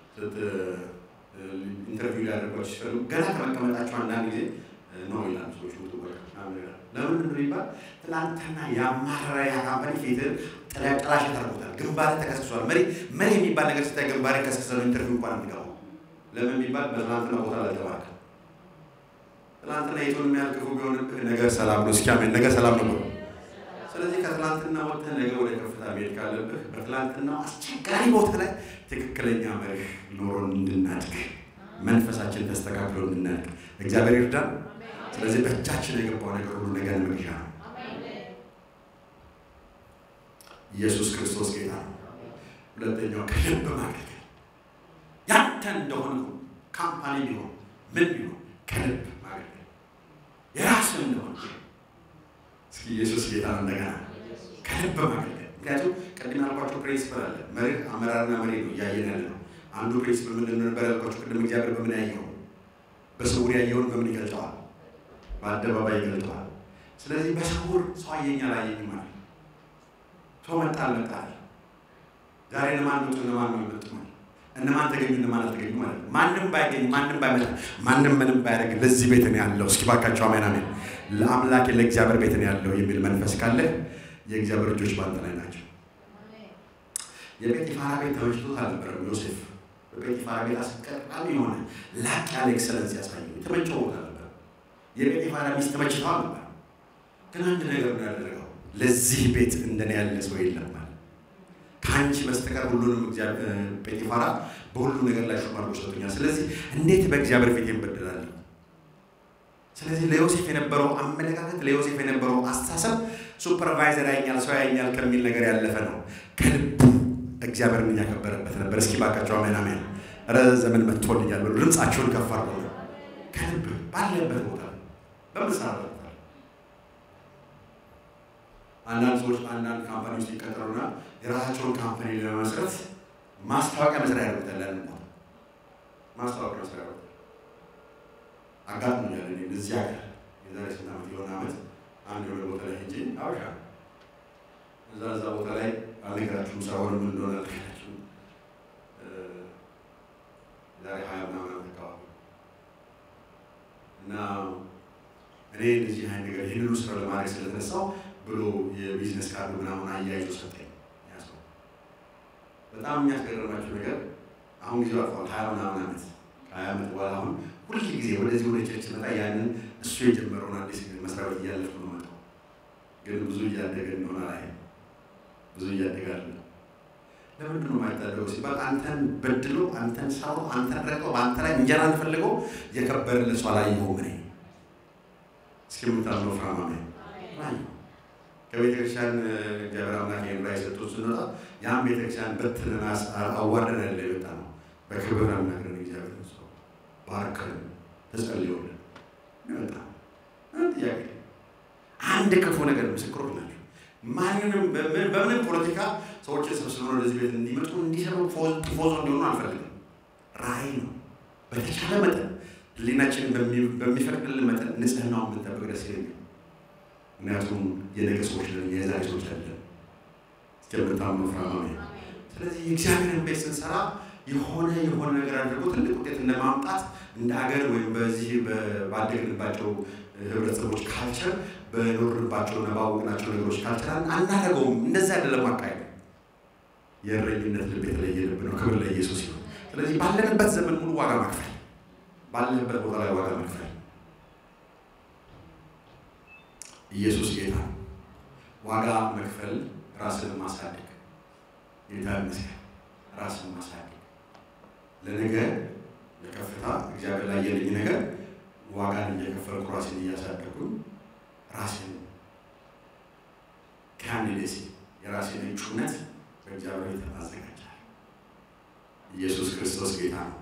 ኢንተርቪው ሊያደርጓቸው ሲፈልጉ ገና ከመቀመጣቸው አንዳንድ ጊዜ ነው ይላሉ ሰዎች ውጡ ለምን ነው ይባል ትናንትና ያማረ ያካምፓኒ ፊትህን ጥላሸት አድርጎታል። ግንባር ተከስክሷል። መሪ መሪ የሚባል ነገር ስታይ ግንባር ከስክሰ ነው ኢንተርቪው እንኳን የሚገባው ለምን የሚባል በትናንትና ቦታ ላልተባረከ ትናንትና የቱን የሚያህል ክፉ ቢሆንብህ ነገር ሰላም ነው። እስኪ አሜን። ነገር ሰላም ነው። ስለዚህ ከትናንትና ወጥተህ ነገ ወደ ከፍታ መሄድ ካለብህ በትናንትና አስቸጋሪ ቦታ ላይ ትክክለኛ መርህ ኖሮን እንድናድግ መንፈሳችን ተስተካክሎ እንድናድግ እግዚአብሔር ይርዳን። ስለዚህ በእጃችን የገባው ነገር ሁሉ ነገር መግዣ ነው። ኢየሱስ ክርስቶስ ጌታ ነው። ሁለተኛው ከልብ ማገልገል ያንተ እንደሆነ ካምፓኒ ቢሆን ምን ቢሆን ከልብ ማገልገል የራስህ እንደሆነ እስኪ ኢየሱስ ጌታ ነው። እንደገና ከልብ ማገልገል ምክንያቱም ቅድም ያልኳቸው ፕሪንሲፕል አለ። መርህ አመራርና መሪ ነው እያየን ያለ ነው። አንዱ ፕሪንሲፕል ምንድን ነበር ያልኳቸው? ቅድም እግዚአብሔር በምን ያየው? በስውር ያየውን በምን ይገልጠዋል? በአደባባይ ይገልጠዋል። ስለዚህ በስውር ሰው አየኝ አላየኝ ማለት ሰው መጣ አልመጣል ዛሬ እነማን መጡ እነማን ነው የመጡ ማለት እነማን ተገኙ እነማን አልተገኙ ማለት ነው። ማንም ባይገኝ ማንም ባይመጣ ማንም ምንም ባያደርግ ለዚህ ቤት ነው ያለው። እስኪ ባካቸው አሜን አሜን። ለአምላክ ለእግዚአብሔር ቤት ነው ያለው የሚል መንፈስ ካለ የእግዚአብሔር ልጆች በአንተ ላይ ናቸው። የጴጢፋራ ቤት ተመችቶት አልነበረም ዮሴፍ። በጴጢፋራ ቤት አስቀጣሚ የሆነ ላቅ ያለ ኤክሰለንስ ያሳየው የተመቸው ቦታ ነበር። የጴጢፋራ ሚስት ተመችተው አልነበረ፣ ግን አንድ ነገር ነው ያደረገው። ለዚህ ቤት እንደኔ ያለ ሰው የለም ማለት ከአንቺ በስተቀር ሁሉንም ጴጢፋራ በሁሉ ነገር ላይ ሹም አድርጎ ሰጥቶኛል። ስለዚህ እንዴት በእግዚአብሔር ፊት ይበደላለሁ? ስለዚህ ለዮሴፍ የነበረው አመለካከት ለዮሴፍ የነበረው አስተሳሰብ ሱፐርቫይዘር ያኛል ሰው ያኛል ከሚል ነገር ያለፈ ነው። ከልቡ እግዚአብሔርን እያከበረበት ነበር። እስኪ ባካቸው አሜን አሜን። ኧረ ዘመን መጥቶልኛል ብሎ ድምፃቸውን ከፍ አድርጎ ነው ከልብ ባለበት ቦታ በምሰራበት ቦታ አንዳንድ ሰዎች አንዳንድ ካምፓኒ ውስጥ ይቀጠሩና የራሳቸውን ካምፓኒ ለመመስረት ማስታወቂያ መስሪያ ያደርጉታል። ያንን ቦታ ማስታወቂያ መስሪያ ያደርጉታል። አጋጥሞኛል። እኔ እዚህ ሀገር የዛሬ ስንት ዓመት የሆነ ዓመት አንድ የሆነ ቦታ ላይ ሄጄ አበሻ እዛ እዛ ቦታ ላይ አልነገራችሁም፣ ስራውን ምን እንደሆነ አልነገራችሁም። ዛሬ ሀያ ምናምን ዓመት አካባቢ እና እኔ እንደዚህ አይነት ነገር ይህንኑ ስራ ለማድረግ ስለተነሳው ብሎ የቢዝነስ ካርድ ምናምን አያይዞ ሰጠኝ። ያሰው በጣም የሚያስገርማቸው ነገር አሁን ጊዜው አልፏል። ሀያ ምናምን ዓመት ከሀያ ዓመት በኋላ አሁን ሁል ጊዜ ወደዚህ ወደ ቸርች መጣ ያንን እሱ የጀመረውን አዲስ መስሪያ ቤት እያለፍኩ ነው መጣው። ግን ብዙ እያደገ እንደሆነ ላይ ብዙ እያደገ አለ። ለምንድን ነው የማይታደገው ሲባል አንተን በድሎ አንተን ሰው አንተን ረቀው በአንተ ላይ እንጀራ ፈልገው የከበረልህ ሰው አላየሁም። እኔ እስኪ የምታምነው ፍራማ ከቤተ ክርስቲያን እግዚአብሔር አምላክ ይህን ላይ ሰጥቶ ስንወጣ ያን ቤተ ክርስቲያን በትንን አዋርደን ያለ የወጣ ነው። በክብር አናግረን እግዚአብሔር ሰው ባርከን ተጸልዮልን ይወጣ ጥያቄ አንድ ክፉ ነገር ምስክሮች ናቸው። ማንንም በምንም ፖለቲካ ሰዎችን ሰብስበን ወደዚህ ቤት እንዲመጡ እንዲሰሩ ቲፎዞ እንዲሆኑ አልፈልግም። ራዕይ ነው። በተቻለ መጠን ሕሊናችን በሚፈቅድልን መጠን ንጽህናውን ብንጠብቅ ደስ ይለኛል። ምክንያቱም የነገ ሰዎች ነን፣ የዛሬ ሰዎች አይደለም። እስከምታምኑ ፍራማዊ ስለዚህ የእግዚአብሔርን ቤት ስንሰራ የሆነ የሆነ ነገር አድርጎ ትልቅ ውጤት እንደማምጣት እንደ ሀገር ወይም በዚህ ባደግንባቸው ህብረተሰቦች ካልቸር በኖርንባቸውና ባወቅናቸው ነገሮች ካልቸር አናደርገውም። እንደዚህ አይደለም አካሄድ። የእረኝነት ልብ የተለየ ልብ ነው። ክብር ለኢየሱስ ይሁን። ስለዚህ ባለንበት ዘመን ሙሉ ዋጋ መክፈል፣ ባለንበት ቦታ ላይ ዋጋ መክፈል ኢየሱስ ጌታ ዋጋ መክፈል ራስን ማሳደግ ጌታ ይመስገን። ራስን ማሳደግ ለነገ ለከፍታ እግዚአብሔር ላይ የልኝ ነገር ዋጋን እየከፈልኩ ራሴን እያሳደግኩኝ ራሴን ካንዲዴሲ የራሴን እጩነት በእግዚአብሔር ቤት አዘጋጃለሁ። ኢየሱስ ክርስቶስ ጌታ ነው።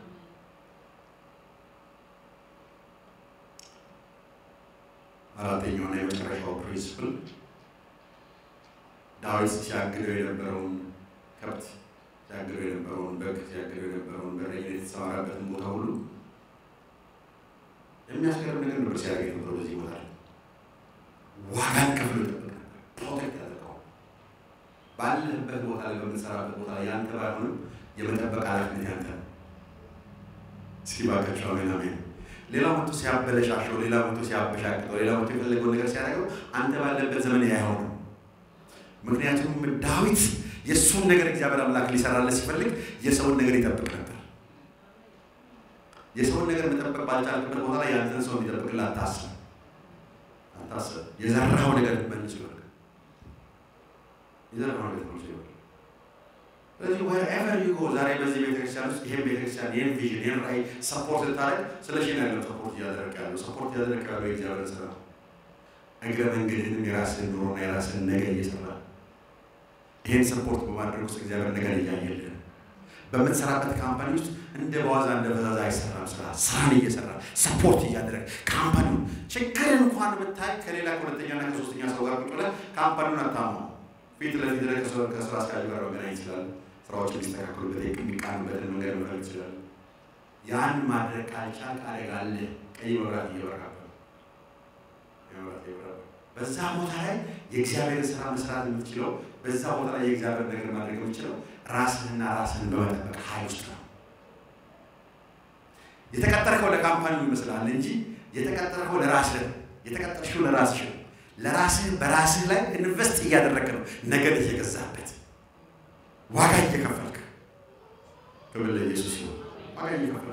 አራተኛውና የመጨረሻው ፕሪንስፕል ዳዊት ሲያግደው የነበረውን ከብት ሲያግደው የነበረውን በግ ሲያግደው የነበረውን በረኝነት የተሰማራበትን ቦታ ሁሉ የሚያስገርም ነገር ነበር ሲያደርግ የነበረው። በዚህ ቦታ ላይ ዋጋን ከፍሎ ይጠብቅ ነበር። ፕሮቴክት ያደርገዋል። ባለህበት ቦታ ላይ በምትሰራበት ቦታ ላይ ያንተ ባይሆንም የመጠበቅ ኃላፊነት ያንተ ነው። እስኪ ባካቸው አሜን አሜን። ሌላ መቶ ሲያበለሻሸው፣ ሌላ መቶ ሲያበሻቅጠው፣ ሌላ መቶ የፈለገውን ነገር ሲያደርገው አንተ ባለበት ዘመን አይሆንም። ምክንያቱም ዳዊት የእሱን ነገር እግዚአብሔር አምላክ ሊሰራለት ሲፈልግ የሰውን ነገር ይጠብቅ ነበር። የሰውን ነገር መጠበቅ ባልቻልክበት ቦታ ላይ ያንተን ሰው እንዲጠብቅልህ አታስብ አታስብ። የዘራኸው ነገር መልሶ ይወርቅ። የዘራኸው ነገር መልሶ ይወርቅ። ስለዚህ ወርኤቨር ዩ ጎ ዛሬ በዚህ ቤተክርስቲያን ውስጥ ይሄን ቤተክርስቲያን ይህን ቪዥን ይህን ራዕይ ሰፖርት ልታደርግ ስለ ሺ ያለው ሰፖርት እያደረግ ያለው ሰፖርት እያደረግ ያለው የእግዚአብሔር ስራ እግረ መንገድንም የራስን ኑሮና የራስን ነገር እየሰራ ይህን ሰፖርት በማድረግ ውስጥ እግዚአብሔር ነገር እያየልን በምንሰራበት ካምፓኒ ውስጥ እንደ በዋዛ እንደ ፈዛዛ አይሰራም። ስራ ስራን እየሰራ ሰፖርት እያደረግ ካምፓኒውን ችግር እንኳን ብታይ ከሌላ ከሁለተኛና ከሶስተኛ ሰው ጋር ቁጭ ብለህ ካምፓኒውን አታማው ፊት ለፊት ላይ ከስራ አስኪያጁ ጋር መገናኘት ይችላል። ስራዎች የሚስተካከሉበት የሚቃኑበትን መንገድ መፈለግ ይችላል። ያን ማድረግ ካልቻልክ አደጋ አለ። ቀይ መብራት እየበራበት በዛ ቦታ ላይ የእግዚአብሔር ስራ መስራት የምትችለው በዛ ቦታ ላይ የእግዚአብሔር ነገር ማድረግ የምትችለው ራስህና ራስህን በመጠበቅ ኃይል ውስጥ ነው። የተቀጠርከው ለካምፓኒው ይመስላል እንጂ የተቀጠርከው ለራስህ የተቀጠርሽው ለራስሽ ነው። ለራስህ በራስህ ላይ ኢንቨስት እያደረግ ነው። ነገር እየገዛበት ዋጋ እየከፈልክ ክብር ለኢየሱስ ነው። ዋጋ እየከፈልክ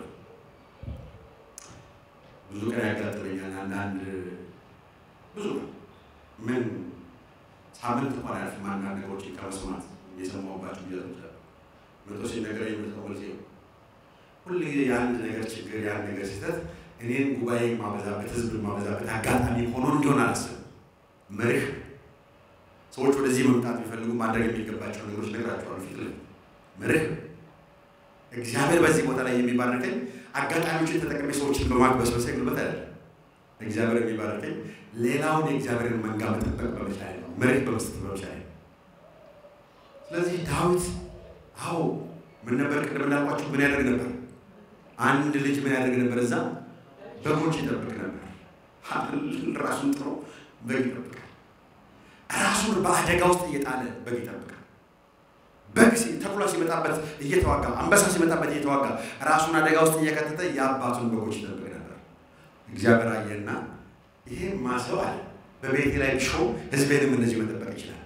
ብዙ ቀን ያጋጥመኛል። አንዳንድ ብዙ ምን ሳምንት እንኳን አያልፍም። አንዳንድ ነገሮችን ከመስማት የሰማሁባቸው ጊዜያቶች አሉ። መቶ ሲነገረኝ የምሰማው ጊዜ ነው። ሁል ጊዜ የአንድ ነገር ችግር የአንድ ነገር ስህተት እኔን ጉባኤ ማበዛበት ህዝብ ማበዛበት አጋጣሚ ሆኖ እንዲሆን አላስብም። መርህ ሰዎች ወደዚህ መምጣት የሚፈልጉ ማድረግ የሚገባቸው ነገሮች ነግራቸዋል። ፊት ለፊት መርህ እግዚአብሔር በዚህ ቦታ ላይ የሚባርከኝ አጋጣሚዎችን ተጠቅሜ ሰዎችን በማግበስበስ ጉልበት አይደለም። እግዚአብሔር የሚባርከኝ ሌላውን የእግዚአብሔርን መንጋ መጠበቅ በመቻል ነው። መሬት በመስጠት በመቻል ነው። ስለዚህ ዳዊት አዎ ምን ነበር? ቅድም እንዳልኳቸው ምን ያደርግ ነበር? አንድ ልጅ ምን ያደርግ ነበር? እዛ በጎች ይጠብቅ ነበር። ራሱን ጥሮ በግ ይጠብቃል። ራሱን በአደጋ ውስጥ እየጣለ በግ ይጠብቃል። በግ ተኩላ ሲመጣበት እየተዋጋ፣ አንበሳ ሲመጣበት እየተዋጋ ራሱን አደጋ ውስጥ እየከተተ የአባቱን በጎች ይጠብቅ ነበር። እግዚአብሔር አየና ይሄ ማሰብ አለ በቤቴ ላይ ሾው ህዝቤንም እንደዚህ መጠበቅ ይችላል።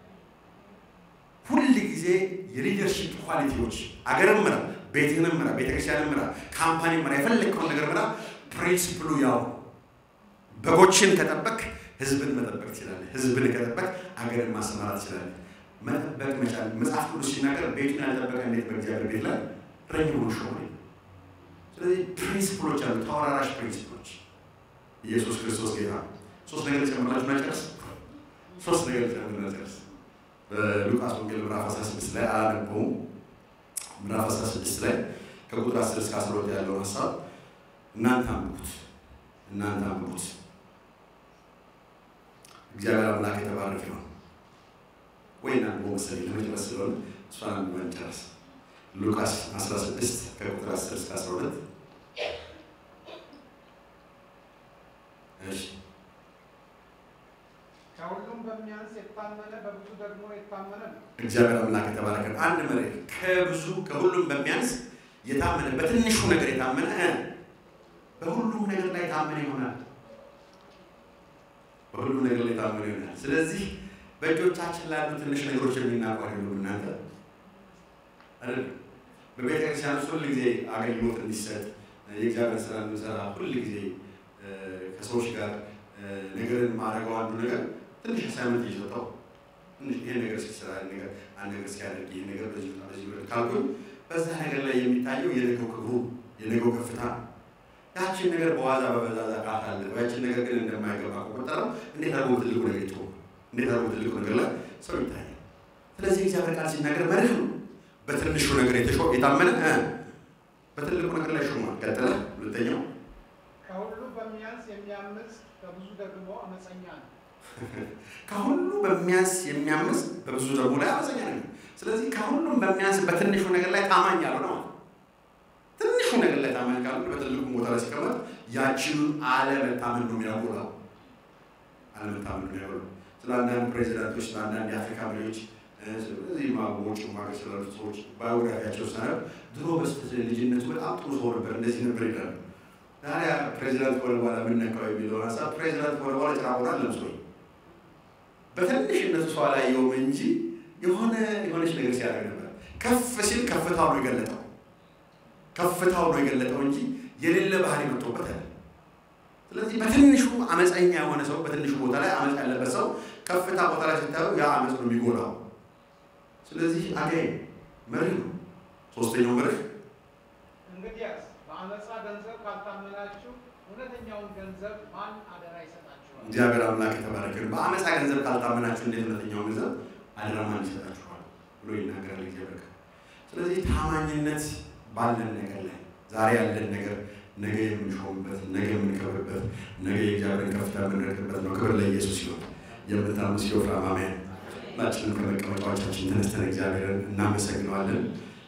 ሁል ጊዜ የሊደርሽፕ ኳሊቲዎች አገርም ምራ፣ ቤትህንም ምራ፣ ቤተክርስቲያንም ምራ፣ ካምፓኒ ምራ፣ የፈለግከውን ነገር ምራ። ፕሪንሲፕሉ ያው በጎችን ከጠበቅ ህዝብን መጠበቅ ትችላለህ። ህዝብን ከጠበቅ አገርን ማሰማራት ትችላለህ። መጠበቅ መቻል መጽሐፍ ቅዱስ ሲናገር ቤቱን ያልጠበቀ እንዴት በእግዚአብሔር ቤት ላይ ረኝ ሆኖ ሾ ስለዚህ ፕሪንሲፕሎች አሉ፣ ተወራራሽ ፕሪንሲፕሎች። ኢየሱስ ክርስቶስ ጌታ ሶስት ነገር ጨምራችሁ መጨረስ ሶስት ነገር ጨምራችሁ መጨረስ በሉቃስ ወንጌል ምዕራፍ 16 ላይ አላነበውም። ምዕራፍ 16 ላይ ከቁጥር 10 እስከ 12 ያለውን ሀሳብ እናንተ አንብቡት፣ እናንተ አንብቡት። እግዚአብሔር አምላክ የተባረከ ነው። ወይ እናንተ መሰለኝ ለመጨረስ ስለሆነ እሷን አንብበን ጨርስ። ሉቃስ 16 ከቁጥር 10 እስከ 12 እሺ ከሁሉም በሚያንስ የታመነ በብዙ ደግሞ የታመነ ነው። እግዚአብሔር አምላክ የተባረከ ነው። አንድ መሪ ከብዙ ከሁሉም በሚያንስ የታመነ በትንሹ ነገር የታመነ በሁሉም ነገር ላይ ታመነ ይሆናል። በሁሉም ነገር ላይ ታመነ ይሆናል። ስለዚህ በእጆቻችን ላሉ ትንሽ ነገሮች የሚናቁ አይደሉም። እናንተ አይደል? በቤተ ክርስቲያን ውስጥ ሁል ጊዜ አገልግሎት እንዲሰጥ የእግዚአብሔር ስራ እንሰራ ሁል ጊዜ ከሰዎች ጋር ነገርን ማድረገው አንዱ ነገር ትንሽ አሳይመንት እየሰጠው ትንሽ ይሄን ነገር ሲሰራ ነገር አንድ ነገር ሲያደርግ ይሄን ነገር በዚህ በዚህ ወደ ካልኩኝ በዛ ነገር ላይ የሚታየው የነገው ክብሩ የነገው ከፍታ ያችን ነገር በዋዛ በበዛዛ ቃታለ ያችን ነገር ግን እንደማይገባ ከቆጠረው እንዴት አድርጎ ትልቁ ነገር ይቶ እንዴት አድርጎ ትልቁ ነገር ላይ ሰው ይታያል። ስለዚህ እግዚአብሔር ቃል ሲናገር መርህ ነው። በትንሹ ነገር የተሾ የታመነ እ በትልቁ ነገር ላይ ሾሟል። ቀጥለ ሁለተኛው ከሁሉ በሚያንስ የሚያምፅ በብዙ ደግሞ አመፀኛ ነው። ከሁሉ በሚያንስ የሚያምስ በብዙ ደግሞ ላይ አመፀኛ ነው። ስለዚህ ከሁሉም በሚያንስ በትንሹ ነገር ላይ ታማኝ ያልሆነ ማለት ነው። ትንሹ ነገር ላይ ታማኝ ካልሆነ በትልቁ ቦታ ላይ ሲቀመጥ ያችኑ አለመታመን ነው የሚያጎላው። አለመታመን ነው የሚያጎላው። ስለ አንዳንድ ፕሬዚዳንቶች፣ ስለ አንዳንድ የአፍሪካ መሪዎች እዚህ ማቦች ማገር ስላሉ ሰዎች ባዮግራፊያቸው ሳነብ ድሮ በስተ ልጅነቱ በጣም ጥሩ ሰው ነበር፣ እንደዚህ ነበር ይላሉ። ታዲያ ፕሬዚዳንት ከሆነ በኋላ የምነካው የሚለውን ሀሳብ ፕሬዚዳንት ከሆነ በኋላ ጭራ ሆና ለምሶኝ በትንሽነቱ ሰው አላየውም እንጂ የሆነ የሆነች ነገር ሲያደርግ ነበር። ከፍ ሲል ከፍታው ነው የገለጠው ከፍታው ነው የገለጠው እንጂ የሌለ ባህሪ መጥቶበት አለ። ስለዚህ በትንሹ አመፀኛ የሆነ ሰው በትንሹ ቦታ ላይ አመፅ ያለበት ሰው ከፍታ ቦታ ላይ ስታየው ያ አመፅ ነው የሚጎላው። ስለዚህ አጋይ መርህ ነው። ሶስተኛው መርህ እንግዲያስ በአመፃ ገንዘብ ካልታመናችሁ እውነተኛውን ገንዘብ ማን አደራ ይሰጣችኋል? እግዚአብሔር አምላክ የተባረከ ነው። በአመፃ ገንዘብ ካልታመናችሁ እንዴት እውነተኛው ገንዘብ አደራ ማን ይሰጣችኋል ብሎ ይናገራል እግዚአብሔር። ስለዚህ ታማኝነት ባለን ነገር ላይ ዛሬ ያለን ነገር ነገ የምንሾምበት፣ ነገ የምንከብርበት፣ ነገ የእግዚአብሔርን ከፍታ የምንረግበት ነው። ክብር ለኢየሱስ ይሁን። የምታምስ ሲወፍራ አሜን። ሁላችንም ከመቀመጫዎቻችን ተነስተን እግዚአብሔርን እናመሰግነዋለን።